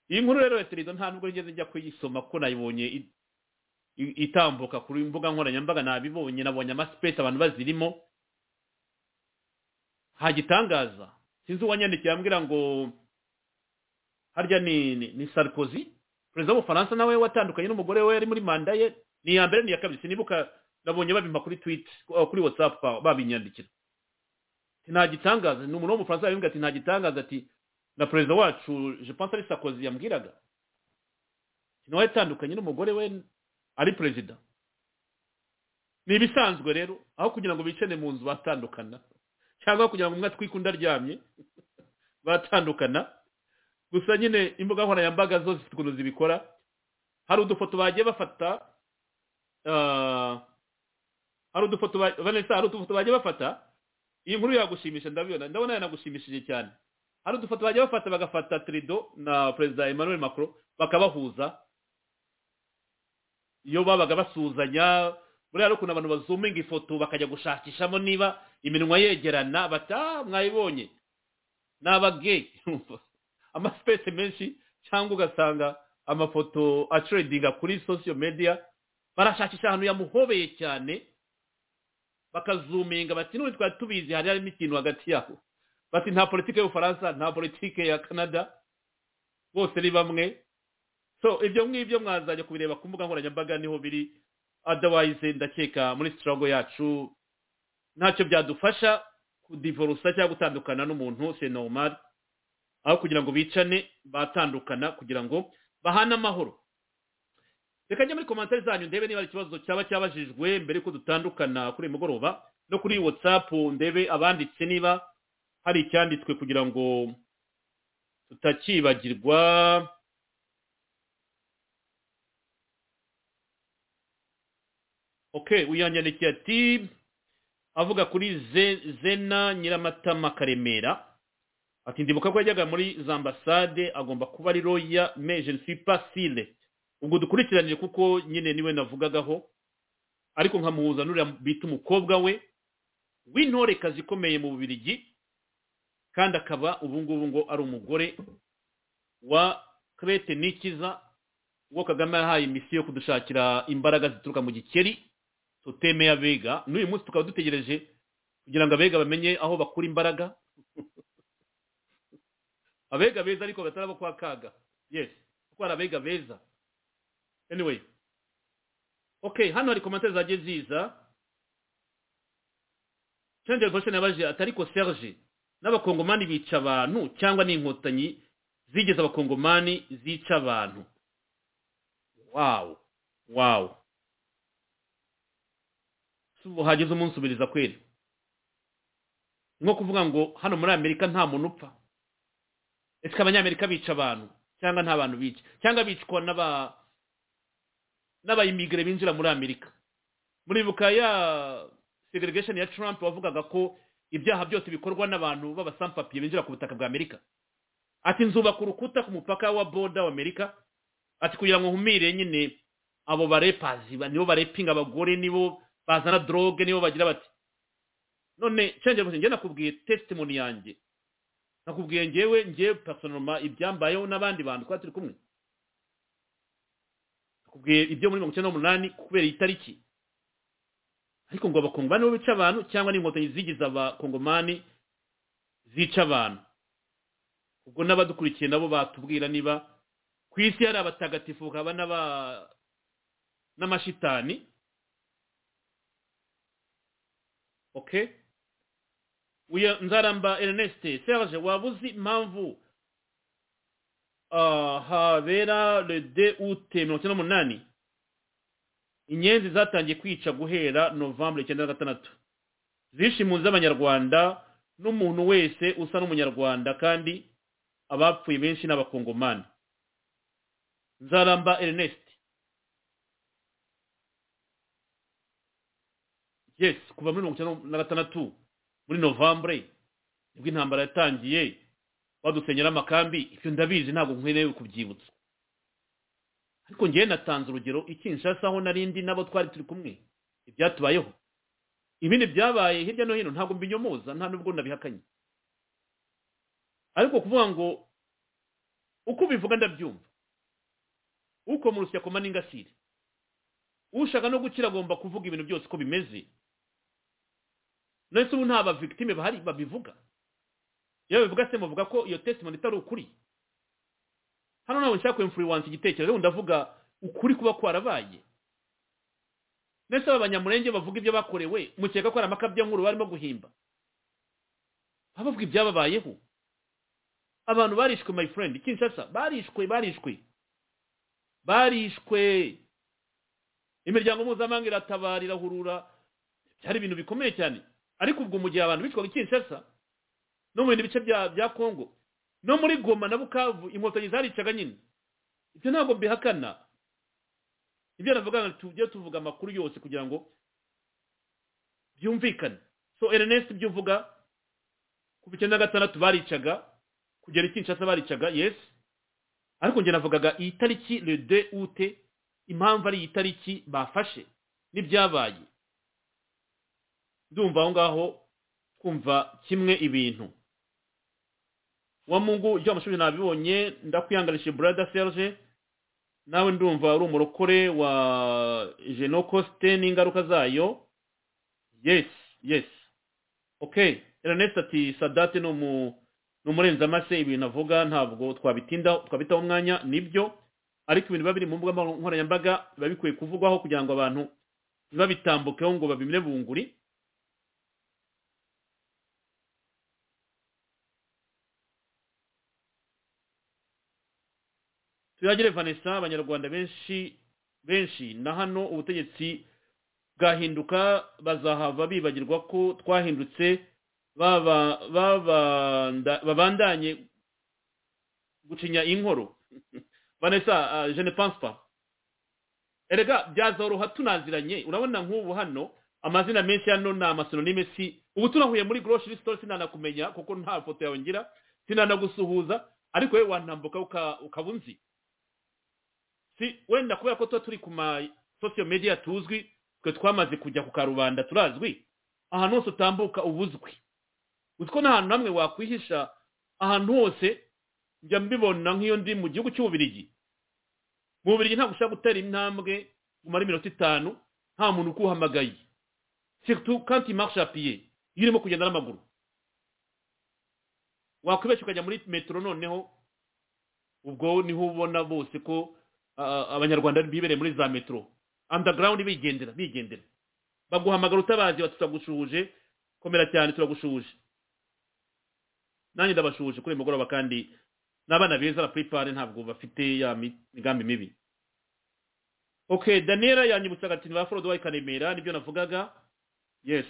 iyi nkuru rero ya tirido nta nubwo nigeze njya kuyisoma ko nayibonye itambuka ku mbuga nkoranyambaga nabibonye nabonye amasipesi abantu bazirimo hagitangaza sinzi uwanyandikiye ambwira ngo harya ni ni sarkozy perezida w'ubufaransa nawe watandukanye n'umugore we yari muri manda ye ni iya mbere ni iya kabiri sinibuka nabonye babimpa kuri twiti kuri watsapu babinyandikira nta gitangaza ni umuntu w'umufaransa wabimbwira ati nta gitangaza ati na perezida wacu je pense ari sarkozy yambwiraga nawe yatandukanye n'umugore we ari perezida ni ibisanzwe rero aho kugira ngo bicane mu nzu batandukana cyangwa kugira ngo umwe atwike undi aryamye batandukana gusa nyine imbuga nkoranyambaga zo zifite ukuntu zibikora hari udufoto bagiye bafata hari udufoto vanessa hari udufoto bagiye bafata iyi nkuru yagushimisha ndabibona ndabona yanagushimishije cyane hari udufoto bagiye bafata bagafata trido na perezida emmanuel macron bakabahuza iyo babaga basuhuzanya buriya ari ukuntu abantu bazuminga ifoto bakajya gushakishamo niba iminwa yegerana bata mwayibonye ni abageyi amasipesi menshi cyangwa ugasanga amafoto acuredinga kuri sosiyo mediya barashakisha ahantu yamuhobeye cyane bakazuminga bati n'ubu twari tubizi hari harimo ikintu hagati yabo bati nta politiki y'ubufaransa nta politiki ya canada bose ni bamwe so ibyo ngibyo mwazajya kubireba ku mbuga nkoranyambaga niho biri adawayize ndakeka muri sitarago yacu ntacyo byadufasha kudivorusa cyangwa gutandukana n'umuntu senomari aho kugira ngo bicane batandukana kugira ngo bahane amahoro reka njye muri komantere zanyu ndebe niba hari ikibazo cyaba cyabajijwe mbere yuko dutandukana kuri uyu mugoroba no kuri watsapu ndebe abanditse niba hari icyanditswe kugira ngo tutakibagirwa ok uyu yanyandikiye ati avuga kuri Ze- zena nyiramatama karemera ati ndibuka ko yajyaga muri za ambasade agomba kuba ari roya mais je ne suis pas sûr ubwo dukurikiranire kuko nyine niwe navugagaho ariko nkamuhuza n'uriya bita umukobwa we w'intorekazi ikomeye mu bubirigi kandi akaba ubu ngubu ngo ari umugore wa krete nikiza uwo kagame yahaye misiyo yo kudushakira imbaraga zituruka mu gikeri toteme ya bega n'uyu munsi tukaba dutegereje kugira ngo abega bamenye aho bakura imbaraga abega beza ariko batari abo kwa kaga yes kuko hari abega beza anyway okay hano hari komantere zagiye ziza change question yabaje ati ariko serge n'abakongomani bica abantu cyangwa n'inkotanyi zigeze abakongomani zica abantu wawu wawu ubu hageze umunsi ubiriza kweri nko kuvuga ngo hano muri amerika nta muntu upfa ese abanyamerika bica abantu cyangwa nta bantu bica cyangwa bicwa n'aba n'abayimigire binjira muri amerika muribuka ya segregation ya trump wavugaga ko ibyaha byose bikorwa n'abantu b'abasampapiye binjira ku butaka bwa amerika ati nzubaka urukuta ku mupaka wa boda wa amerika ati kugira ngo nkumire nyine abo barepazi ba- nibo barepinga abagore nibo bazana droge nibo bagira bati none cyangwa ngo njye nakubwiye testimony yanjye nakubwiye njyewe njye personoma ibyambayeho n'abandi bantu twari turi kumwe nakubwiye ibyo muri mirongo icyenda n'umunani kubera iyi tariki ariko ngo abakongomani bo bica abantu cyangwa n'inkotanyi zigize abakongomani zica abantu ubwo n'abadukurikiye nabo batubwira niba ku isi hari abatagatifu hakaba n'aba n'amashitani ok uyu nzaramba ernest serge waba uzi impamvu ah, habera le de ut mirongo icyenda n'umunani inyenzi zatangiye kwica guhera novembre icyenda na gatandatu zishe impunzi z'abanyarwanda n'umuntu wese usa n'umunyarwanda kandi abapfuye benshi ni abakongomani nzaramba ernest yes kuva muri mirongo icyenda na gatandatu muri novembre nibwo intambara yatangiye badusenyera amakambi ibyo ndabizi ntabwo nkwenewe kubyibutsa ariko ngewe natanze urugero ikinshasa aho narindi nabo twari turi kumwe ibyatubayeho ibindi byabaye hirya no hino ntabwo mbinyomoza nta nubwo nabihakanye ariko kuvuga ngo uko ubivuga ndabyumva ukomora ushyakoma n'ingasire ushaka no gukira agomba kuvuga ibintu byose uko bimeze none se ubu nta ba victime bahari babivuga iyo babivuga se muvuga ko iyo testimony itari ukuri hano ntabwo nshaka kwemfuriwansa igitekerezo ubu ndavuga ukuri kuba kwarabaye none se aba banyamurenge bavuga ibyo bakorewe mukeka ko hari amakabyankuru barimo guhimba baba bavuga ibyababayeho abantu barishwe my friend kinshasa barishwe barishwe barishwe imiryango mpuzamahanga iratabara irahurura byari ibintu bikomeye cyane ariko ubwo mu gihe abantu bicwaga kinshasa no mu bindi bice bya bya kongo no muri goma na bukavu inkotanyi zaricaga nyine ibyo ntabwo mbihakana ibyo navugaga tujye tuvuga amakuru yose kugira ngo byumvikane so ernest ibyo uvuga kuva icyenda na gatandatu baricaga kugera i kinshasa baricaga yes ariko njye navugaga iyi tariki le de ute impamvu ari iyi tariki bafashe n'ibyabaye ndumva aho ngaho twumva kimwe ibintu wa mungu ibyo amashuri nabibonye ndakwihanganishe brada serge nawe ndumva uri umurokore wa jenocosite n'ingaruka zayo yes yes ok ernest ati sadate ni umu- ni umurenzamase ibintu avuga ntabwo twabitindaho twabitaho umwanya nibyo ariko ibintu biba biri mu mbuga nkoranyambaga biba bikwiye kuvugwaho kugira ngo abantu ntibabitambukeho ngo babimire bunguri tuyagire vanessa abanyarwanda benshi benshi na hano ubutegetsi bwahinduka bazahava bibagirwa ko twahindutse baba- babanda- babandanye gucinya inkoro Vanessa, euh, je ne pense pas. erega byazoroha tunaziranye urabona nk'ubu hano amazina menshi hano ni amasononime si ubu tunahuye muri grocery store sinanakumenya kuko nta foto yawe ngira sinanagusuhuza ariko wowe wantambuka uka- ukaba unzi si wenda kubera ko tuba turi ku ma social media tuzwi twe twamaze kujya ku karubanda turazwi ahantu hose utambuka uba uzwi uzi ko nta hantu namwe wakwihisha ahantu hose njya mbibona nk'iyo ndi mu gihugu cy'ububirigi mu bubirigi ntabwo ushobora gutera intambwe umara iminota itanu nta muntu ukuhamagaye surtout quand tu marches à pied iyo urimo kugenda n'amaguru wakwibeshya ukajya muri metero noneho ubwo niho ubona bose ko ah, abanyarwanda bibereye muri za metero underground bigendera bigendera baguhamagara utabazi bati turagushuje komera cyane turagushuje nanjye ndabashuje kuri uyu mugoroba kandi n'abana beza baprepare ntabwo bafite ya mi- migambi mibi ok daniela yanyibutsaga ati ba forodo wayi karemera nibyo navugaga yes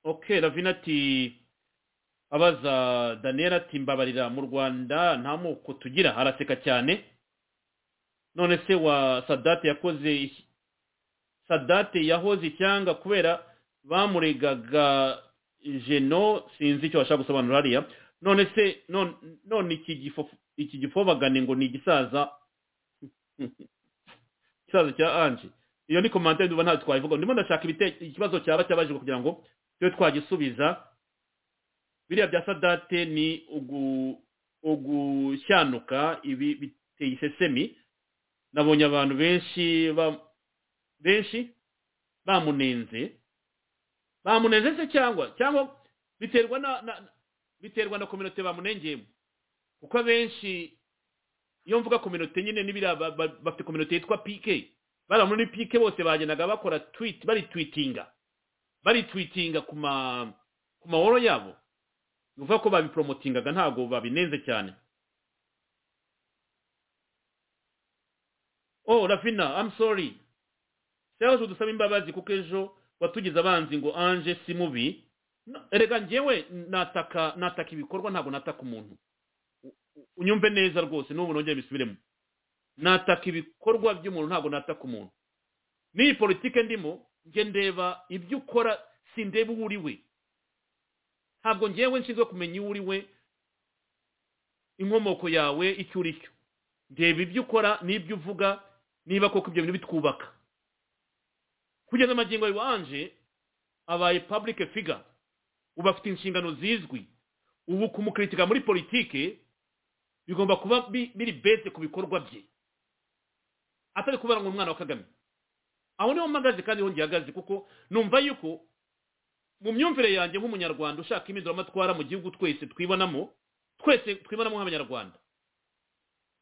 ok ravina ati abaza daniela ati mbabarira mu rwanda nta moko tugira araseka cyane none se wa sadate yakoze sadate yahoze icyanga kubera bamuregaga jeno sinzi icyo bashaka gusobanura hariya none se none none iki gifo iki gifobagane ngo ni igisaza igisaza cya anje iyo ni komante ndumva ntabwo twayivuga ndimo ndashaka ibite- ikibazo cyaba cyabajijwe kugira ngo tube twagisubiza biriya bya sadate ni ugu- ugushyanuka ibi biteye isesemi nabonye abantu benshi ba- benshi bamunenze bamunenze se cyangwa cyangwa biterwa na, na na- biterwa na kominote bamunengeyemo kuko abenshi iyo mvuga kominote nyine n'ibiriya ba- ba- bafite kominote yitwa pike bariya muri pike bose bagendaga bakora tweet baritwitinga baritwitinga ku ma ku mahoro yabo ni ukuvuga ko babipromotingaga ntabwo babinenze cyane oh rafina i'm sorry serge udusaba imbabazi kuko ejo watugize abanzi ngo anje si mubi No, erega njyewe nataka nataka ibikorwa ntabwo nataka umuntu U- u- unyumve neza rwose n'ubu nongere bisubiremo nataka ibikorwa by'umuntu ntabwo nataka umuntu n'iyi politike ndimo njye ndeba ibyo ukora sindeba uwo uri we ntabwo njyewe nshinzwe kumenya uwo uri we inkomoko yawe icyo uri cyo ndeba ibyo ukora n'ibyo uvuga niba koko ibyo bintu bitwubaka kugeza amagingo yawe wanje abaye public figure uba afite inshingano zizwi ubu kumukritika muri politike bigomba kuba bi- biri bese ku bikorwa bye atari kubara ngo umwana wa kagame aho niho mpagaze kandi hongeye ahagaze kuko numva yuko mu myumvire yanjye nk'umunyarwanda ushaka impinduramatwara mu gihugu twese twibonamo twese twibonamo nk'abanyarwanda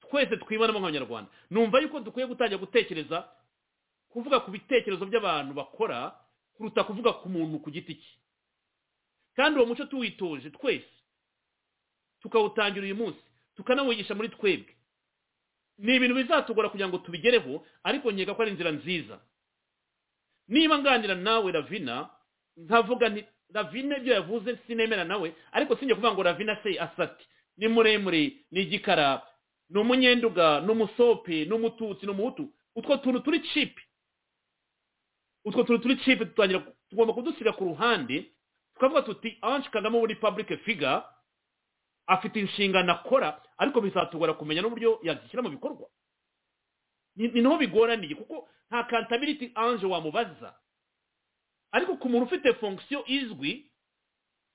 twese twibonamo nk'abanyarwanda numva yuko dukwiye gutangira gutekereza kuvuga ku bitekerezo by'abantu bakora kuruta kuvuga ku muntu ku giti cye kandi uwo muco tuwitoje twese tukawutangira uyu munsi tukanawigisha muri twebwe ni ibintu bizatugora kugira ngo tubigereho ariko nkeka ko ari inzira nziza niba nganira nawe ravina nkavuga nti ravina ibyo yavuze sinemera nawe ariko sinjye kuvuga ngo ravina se asati ni muremure ni igikara ni umunyenduga ni umusope ni umututsi ni umuhutu utwo tuntu turi cipe utwo tuntu turi cipe tutangira tugomba kudusiga ku ruhande tukavuga tuti ange kagame muri public figure afite inshingano akora ariko bizatugora kumenya n'uburyo yazishyira mu bikorwa ni ni naho bigoraniye kuko nta kantabiriti ange wamubaza ariko ku muntu ufite fonction izwi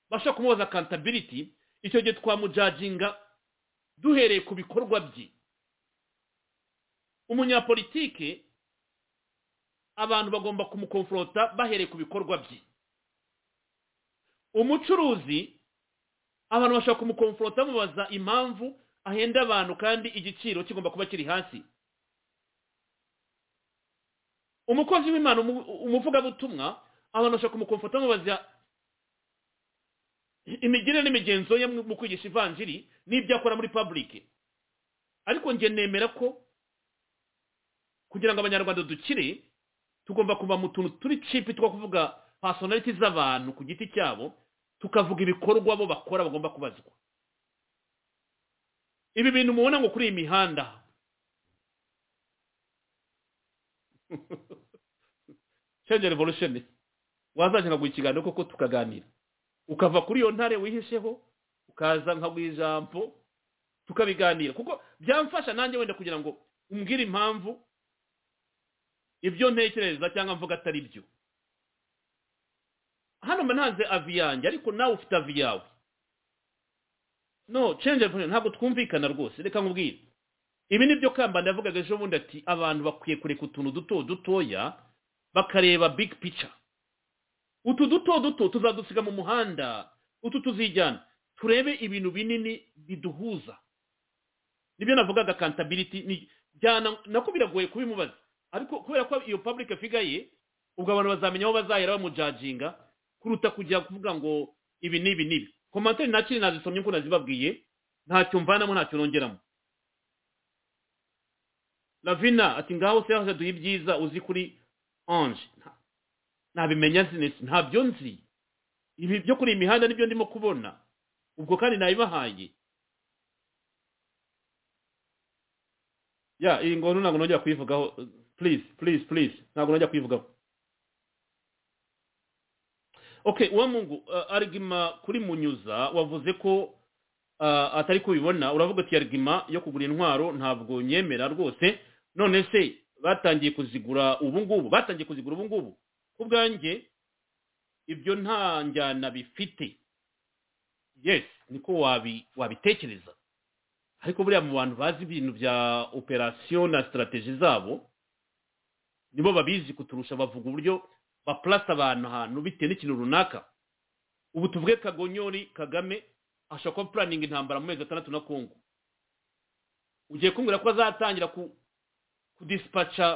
bashobora kumubaza kantabiriti icyo gihe twamujajinga duhereye ku bikorwa bye umunyapolitike abantu bagomba kumukonfronta bahereye ku bikorwa bye umucuruzi abantu bashobora kumukonfronta bamubaza impamvu ahenda abantu kandi igiciro kigomba kuba kiri hasi umukozi w'imana umu- umuvugabutumwa abantu bashobora kumukonfronta bamubaza imigirire n'imigenzo ye mu kwigisha ivanjiri n'ibyo akora muri public ariko njye nemera ko kugira ngo abanyarwanda dukire tugomba kuva mu tuntu turi cipi two kuvuga personality z'abantu ku giti cyabo tukavuga ibikorwa bo bakora bagomba kubazwa ibi bintu mubona ngo kuri iyi mihanda change revolution wazakina guha ikiganiro koko tukaganira ukava kuri iyo ntare wihisheho ukaza nka ijambo tukabiganira kuko byamfasha nanjye wenda kugira ngo umbwire impamvu ibyo ntekereza cyangwa mvuga atari byo hano mba ntanze avi yanjye ariko nawe ufite avi yawe no change revolution ntabwo twumvikana rwose reka nkubwire ibi ni byo kambanda yavugaga ejo bundi ati abantu bakwiye kureka utuntu duto dutoya bakareba big picture utu duto duto tuzadusiga mu muhanda utu tuzijyana turebe ibintu binini biduhuza nibyo navugaga accountability byana nako biragoye kubimubaza ariko kubera ko iyo public figure ye ubwo abantu bazamenya aho bazahera bamujaginga kuruta kujya kuvuga ngo ibi n'ibi n'ibi komantere nakiri nazisomye uko nazibabwiye ntacyo mvanamo ntacyo nongeramo ravina ati ngaho se haje duhe ibyiza uzi kuri ange ntabimenya sinesi ntabyo nzi ibi byo kuri iyi mihanda nibyo ndimo kubona ubwo kandi nabibahaye ya iyi ngoro ntabwo nongera kuyivugaho please please please ntabwo nongera kuyivugaho okay uwa mungu arigima kuri munyuza wavuze ko atari kubibona uravuga ati arigima yo kugura intwaro ntabwo nyemera rwose none se batangiye kuzigura ubu ngubu batangiye kuzigura ubu ngubu ku bwanjye ibyo nta njyana bifite yes niko wabitekereza ariko buriya mu bantu bazi ibintu bya operasiyo na sitarategi zabo nibo babizi kuturusha bavuga uburyo bapurasa abantu ahantu bitewe n'ikintu runaka ubu tuvuge kagonyori kagame ashobora kuba puraninga intambara mu mezi atandatu na kongo ugiye kumbwira ko azatangira kudisipaca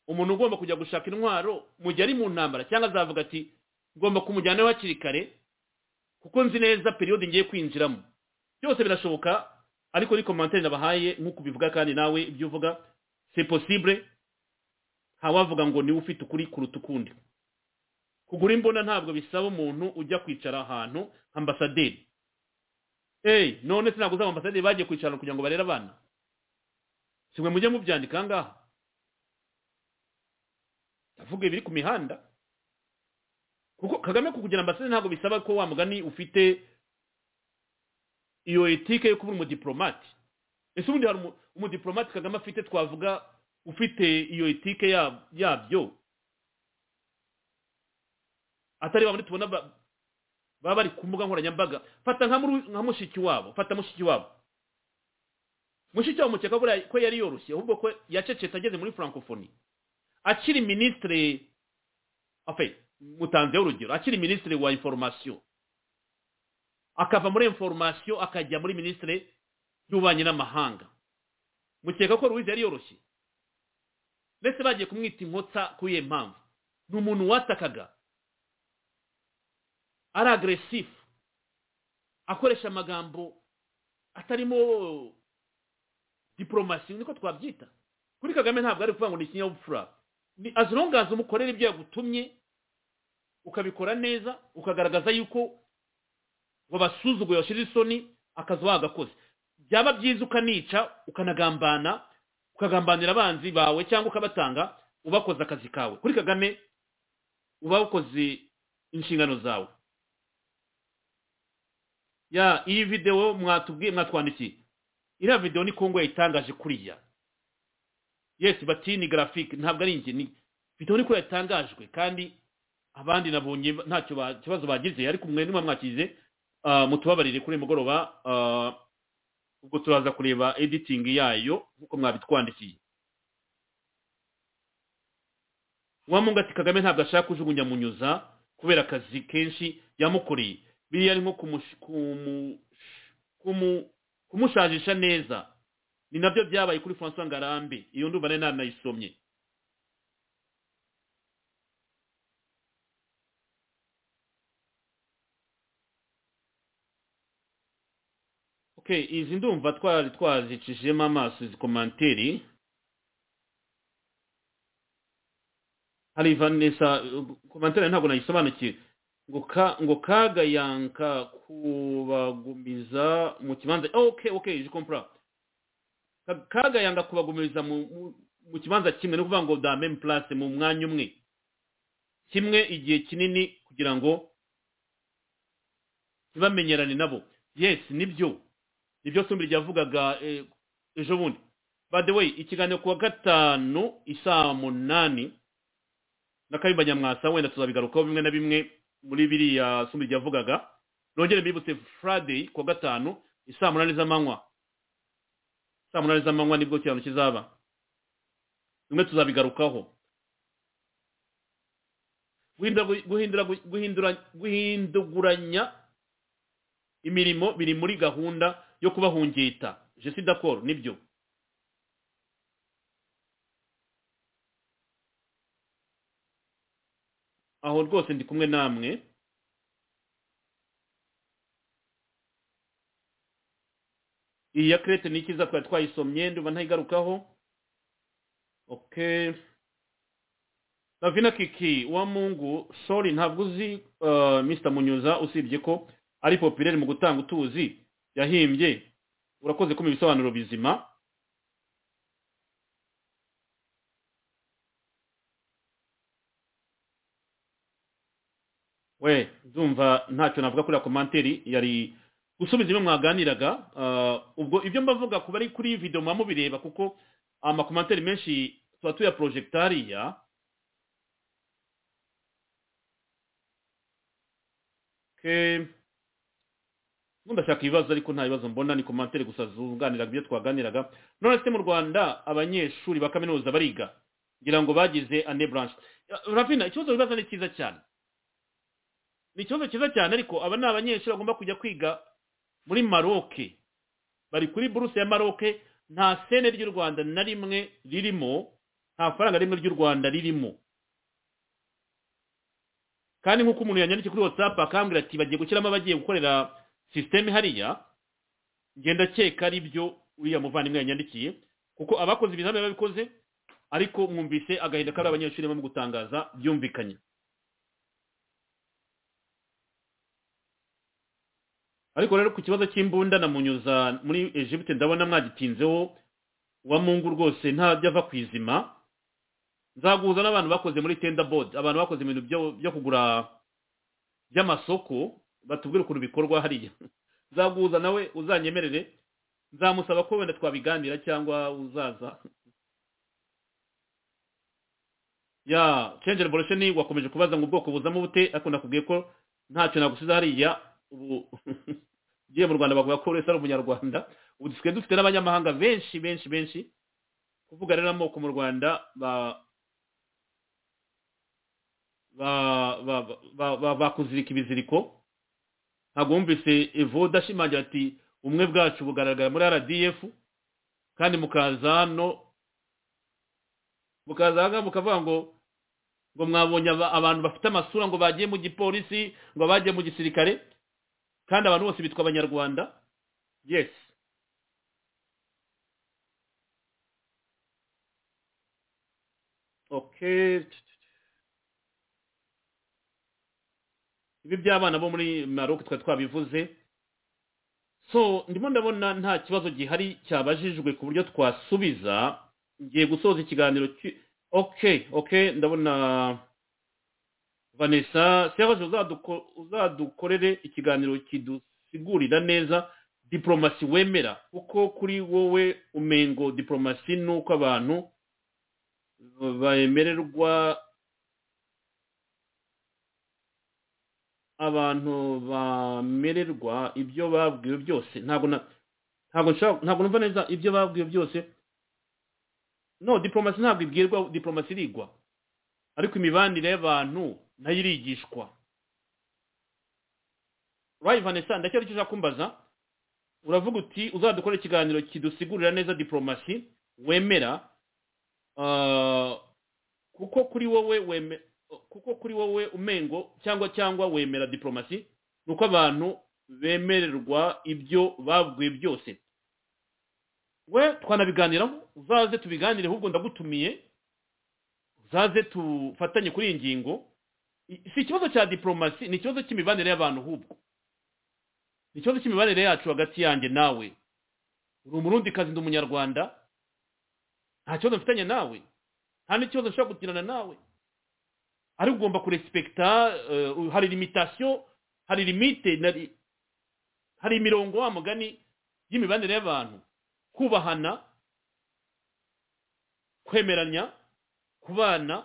umuntu ugomba kujya gushaka intwaro mu gihe ari mu ntambara cyangwa azavuga ati ngomba kumujyanaho hakiri kare kuko nzi neza periyode ngiye kwinjiramo byose birashoboka ariko ni komantere nabahaye nk'uko ubivuga kandi nawe ibyo uvuga se posibure ntawavuga ngo niwe ufite ukuri kuruta ukundi kugura imbunda ntabwo bisaba umuntu ujya kwicara ahantu ambasaderi eyi none se ntabwo uzaba ambasaderi bagiye kwicara kugira ngo barere abana si mwe mujye mubyandika aha ngaha ndavuga ibiri ku mihanda kuko kagame kukugira ambasaderi ntabwo bisaba ko wa mugani ufite iyo etike yo kuba umudiplomate ese ubundi hari umudiplomate kagame afite twavuga ufite iyo etike yabyo atari ba tubona baba bari ku mbuga nkoranyambaga fata nka mushiki wabo fata mushiki wabo mushiki wabo mukeka ko yari yoroshye ahubwo ko yacecetse ageze muri francophonie akiri minisitiri mutanzeho urugero akiri minisitiri wa inforomasiyo akava muri inforomasiyo akajya muri minisitiri y'ububanyi n'amahanga mukeka ko ruwize yari yoroshye ndetse bagiye kumwita inkota kuri iyo mpamvu ni umuntu watakaga ari agresifu akoresha amagambo atarimo diporomasi niko twabyita kuri kagame ntabwo ari kuvuga ngo ni ikinyabupfura ni azirungaza umukorera ibyo yagutumye ukabikora neza ukagaragaza yuko wabasuzuguye washyira isoni akazi wagakoze byaba byiza ukanica ukanagambana ukagambanira abanzi bawe cyangwa ukabatanga ubakoze akazi kawe kuri kagame uba ukoze inshingano zawe ya iyi videwo mwatubwiye mwatwandikiye iriya videwo ni kongo yayitangaje kuriya yesi bati ni garafike ntabwo ari inge ni videwo ni kuriya yatangajwe kandi abandi nabonye nta kibazo bagize ariko mwe nimba mwakize mutubabarire kuri mugoroba ubwo turaza kureba editingi yayo nk'uko mwabitwandikiye wamunga ati kagame ntabwo ashaka kujugunya munyuza kubera akazi kenshi yamukoreye biriya ari nko kumushajisha neza ni nabyo byabaye kuri francois ngarambe iyo ndumva nari nanayisomye izi ndumva twari twazicishijemo amaso izi komanteri hari vanessa komanteri ntabwo nayisobanukiwe ngo ka ngo kagayanka kubagumiza mu kibanza oh, ok ok je comprends Ka- kagayanga kubagumiriza mu mu- mu kibanza kimwe ni ukuvuga ngo dans la même place mu mwanya umwe kimwe igihe kinini kugira ngo ntibamenyerane nabo yes nibyo nibyo sumbiri yavugaga eh, ejo bundi by the way ikiganiro ku wa gatanu isaa munani na kayumba nyamwasa wenda tuzabigarukaho bimwe na bimwe muri biriya sumbiri yavugaga nongere mbibutse friday ku wa gatanu isaa munani z'amanywa saa munani z'amanywa nibwo kirano kizaba bimwe tuzabigarukaho guhindura guhindura guhindura guhinduguranya imirimo biri muri gahunda yo kubahungita je suis d'accord nibyo aho rwose ndi kumwe namwe iyi ya crete ni ikiza twari twayisomye ndumva ntayigarukaho okay ravina kiki wa mungu sorry ntabwo uzi uh, mr munyuza usibye ko ari populaire mu gutanga utuzi yahimbye urakoze kumva ibisobanuro bizima we ndumva ntacyo navuga kuri komanteri yari gusubiza ibyo mwaganiraga ah, ubwo ibyo mbavuga kuba ari kuri iyi video muba mubireba kuko amakomanteri menshi tuba tuyaporojegitariya ubundi ndashaka ibibazo ariko nta bibazo mbona ni komanteri gusa zunganiraga ibyo twaganiraga none se mu rwanda abanyeshuri ba kaminuza bariga ngira ngo bagize ane branche ravina ikibazo wibaza ni cyiza cyane ni ikibazo cyiza cyane ariko aba ni abanyeshuri bagomba kujya kwiga muri maroke bari kuri buruse ya maroke nta sene ry'u rwanda na rimwe ririmo nta faranga rimwe ry'u rwanda ririmo kandi nk'uko umuntu yanyandikiye kuri whatsapp akambwira ati bagiye gushyiramo abagiye gukorera sisiteme hariya ngenda keka ari byo uriya muvandimwe yanyandikiye kuko abakoze ibizamini babikoze ariko mwumvise agahinda kari abanyeshuri barimo gutangaza byumvikanye ariko rero ku kibazo cy'imbunda na munyuza muri egypte ndabona mwagitinzeho wa mungu rwose ntajya ava ku izima nzaguhuza n'abantu bakoze muri tenda board abantu bakoze ibintu byo- byo kugura by'amasoko batubwire ukuntu bikorwa hariya nzaguhuza nawe uzanyemerere nzamusaba ko wenda twabiganira cyangwa uzaza ya change revolution wakomeje kubaza ngo ubwoko buzamo bute ariko nakubwiye ko ntacyo nagusize hariya ubu ugiye mu rwanda bavuga ko uretse ari umunyarwanda ubu dusigaye dufite n'abanyamahanga benshi benshi benshi kuvuga rero amoko mu rwanda ba- ba- ba- ba- ba- ba- bakuzirika ibiziriko ntabwo wumvise evoda ashimangira ati umwe bwacu bugaragara muri rdf kandi mukaza hano mukaza hano mukavuga ngo ngo mwabonye aba- abantu bafite amasura ngo bagiye mu gipolisi ngo bagiye mu gisirikare kandi abantu bose bitwa abanyarwanda yes okay ibi by'abana bo muri maroc twari twabivuze so ndimo ndabona nta kibazo gihari cyabajijwe ku buryo twasubiza ngiye gusoza ikiganiro cy- okay okay ndabona vanessa serge uzaduko- uzadukorere ikiganiro kidusigurira neza diplomasi wemera kuko kuri wowe umengo diplomasi ni uko abantu bemererwa abantu bamererwa ibyo babwiwe byose ntabwo na ntabwo nshaka ntabwo numva neza ibyo babwiwe byose no diplomasi ntabwo ibwirwa diplomasi irigwa ariko imibanire y'abantu nayo irigishwa urayi vanessa ndacyari icyo ushaka kumbaza uravuga uti uzadukora ikiganiro kidusigurira neza diplomasi wemera Ah, kuko kuri wowe weme kuko kuri wowe umengo cyangwa cyangwa wemera diplomasi ni uko abantu bemererwa ibyo babwiwe byose we twanabiganiraho uzaze tubiganire ahubwo ndagutumiye uzaze tufatanye kuri iyi ngingo si ikibazo cya diplomasi ni ikibazo cy'imibanire y'abantu ahubwo ni ikibazo cy'imibanire yacu hagati yanjye nawe uri umurundi kazi ndi umunyarwanda nta kibazo mfitanye nawe nta n'ikibazo nshobora kugirana nawe ariko ugomba kurespekita eh, hari limitation hari limite nari- hari imirongo wa mugani y'imibanire y'abantu kubahana kwemeranya kubana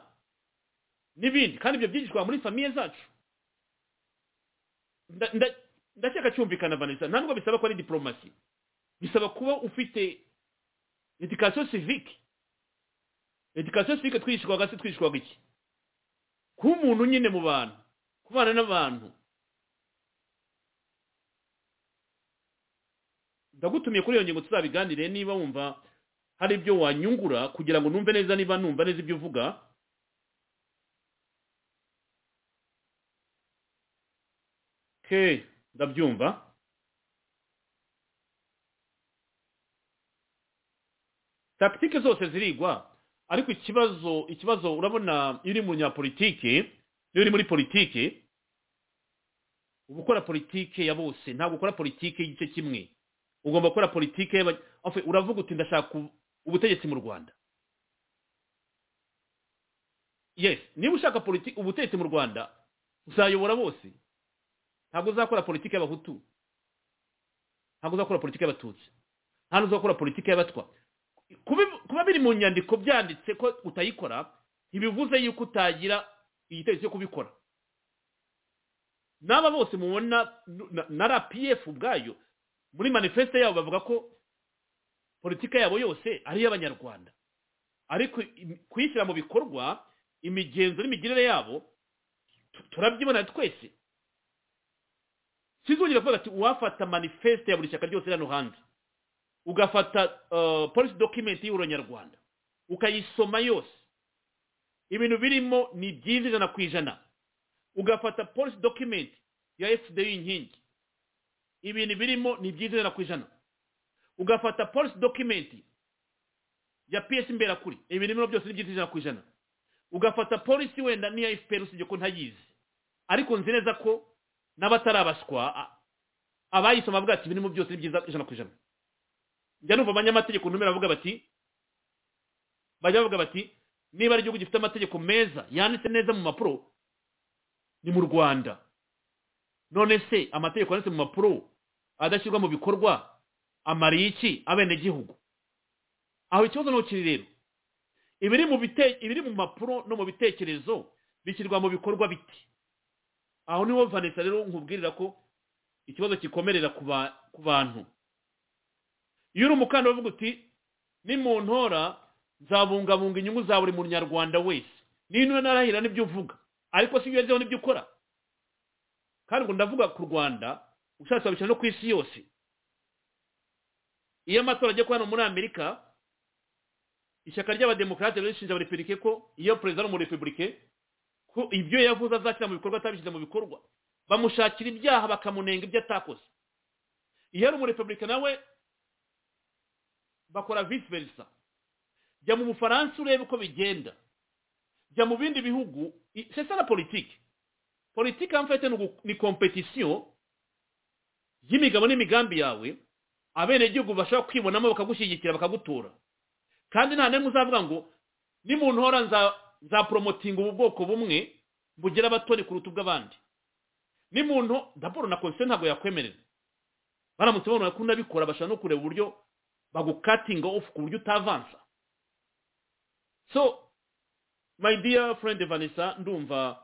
n'ibindi kandi ibyo byigishwa muri famiye zacu Nda- nda- ndakeka cyumvikana vanessa nta nubwo bisaba ko ari diplomasi bisaba kuba ufite education civique education civique twigishwaga se twigishwaga iki kuba umuntu nyine mu bantu kubana n'abantu ndagutumiye kuri iyo ngingo tuzabiganire niba wumva hari ibyo wanyungura kugira ngo numve neza niba numva neza ibyo uvuga okay ndabyumva takitike zose zirigwa ariko ikibazo ikibazo urabona iyo uri munyapolitike iyo uri muri politike uba ukora politike ya bose ntabwo ukora politike y'igice kimwe ugomba gukora politike y'aba- Enfin, uravuga uti ndashaka ubu- ubutegetsi mu rwanda yes niba ushaka politi- ubutegetsi mu rwanda uzayobora bose ntabwo uzakora politike y'abahutu ntabwo uzakora politike y'abatutsi nta n'uzakora politike y'abatwa Kubi- kuba biri mu nyandiko byanditse ko utayikora ntibivuze yuko utagira igitekerezo cyo kubikora n'aba bose mubona na- na rpf ubwayo muri manifeste yabo bavuga ko politike yabo yose ari iy'abanyarwanda ariko im- kuyishyira mu bikorwa imigenzo n'imigirire yabo tu- turabyibona twese sinzongera kuvuga ati uwafata manifeste ya buri shyaka ryose riri hano hanze ugafata uh, policy document y'uronyarwanda ukayisoma yose ibintu birimo ni byiza ijana ku ijana ugafata policy document ya fdi inkingi ibintu birimo ni byiza ijana ku ijana ugafata policy document ya ps imberakuri ibintu birimo byose ni byiza ijana ku ijana ugafata policy wenda n'iya fpr usibye ko ntayizi ariko nzi neza ko n'abatarabaswa a- abayisoma bavuga ati ibirimo byose ni byiza ijana ku ijana njya numva abanyamategeko ntumira bavuga bati bajya bavuga bati niba ari igihugu gifite amategeko meza yanditse neza mu mapuro ni mu rwanda none se amategeko yanditse mu mapuro adashyirwa mu bikorwa amariye iki abenegihugu aho ikibazo ni ukiri rero ibiri mu bite ibiri mu mapuro no mu bitekerezo bishyirwa mu bikorwa bite aho niho vanessa rero nkubwirira ko ikibazo kikomerera ku ba- ku bantu iyo uri umukandida uvuga uti nimuntora nzabungabunga inyungu za buri munyarwanda wese niba narahira n'ibyo uvuga ariko si iyo n'ibyo ukora kandi ngo ndavuga ku rwanda ushatse wabishyira no ku isi yose iyo amatora agiye kuba hano muri amerika ishyaka ry'abademokarate rishinja buri perike ko iyo perezida ari umurepublike ko ibyo yavuze azashyira mu bikorwa atabishyize mu bikorwa bamushakira ibyaha bakamunenga ibyo atakoze iyo ari umurepublika nawe bakora vice versa jya mu bufaransa urebe uko bigenda jya mu bindi bihugu i- c'est ça la politique politiki en fait ni ugu- ni competition y'imigabo n'imigambi yawe abenegihugu bashobora kwibonamo bakagushyigikira bakagutora kandi nta n'imwe uzavuga ngo nimuntora nza nzaporomotinga ubu bwoko bumwe bugera abatoni kuruta ubw'abandi nimuntu daboro na komisiyo ntabwo yakwemerera baramutse babona ko unabikora bashobora no kureba uburyo bagukatinga off ku buryo utavansa so my dear friend vanessa ndumva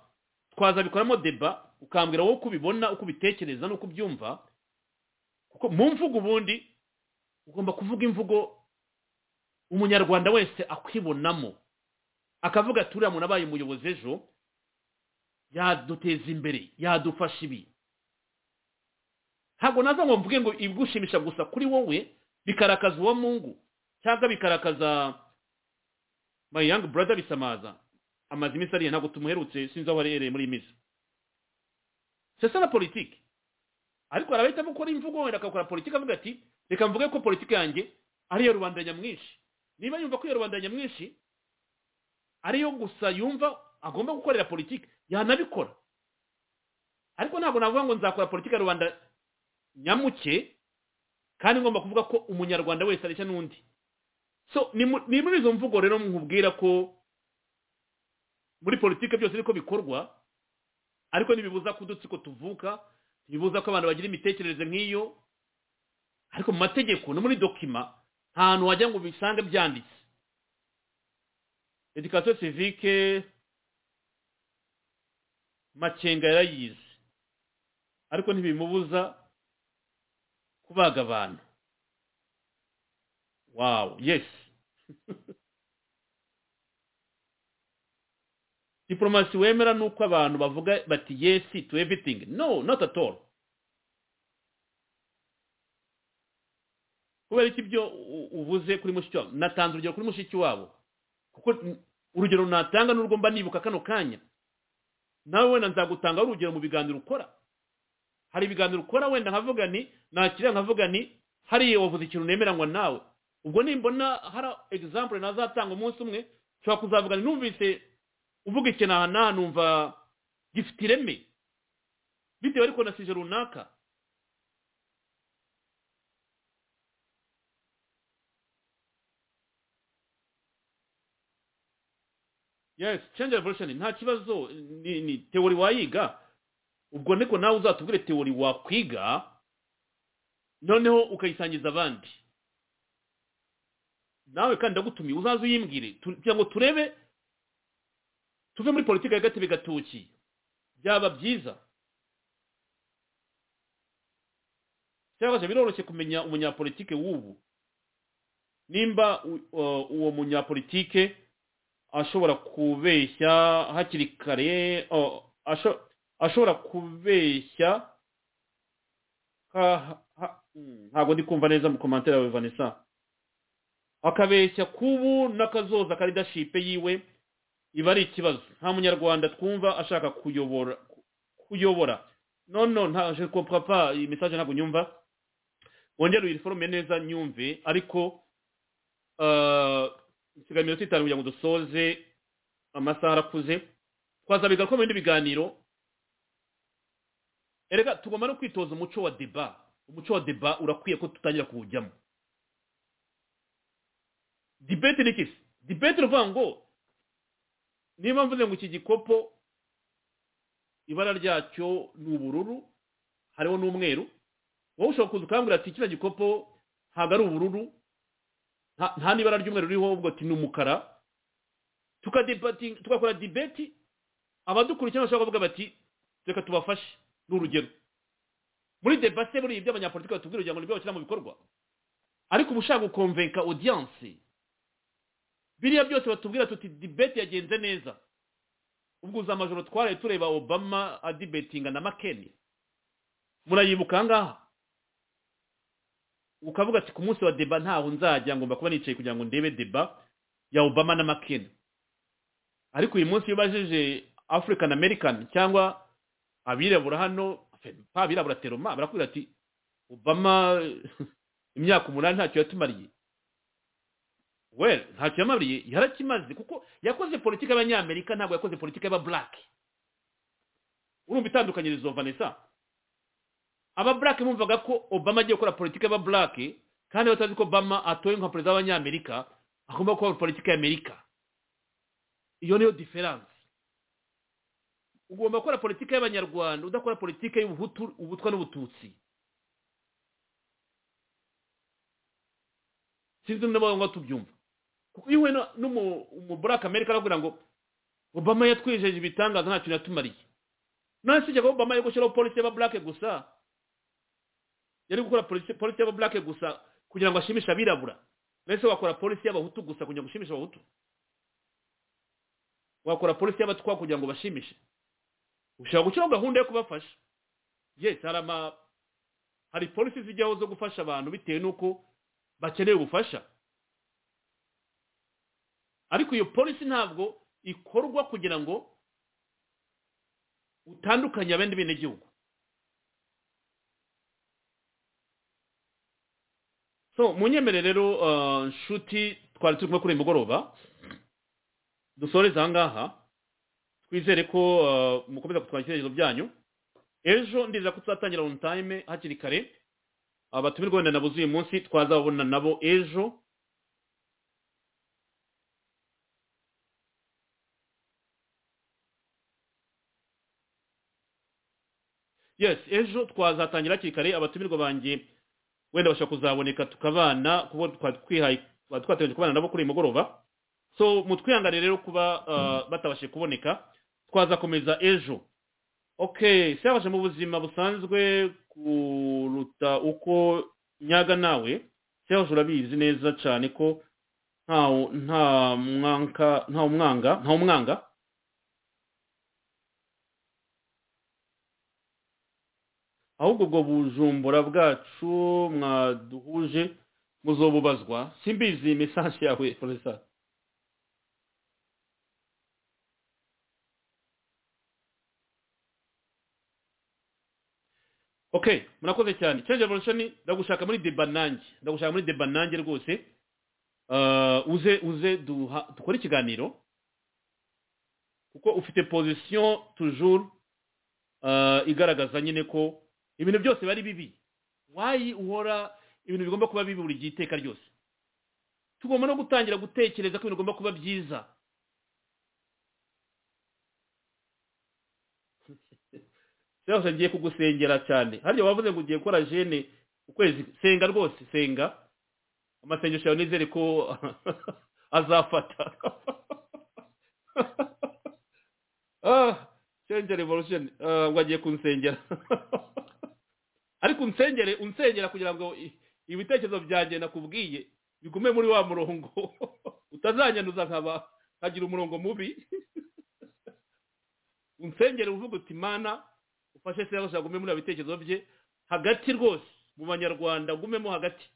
twazabikoramo deba ukambwira wowe uko ubibona uko ubitekereza n'uko ubyumva kuko mu mvugo ubundi ugomba kuvuga imvugo umunyarwanda wese akwibonamo akavuga ati uriya muntu abaye umuyobozi ejo yaduteza imbere yadufasha ibi ntabwo naza ngo mvuge ngo ibigushimisha gusa kuri wowe bikarakaza uwo mungu cyangwa bikarakaza my young brother bisamaza amaze iminsi ariye ntabwo tumuherutse sinzi aho aherereye muri iyi minsi c'est ça la politique ariko hari abahitamo gukora imvugo wenda agakora politiki avuga ati reka mvuge ko politiki yanjye ari iya rubanda nyamwinshi niba yumva ko iyo rubanda nyamwinshi ariyo gusa yumva agomba gukorera politiki yanabikora ariko ntabwo navuga ngo nzakora politiki ya rubanda nyamuke kandi ngomba kuvuga ko umunyarwanda wese areshya n'undi so ni mu- ni muri izo mvugo rero nkubwira ko muri politiki byose niko bikorwa ariko ntibibuza ko udutsiko tuvuka ntibibuza ko abantu bagira imitekerereze nk'iyo ariko mu mategeko no muri dokima nta hantu wajya ngo bisange byanditse education civique makenga yarayize ariko ntibimubuza kubaga abantu wawu yesi diplomasi wemera ni uko abantu bavuga bati yesi to everything no not at all kubera iki ibyo u- uvuze kuri mushiki wabo natanze urugero kuri mushiki wabo kuko n- urugero natanga n'urwo mba nibuka kano kanya nawe wenda nzagutanga urugero mu biganiro ukora hari ibiganiro ukora wenda nkavuga ni nakira nkavuga ni hariya wavuze ikintu nemeranywa nawe ubwo nimbona hari example nazatanga umunsi umwe nshobora kuzavuga ni numvise uvuga ikintu aha n'aha numva gifite ireme bitewe ariko na sije runaka yes change revolution nta kibazo ni, ni teori wayiga ubwo niko nawe uzatubwire teori wakwiga noneho ukayisangiza abandi nawe kandi ndagutumiye uzaze uyimbwire tu- kugira ngo turebe tuve muri politiki ya gatebe gatoki byaba byiza cyangwa se biroroshye kumenya umunyapolitike w'ubu nimba u- uh, uwo munyapolitike ashobora kubeshya hakiri kare uh, asho- ashobora kubeshya ha- ha- mm, ntabwo ndi kumva neza mu komantere yawe vanessa akabeshya kubu n'akazoza ka leadership yiwe iba ari ikibazo nta munyarwanda twumva ashaka kuyobora kuyobora no no nta je comprends pas iyi message ntabwo nyumva wongere uyiforome neza nyumve ariko euh, nsigaye iminota itanu kugira ngo dusoze amasaha arakuze twazabiga ko mu bindi biganiro erega tugomba no kwitoza umuco wa deba umuco wa deba urakwiye ko tutangira kuwujyamo debate ni iki debate ni ukuvuga ngo niba mvuze ngo iki gikopo ibara ryacyo ni ubururu hariho n'umweru wowe ushobora kuza ukambwira ati kino gikopo ntabwo ari ubururu nta- nta n'ibara ry'umweru ririho ubwo ati ni umukara tukadebatinga tugakora dibeti abadukurikira bashobora kuvuga bati reka tubafashe ni urugero muri debase buriya ibyo abanyapolitiki batubwira kugira ngo nibyo bashyira mu bikorwa ariko uba ushaka gukomvenka odiyanse biriya byose batubwira tuti dibeti yagenze neza ubwo uza amajoro twaraye tureba obama adibetinga na makeni murayibuka aha ngaha ukavuga ati ku munsi wa deba ntaho nzajya ngomba kuba nicaye kugira ngo ndebe deba ya obama na makeni ariko uyu munsi iyo ubajije african american cyangwa abirabura hano pa abirabura teroma barakubwira ati obama imyaka umunani ntacyo yatumariye well ntacyo yamariye yarakimaze kuko yakoze politiki y'abanyamerika ntabwo yakoze politiki y'ababurake urumva itandukanyirizo vanessa ababurake bumvaga ko obama agiye gukora politiki y'ababurake kandi batazi ko obama atoye nka perezida w'abanyamerika agomba gukora politiki y'amerika iyo niyo diferanse ugomba gukora politiki y'abanyarwanda udakora politiki y'ubuhutu ubutwa n'ubututsi sinzi niba ngo tubyumva kuko iyo uhuye na- n'umu- umuburake amerika aravuga ngo obama yatwijeje ibitangaza nta kintu yatumariye none si ko obama yari gushyiraho polisi y'ababurake gusa yari gukora polisi polisi y'ababurake gusa kugira ngo ashimishe abirabura mbese wakora polisi y'abahutu gusa kugira ngo ushimishe abahutu wakora polisi y'abatwa kugira ngo bashimishe ushobora gushyiraho gahunda yo kubafasha yes hari ama hari polisi zijyaho zo gufasha abantu bitewe n'uko bakeneye ubufasha ariko iyo polisi ntabwo ikorwa kugira ngo utandukanye abandi benegihugu so munyemere rero uh, nshuti twari turimo kuri uyu mugoroba dusoreze aha ngaha twizere ko eh, mukomeza kutwara ibitekerezo byanyu ejo ndizera ko tuzatangira on time hakiri kare abatumirwa wenda nabuze uyu munsi twazababona nabo ejo yes ejo twazatangira hakiri kare abatumirwa banjye wenda bashobora kuzaboneka tukabana kuko twari twihaye twari twateganyije kubana nabo kuri uyu mugoroba so mutwihanganire rero kuba uh, batabashije kuboneka twazakomeza ejo okay siyabasha mu buzima busanzwe kuruta uko nyaga nawe siyabasha urabizi neza cyane ko nta nta mwanka nta umwanga nta umwanga ahubwo ubwo bujumbura bwacu mwaduhuje muzobubazwa simbizi message yawe professor okay murakoze cyane change evolution ndagushaka muri deba nanjye ndagushaka muri deba nanjye rwose uh, uze uze duha dukore ikiganiro kuko ufite position toujours uh, igaragaza nyine ko ibintu byose bari bibi why uhora ibintu bigomba kuba bibi buri gihe iteka ryose tugomba no gutangira gutekereza ko ibintu bigomba kuba byiza byose ngiye kugusengera cyane harya wavuze ngo ugiye gukora jene ukwezi senga rwose senga amasengesho yawe nizere ko azafata ah change revolution Ah, ngo agiye kunsengera ariko unsengere unsengera kugira ngo i- ibitekerezo byanjye nakubwiye bigume muri wa murongo utazanyanduza nkaba nkagira umurongo mubi unsengere uvuga uti mana ufashe se yose agume muri bitekerezo bye hagati rwose mu banyarwanda gumemo hagati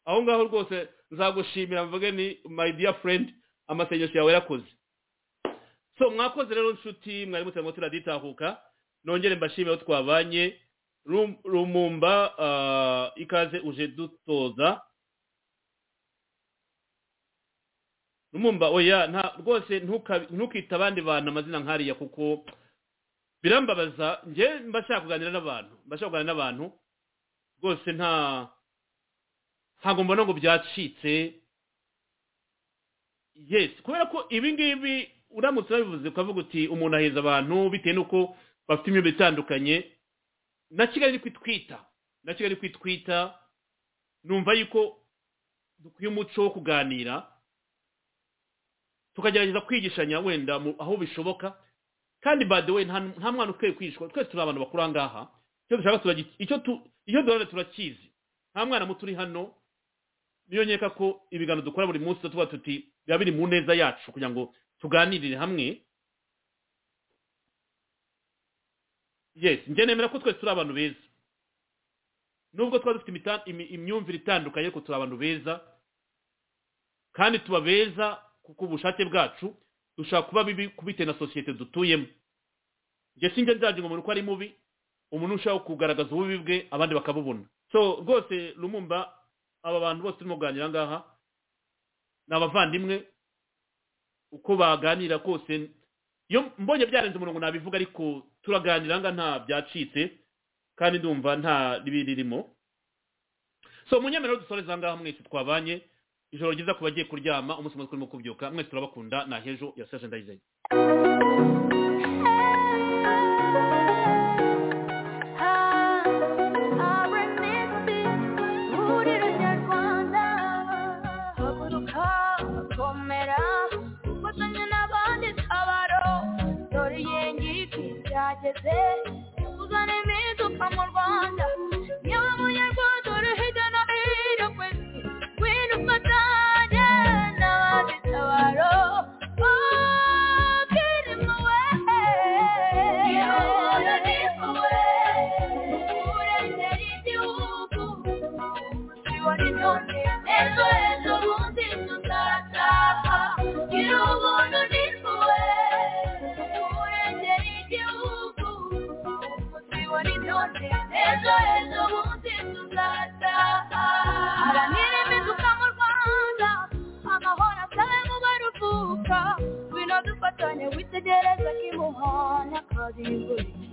aho ngaho rwose nzagushimira mvuge ni my dear friend amasengesho yawe yarakoze so mwakoze rero nshuti mwari mutarimo turaditahuka nongere mbashimire aho twabanye Rum- rumumba ah, ikaze uje dutoza rumumba oya nta rwose ntuka- ntukite abandi bantu amazina nk'ariya kuko birambabaza njye mba nshaka kuganira n'abantu mba nshaka kuganira n'abantu rwose nta ntabwo mbona ngo byacitse yes kubera ko ibi ngibi uramutse unabivuze ukavuga uti umuntu aheza abantu bitewe n'uko bafite imyumvire itandukanye na kigali ni kwitwita na kigali ni kwitwita numva yuko dukwiye umuco wo kuganira tukagerageza kwigishanya wenda mu- aho bishoboka kandi by the way nta nta mwana ukwiye kwishwa twese turi abantu bakuru aha ngaha icyo dushaka turagiti icyo tu icyo duhora turakizi nta mwana muto uri hano niyo nkeka ko ibiganiro dukora buri munsi tuba tuti biba biri mu neza yacu kugira ngo tuganirire hamwe yes njye nemera ko twese turi abantu beza nubwo twaba dufite imita- imi- imyumvire itandukanye ariko turi abantu beza kandi tuba beza kuko ubushake bwacu dushaka kuba bibi kubitewe na sosiyete dutuyemo njye sinjya nzajya ngo umuntu uko ari mubi umuntu ushaka kugaragaza ububi bwe abandi bakabubona so rwose rumumba aba bantu bose turimo kuganira aha ngaha ni abavandimwe uko baganira kose iyo mbonye byarenze umurongo nabivuga ariko turaganira aha ngaha nta byacitse kandi ndumva nta ribi ririmo so munyemerero dusoreza aha ngaha mwese twabanye ijoro ryiza ku bagiye kuryama umunsi mwiza kurimo kubyuka mwese turabakunda na hejo ya serge ndayizeye ihuriro nyarwanda haguruka komera ufatanye n'abandi tabaro dore iyengiki byageze uzane impinduka mu rwanda yewe munyarwanda uri hirya no hino ku isi ngwino ufatanye n'abandi tabaro Oh, Kirima we. Gihora n'impuhwe, kurengera igihugu siwari none ejo ejo bundi tuzataha gira ubuntu n'impuhwe kurengera igihugu siwari none ejo ejo bundi tuzataha haranira impinduka mu rwanda amahoro asabe mu baruhuka ngwino dufatanye wite gereza kimuhana kazimburi